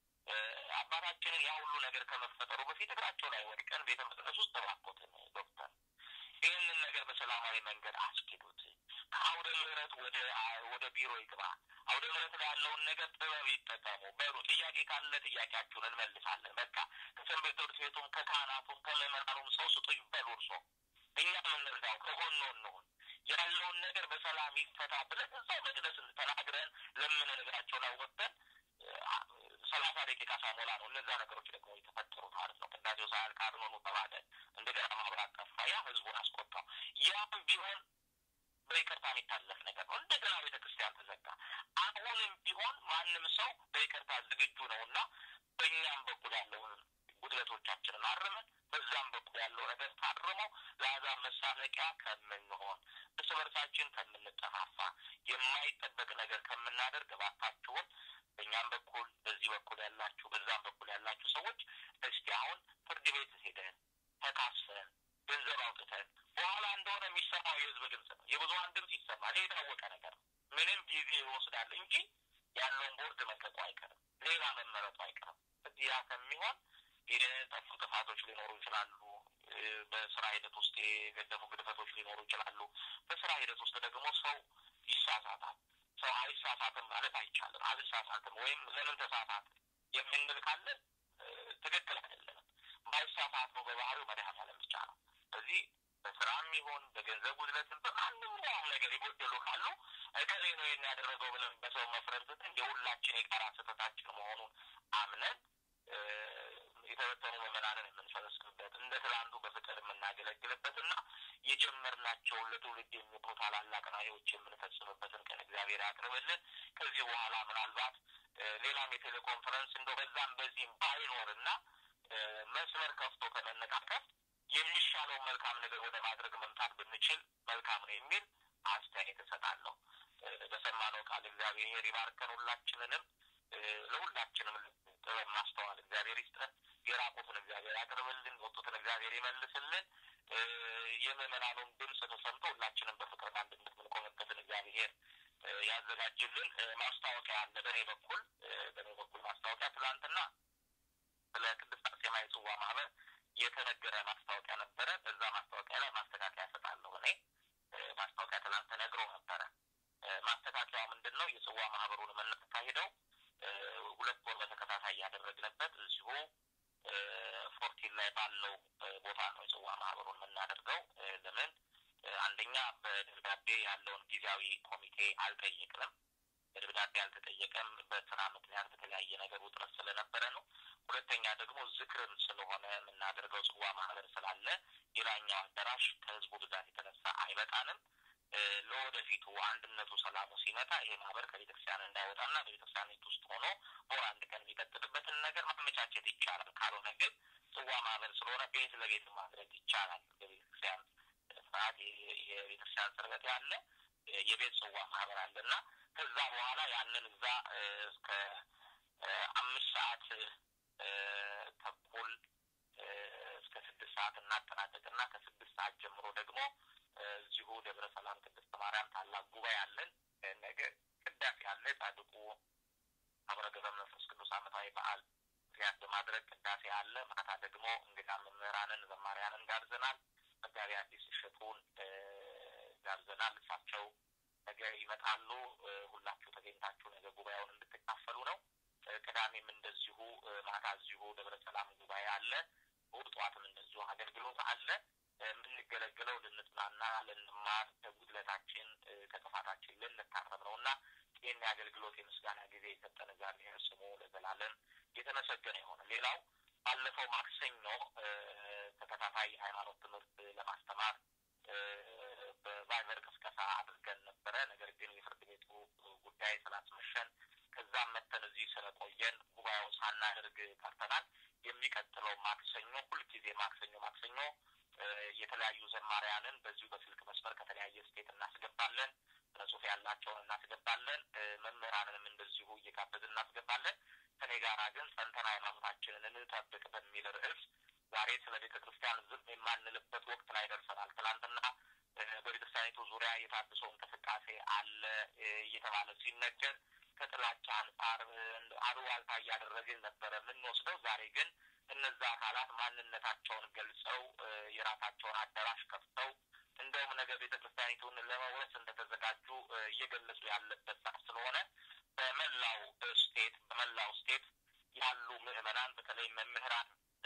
አባታችንን ያ ሁሉ ነገር ከመፈጠሩ በፊት እግራቸው ላይ ወድቀን ቤተ መቅደስ ውስጥ ተባኮትን ዶክተር ይህንን ነገር በሰላማዊ መንገድ አስኪዱት። ከአውደ ምሕረት ወደ ወደ ቢሮ ይግባ። አውደ ምሕረት ላይ ያለውን ነገር ጥበብ ይጠቀሙ በሉ። ጥያቄ ካለ ጥያቄያችሁን እንመልሳለን። በቃ ከሰንበት ትምህርት ቤቱም ከካህናቱም ከምዕመናኑም ሰው ስጡኝ በሉ። እርሶ እኛ የምንረዳው ከጎኖ እንሆን ያለውን ነገር በሰላም ይፈታ ብለን እዛው መቅደስ ተናግረን ለምን እግራቸው ላይ ወጥተን ሰላሳ ደቂቃ ሳሞላ ነው እነዛ ነገሮች ደግሞ የተፈጠሩት ማለት ነው። ቅዳሴው ሳያልቅ አድኖኑ ተባለ። እንደገና ማብራት ጠፋ። ያ ህዝቡን አስቆጣው። ያም ቢሆን በይቅርታ የሚታለፍ ነገር ነው። እንደገና ቤተ ክርስቲያን ተዘጋ። አሁንም ቢሆን ማንም ሰው በይቅርታ ዝግጁ ነው እና በእኛም በኩል ያለውን ጉድለቶቻችንን አርመን በዛም በኩል ያለው ነገር ታርመው ለአሕዛብ መሳለቂያ ከምንሆን እርስ በርሳችን ከምንጠፋፋ የማይጠበቅ ነገር ከምናደርግ እባካችሁን በእኛም በኩል በዚህ በኩል ያላችሁ በዛም በኩል ያላችሁ ሰዎች እስቲ አሁን ፍርድ ቤት ሄደን ተካሰን ገንዘብ አውጥተን በኋላ እንደሆነ የሚሰማው የህዝብ ድምፅ ነው። የብዙሀን ድምፅ ይሰማል። ይህ የታወቀ ነገር ነው። ምንም ጊዜ ይወስዳል እንጂ ያለውን ቦርድ መልቀቁ አይቀርም፣ ሌላ መመረጡ አይቀርም። ያ ከሚሆን የጠፉ ጥፋቶች ሊኖሩ ይችላሉ። በስራ ሂደት ውስጥ የገደፉ ግድፈቶች ሊኖሩ ይችላሉ። በስራ ሂደት ውስጥ ደግሞ ሰው ይሳሳታል። ሰው አይሳሳትም ማለት አይቻልም። አልሳሳትም ወይም ለምን ተሳሳት የምንል ካለን ትክክል አይደለንም። ባይሳሳት ነው በባህሪው መድኃኔዓለም ብቻ ነው። እዚህ በስራም ይሁን በገንዘብ ጉድለትም በማንኛውም ነገር የጎደሉ ካሉ እከሌ ነው ይህን ያደረገው ብለን በሰው መፍረድ ትተን የሁላችን የጋራ ስህተታችን መሆኑን አምነን የተበተኑ ምዕመናንን የምንሰበስብበት እንደ ትላንቱ በፍቅር የምናገለግልበት እና የጀመርናቸውን ለትውልድ የሚሆኑ ታላላቅ ራዕዮች የምንፈጽምበትን ቀን እግዚአብሔር ያቅርብልን። ከዚህ በኋላ ምናልባት ሌላም የቴሌኮንፈረንስ እንደው በዛም በዚህም ባይኖርና መስመር ከፍቶ ከመነቃቀፍ የሚሻለውን መልካም ነገር ወደ ማድረግ መምጣት ብንችል መልካም ነው የሚል አስተያየት እሰጣለሁ። በሰማነው ቃል እግዚአብሔር ይባርከን ሁላችንንም ለሁላችንም ጥበብ ማስተዋል እግዚአብሔር ይስጠን። የራቁትን እግዚአብሔር ያቅርብልን፣ የወጡትን እግዚአብሔር ይመልስልን። የምዕመናኑን ድምፅ ተሰምቶ ሁላችንም በፍቅር አንድነት የምንቆምበትን እግዚአብሔር ያዘጋጅልን። ማስታወቂያ አለ በእኔ በኩል በእኔ በኩል ማስታወቂያ ትላንትና ስለ ቅድስት አርሴማ የጽዋ ማህበር የተነገረ ማስታወቂያ ነበረ። በዛ ማስታወቂያ ላይ ማስተካከያ እሰጣለሁ። እኔ ማስታወቂያ ትላንት ተነግሮ ነበረ። ማስተካከያ ምንድን ነው? የጽዋ ማህበሩን የምናካሂደው ሁለት ወር በተከታታይ ያደረግንበት እዚሁ ፎርቲን ላይ ባለው ቦታ ነው የጽዋ ማህበሩን የምናደርገው። ለምን አንደኛ በደብዳቤ ያለውን ጊዜያዊ ኮሚቴ አልጠየቅንም። በደብዳቤ አልተጠየቀም። በስራ ምክንያት በተለያየ ነገር ውጥረት ስለነበረ ነው። ሁለተኛ ደግሞ ዝክርም ስለሆነ የምናደርገው ጽዋ ማህበር ስላለ ሌላኛው አዳራሽ ከህዝቡ ብዛት የተነሳ አይበቃንም። ለወደፊቱ አንድነቱ ሰላሙ ሲመጣ ይሄ ማህበር ከቤተክርስቲያን እንዳይወጣና በቤተክርስቲያኒት ውስጥ ሆኖ በወር አንድ ቀን የሚቀጥልበትን ነገር ማመቻቸት ይቻላል። ካልሆነ ግን ጽዋ ማህበር ስለሆነ ቤት ለቤት ማድረግ ይቻላል። በቤተክርስቲያን ስርዓት የቤተክርስቲያን ስርበት ያለ የቤት ጽዋ ማህበር አለ እና ከዛ በኋላ ያንን እዛ እስከ አምስት ሰዓት ተኩል እስከ ስድስት ሰዓት እናጠናቀቅና ከስድስት ሰዓት ጀምሮ ደግሞ እዚሁ ደብረ ሰላም ቅድስት ማርያም ታላቅ ጉባኤ አለን። ነገ ቅዳሴ አለ። ጻድቁ አቡነ ገብረ መንፈስ ቅዱስ ዓመታዊ በዓል ምክንያት በማድረግ ቅዳሴ አለ። ማታ ደግሞ እንግዳ መምህራንን ዘማሪያንን ጋብዘናል። መጋቢ አዲስ እሸቱን ጋብዘናል። እሳቸው ነገ ይመጣሉ። ሁላችሁ ተገኝታችሁ ነገ ጉባኤውን እንድትካፈሉ ነው። ቅዳሜም እንደዚሁ ማታ እዚሁ ደብረ ሰላም ጉባኤ አለ። እሑድ ጠዋትም እንደዚሁ አገልግሎት አለ። የምንገለገለው ልንጽናና፣ ልንማር፣ ከጉድለታችን ከጥፋታችን ልንታረም ነው እና ይህን የአገልግሎት የምስጋና ጊዜ የሰጠን እግዚአብሔር ስሙ ለዘላለም የተመሰገነ የሆነ ሌላው ባለፈው ማክሰኞ ተከታታይ ሃይማኖት ትምህርት ለማስተማር በቫይበር ቅስቀሳ አድርገን ነበረ። ነገር ግን የፍርድ ቤቱ ጉዳይ ስላስመሸን ከዛም መተን እዚህ ስለቆየን ጉባኤውን ሳናደርግ ቀርተናል። የሚቀጥለው ማክሰኞ ሁልጊዜ ማክሰኞ ማክሰኞ የተለያዩ ዘማሪያንን በዚሁ በስልክ መስመር ከተለያየ ስቴት እናስገባለን። ጽሑፍ ያላቸውን እናስገባለን። መምህራንንም እንደዚሁ እየጋበዝን እናስገባለን። ከኔ ጋራ ግን ጸንተን ሃይማኖታችንን እንጠብቅ በሚል ርዕስ ዛሬ ስለ ቤተ ክርስቲያን ዝም የማንልበት ወቅት ላይ ደርሰናል። ትናንትና በቤተክርስቲያኒቱ ዙሪያ የታድሶ እንቅስቃሴ አለ እየተባለ ሲነገር ከጥላቻ አንጻር አሉባልታ እያደረግን ነበረ የምንወስደው። ዛሬ ግን እነዛ አካላት ማንነታቸውን ገልጸው የራሳቸውን አዳራሽ ከፍተው እንደውም ነገር ቤተ ክርስቲያኒቱን ለመውረስ እንደተዘጋጁ እየገለጹ ያለበት ሰዓት ስለሆነ በመላው ስቴት በመላው ስቴት ያሉ ምዕመናን በተለይ መምህራን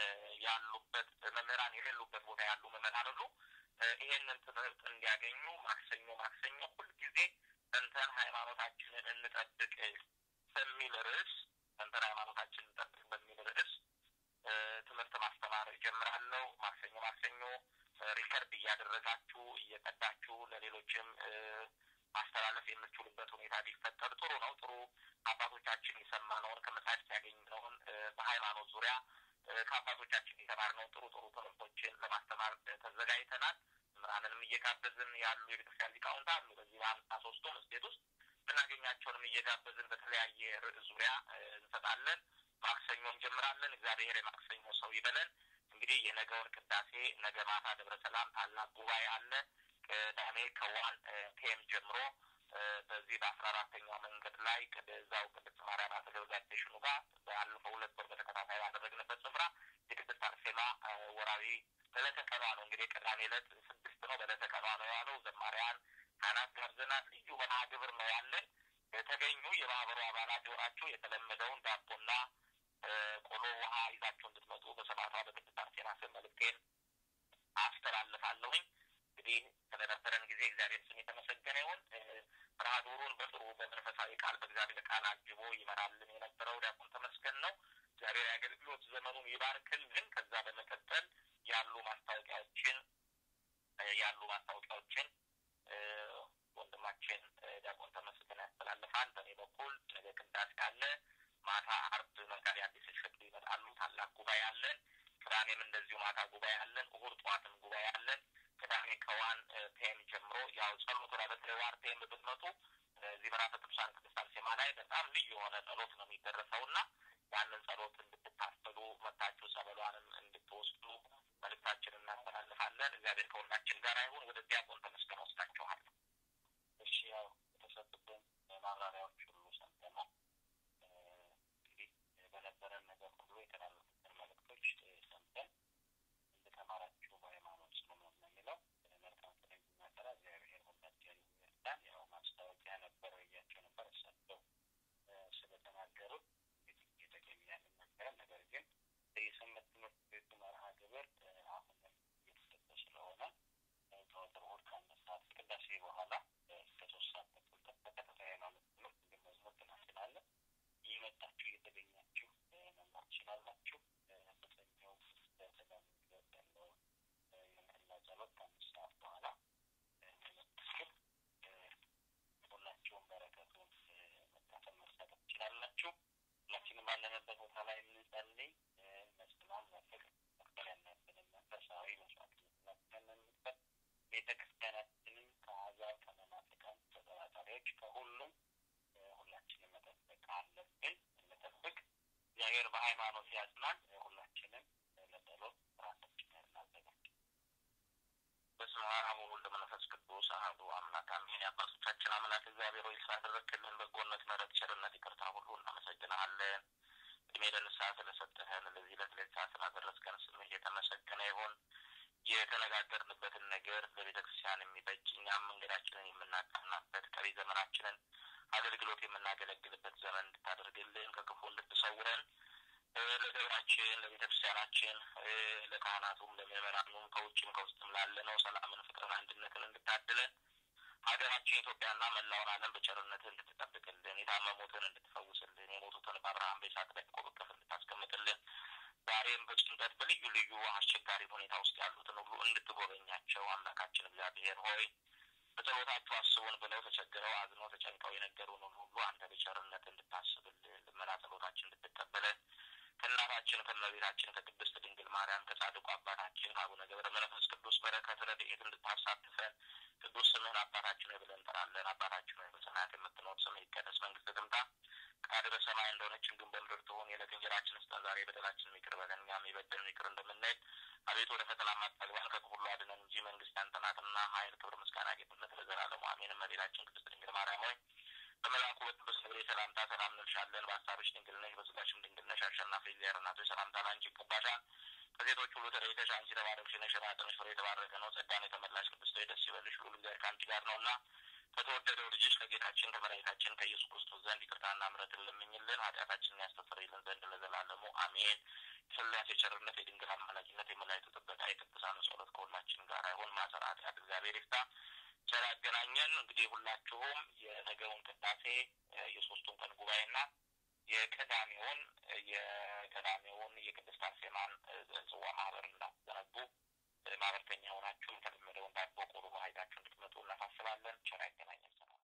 ያሉበት መምህራን የሌሉበት ቦታ ያሉ ምዕመናን ሁሉ ይሄንን ትምህርት እንዲያገኙ ማክሰኞ ማክሰኞ ሁልጊዜ ጸንተን ሃይማኖታችንን እንጠብቅ በሚል ርዕስ ጸንተን ሃይማኖታችንን እንጠብቅ በሚል ርዕስ ትምህርት ማስተማር እጀምራለሁ። ማክሰኞ ማክሰኞ ሪከርድ እያደረጋችሁ እየቀዳችሁ ለሌሎችም ማስተላለፍ የምትችሉበት ሁኔታ ቢፈጠር ጥሩ ነው። ጥሩ አባቶቻችን የሰማነውን ከመጻሕፍት ያገኘነውን በሃይማኖት ዙሪያ ከአባቶቻችን የተማርነውን ጥሩ ጥሩ ትምህርቶችን ለማስተማር ተዘጋጅተናል። መምህራንንም እየጋበዝን ያሉ የቤተክርስቲያን ሊቃውንት አሉ። በዚህ በአምሳ ሶስቱም ስቴት ውስጥ ምናገኛቸውንም እየጋበዝን በተለያየ ርዕስ ዙሪያ እንሰጣለን። ማክሰኞ እንጀምራለን። እግዚአብሔር የማክሰኞ ሰው ይበለን። እንግዲህ የነገውን ቅዳሴ ነገ ማታ ደብረ ሰላም ታላቅ ጉባኤ አለ። ቅዳሜ ከዋን ፒኤም ጀምሮ በዚህ በአስራ አራተኛው መንገድ ላይ ከዛው ቅድስት ማርያም አጠገብ ጋዴሽኑ ጋር ባለፈው ሁለት ወር በተከታታይ ባደረግንበት ስፍራ የቅድስት አርሴማ ወራዊ በዕለተ ቀኗ ነው። እንግዲህ ቅዳሜ ዕለት ስድስት ነው። በዕለተ ቀኗ ነው ያለው። ዘማሪያን ካህናት ጋብዘናል። ልዩ መርሃ ግብር ነው ያለን። የተገኙ የማህበሩ አባላት የሆናችሁ የተለመደውን ዳቦና ቆሎ ውሃ ይዛችሁ እንድትመጡ በሰማዕቷ በቅድስት አርሴማ ስም መልእክቴን አስተላልፋለሁኝ። እንግዲህ ስለነበረን ጊዜ እግዚአብሔር ስም የተመሰገነ ይሁን። መርሃ ግብሩን በጥሩ በመንፈሳዊ ቃል በእግዚአብሔር ቃል አጅቦ ይመራልን የነበረው ዲያቆን ተመስገን ነው። እግዚአብሔር የአገልግሎት ዘመኑን ይባርክልን። ከዛ በመቀጠል ያሉ ማስታወቂያዎችን ያሉ ማስታወቂያዎችን ወንድማችን ዲያቆን ተመስገን ያስተላልፋል። በእኔ በኩል ነገ ቅዳሴ አለ። ማታ አርብ መጋቢ አዲስ እሸቱ ይመጣሉ። ታላቅ ጉባኤ አለን። ቅዳሜም እንደዚሁ ማታ ጉባኤ አለን። እሑድ ጠዋትም ጉባኤ አለን። ቅዳሜ ከዋን ፒኤም ጀምሮ ያው ጸሎቱ ላይ በተለይ ዋን ፒኤም ብትመጡ እዚህ በራፈ ቅዱሳን ቅድስት አርሴማ ላይ በጣም ልዩ የሆነ ጸሎት ነው የሚደረሰው እና ያንን ጸሎት እንድትካፈሉ መታችሁ ጸበሏንም እንድትወስዱ መልእክታችንን እናስተላልፋለን። እግዚአብሔር ከሁላችን ጋር ይሁን። ወደ ዲያቆን ተመስገን ወስዳችኋለሁ። እሺ፣ ያው የተሰጡትን ማብራሪያዎች ሁሉ ሰምተናል። እንግዲህ በነበረን ነገር ሁሉ የተላለፉትን መልእክቶች ሰምተን እንደተማራችሁ በሃይማኖት ስለሆነ ነው የሚለው መልካም ፍሬ እንድናፈራ እግዚአብሔር ሁላችን ይርዳን። ያው ማስታወቂያ ነበረ ብያቸው ነበር እሳቸው ስለተናገሩት እግዚአብሔር በሃይማኖት ያጽናን። ሁላችንም ለጸሎት ራሳችንን እናዘጋጅ። በስመ አብ ወወልድ ወመንፈስ ቅዱስ አሐዱ አምላክ አሜን። የአባቶቻችን አምላክ እግዚአብሔር ሆይ ስላደረግክልን በጎነት፣ ምሕረት፣ ቸርነት፣ ይቅርታ ሁሉ እናመሰግንሃለን። እድሜ ለንስሐ ስለሰጠህን ለዚህ ዕለት ለዚህ ሰዓት ስላደረስከን ስምህ የተመሰገነ ይሁን። የተነጋገርንበትን ነገር ለቤተ ክርስቲያን የሚበጅ እኛም መንገዳችንን የምናቃናበት ቀሪ ዘመናችንን አገልግሎት የምናገለግልበት ዘመን እንድታደርግልን ከክፉ እንድትሰውረን ለደብራችን ለቤተ ክርስቲያናችን ለካህናቱም ለምዕመናኑም ከውጭም ከውስጥም ላለነው ሰላምን፣ ፍቅርን፣ አንድነትን እንድታድለን ሀገራችን ኢትዮጵያና መላውን ዓለም በቸርነት እንድትጠብቅልን የታመሙትን እንድትፈውስልን የሞቱትን በአብርሃም በይስሐቅ በያዕቆብ እቅፍ እንድታስቀምጥልን ዛሬም በጭንቀት በልዩ ልዩ አስቸጋሪ ሁኔታ ውስጥ ያሉትን ሁሉ እንድትጎበኛቸው አምላካችን እግዚአብሔር ሆይ በጸሎታችሁ አስቡን ብለው ተቸግረው አዝነው ተጨንቀው የነገሩንን ሁሉ አንተ በቸርነት እንድታስብልን ልመና ጸሎታችን እንድትቀበለን ከእናታችን ከእመቤታችን ከቅድስት ድንግል ማርያም ከጻድቁ አባታችን ከአቡነ ገብረ መንፈስ ቅዱስ በረከት ረድኤት እንድታሳትፈን ቅዱስ ስምህን አባታችን ሆይ ብለን እንጠራለን። አባታችን ሆይ በሰማያት የምትኖር ስምህ ይቀደስ፣ መንግስትህ ትምጣ፣ ፈቃድህ በሰማይ እንደሆነች እንዲሁም በምድር ትሁን። የዕለት እንጀራችንን ስጠን ዛሬ፣ በደላችንን ይቅር በለን እኛም የበደሉንን ይቅር እንደምንል። አቤቱ ወደ ፈተና አታግባን ከክፉ ሁሉ አድነን እንጂ መንግስት ያንተ ናትና ኃይል፣ ክብር፣ ምስጋና፣ ጌትነት ለዘላለሙ አሜን። እመቤታችን ቅድስት ድንግል ማርያም ሆይ በመልአኩ በቅዱስ ገብርኤል ሰላምታ ሰላም እንልሻለን። በሀሳብሽ ድንግል ነሽ፣ በሥጋሽም ድንግል ነሽ። አሸናፊ እግዚአብሔር እናት ሆይ ሰላምታ ለአንቺ ይገባሻል። ከሴቶች ሁሉ ተለይተሽ አንቺ የተባረክሽ ነሽ፣ የማኅፀንሽ ፍሬ የተባረከ ነው። ጸጋን የተመላሽ ቅድስት ሆይ ደስ ይበልሽ፣ ልዑል እግዚአብሔር ከአንቺ ጋር ነውና ከተወደደው ልጅሽ ከጌታችን ከመድኃኒታችን ከኢየሱስ ክርስቶስ ዘንድ ይቅርታና ምሕረትን ለምኝልን ኃጢአታችንን ያስተሰርይልን ዘንድ ለዘላለሙ አሜን። የሥላሴ ቸርነት፣ የድንግል አማላጅነት፣ የመላእክቱ ጥበቃ፣ የቅዱሳኑ ጸሎት ከሁላችን ጋር አይሁን። ማሰረ ኃጢአት እግዚአብሔር ይፍታ። ቸር ያገናኘን። እንግዲህ ሁላችሁም የነገውን ቅዳሴ የሶስቱን ቀን ጉባኤና የቀዳሜውን የቀዳሜውን የቅድስት አርሴማን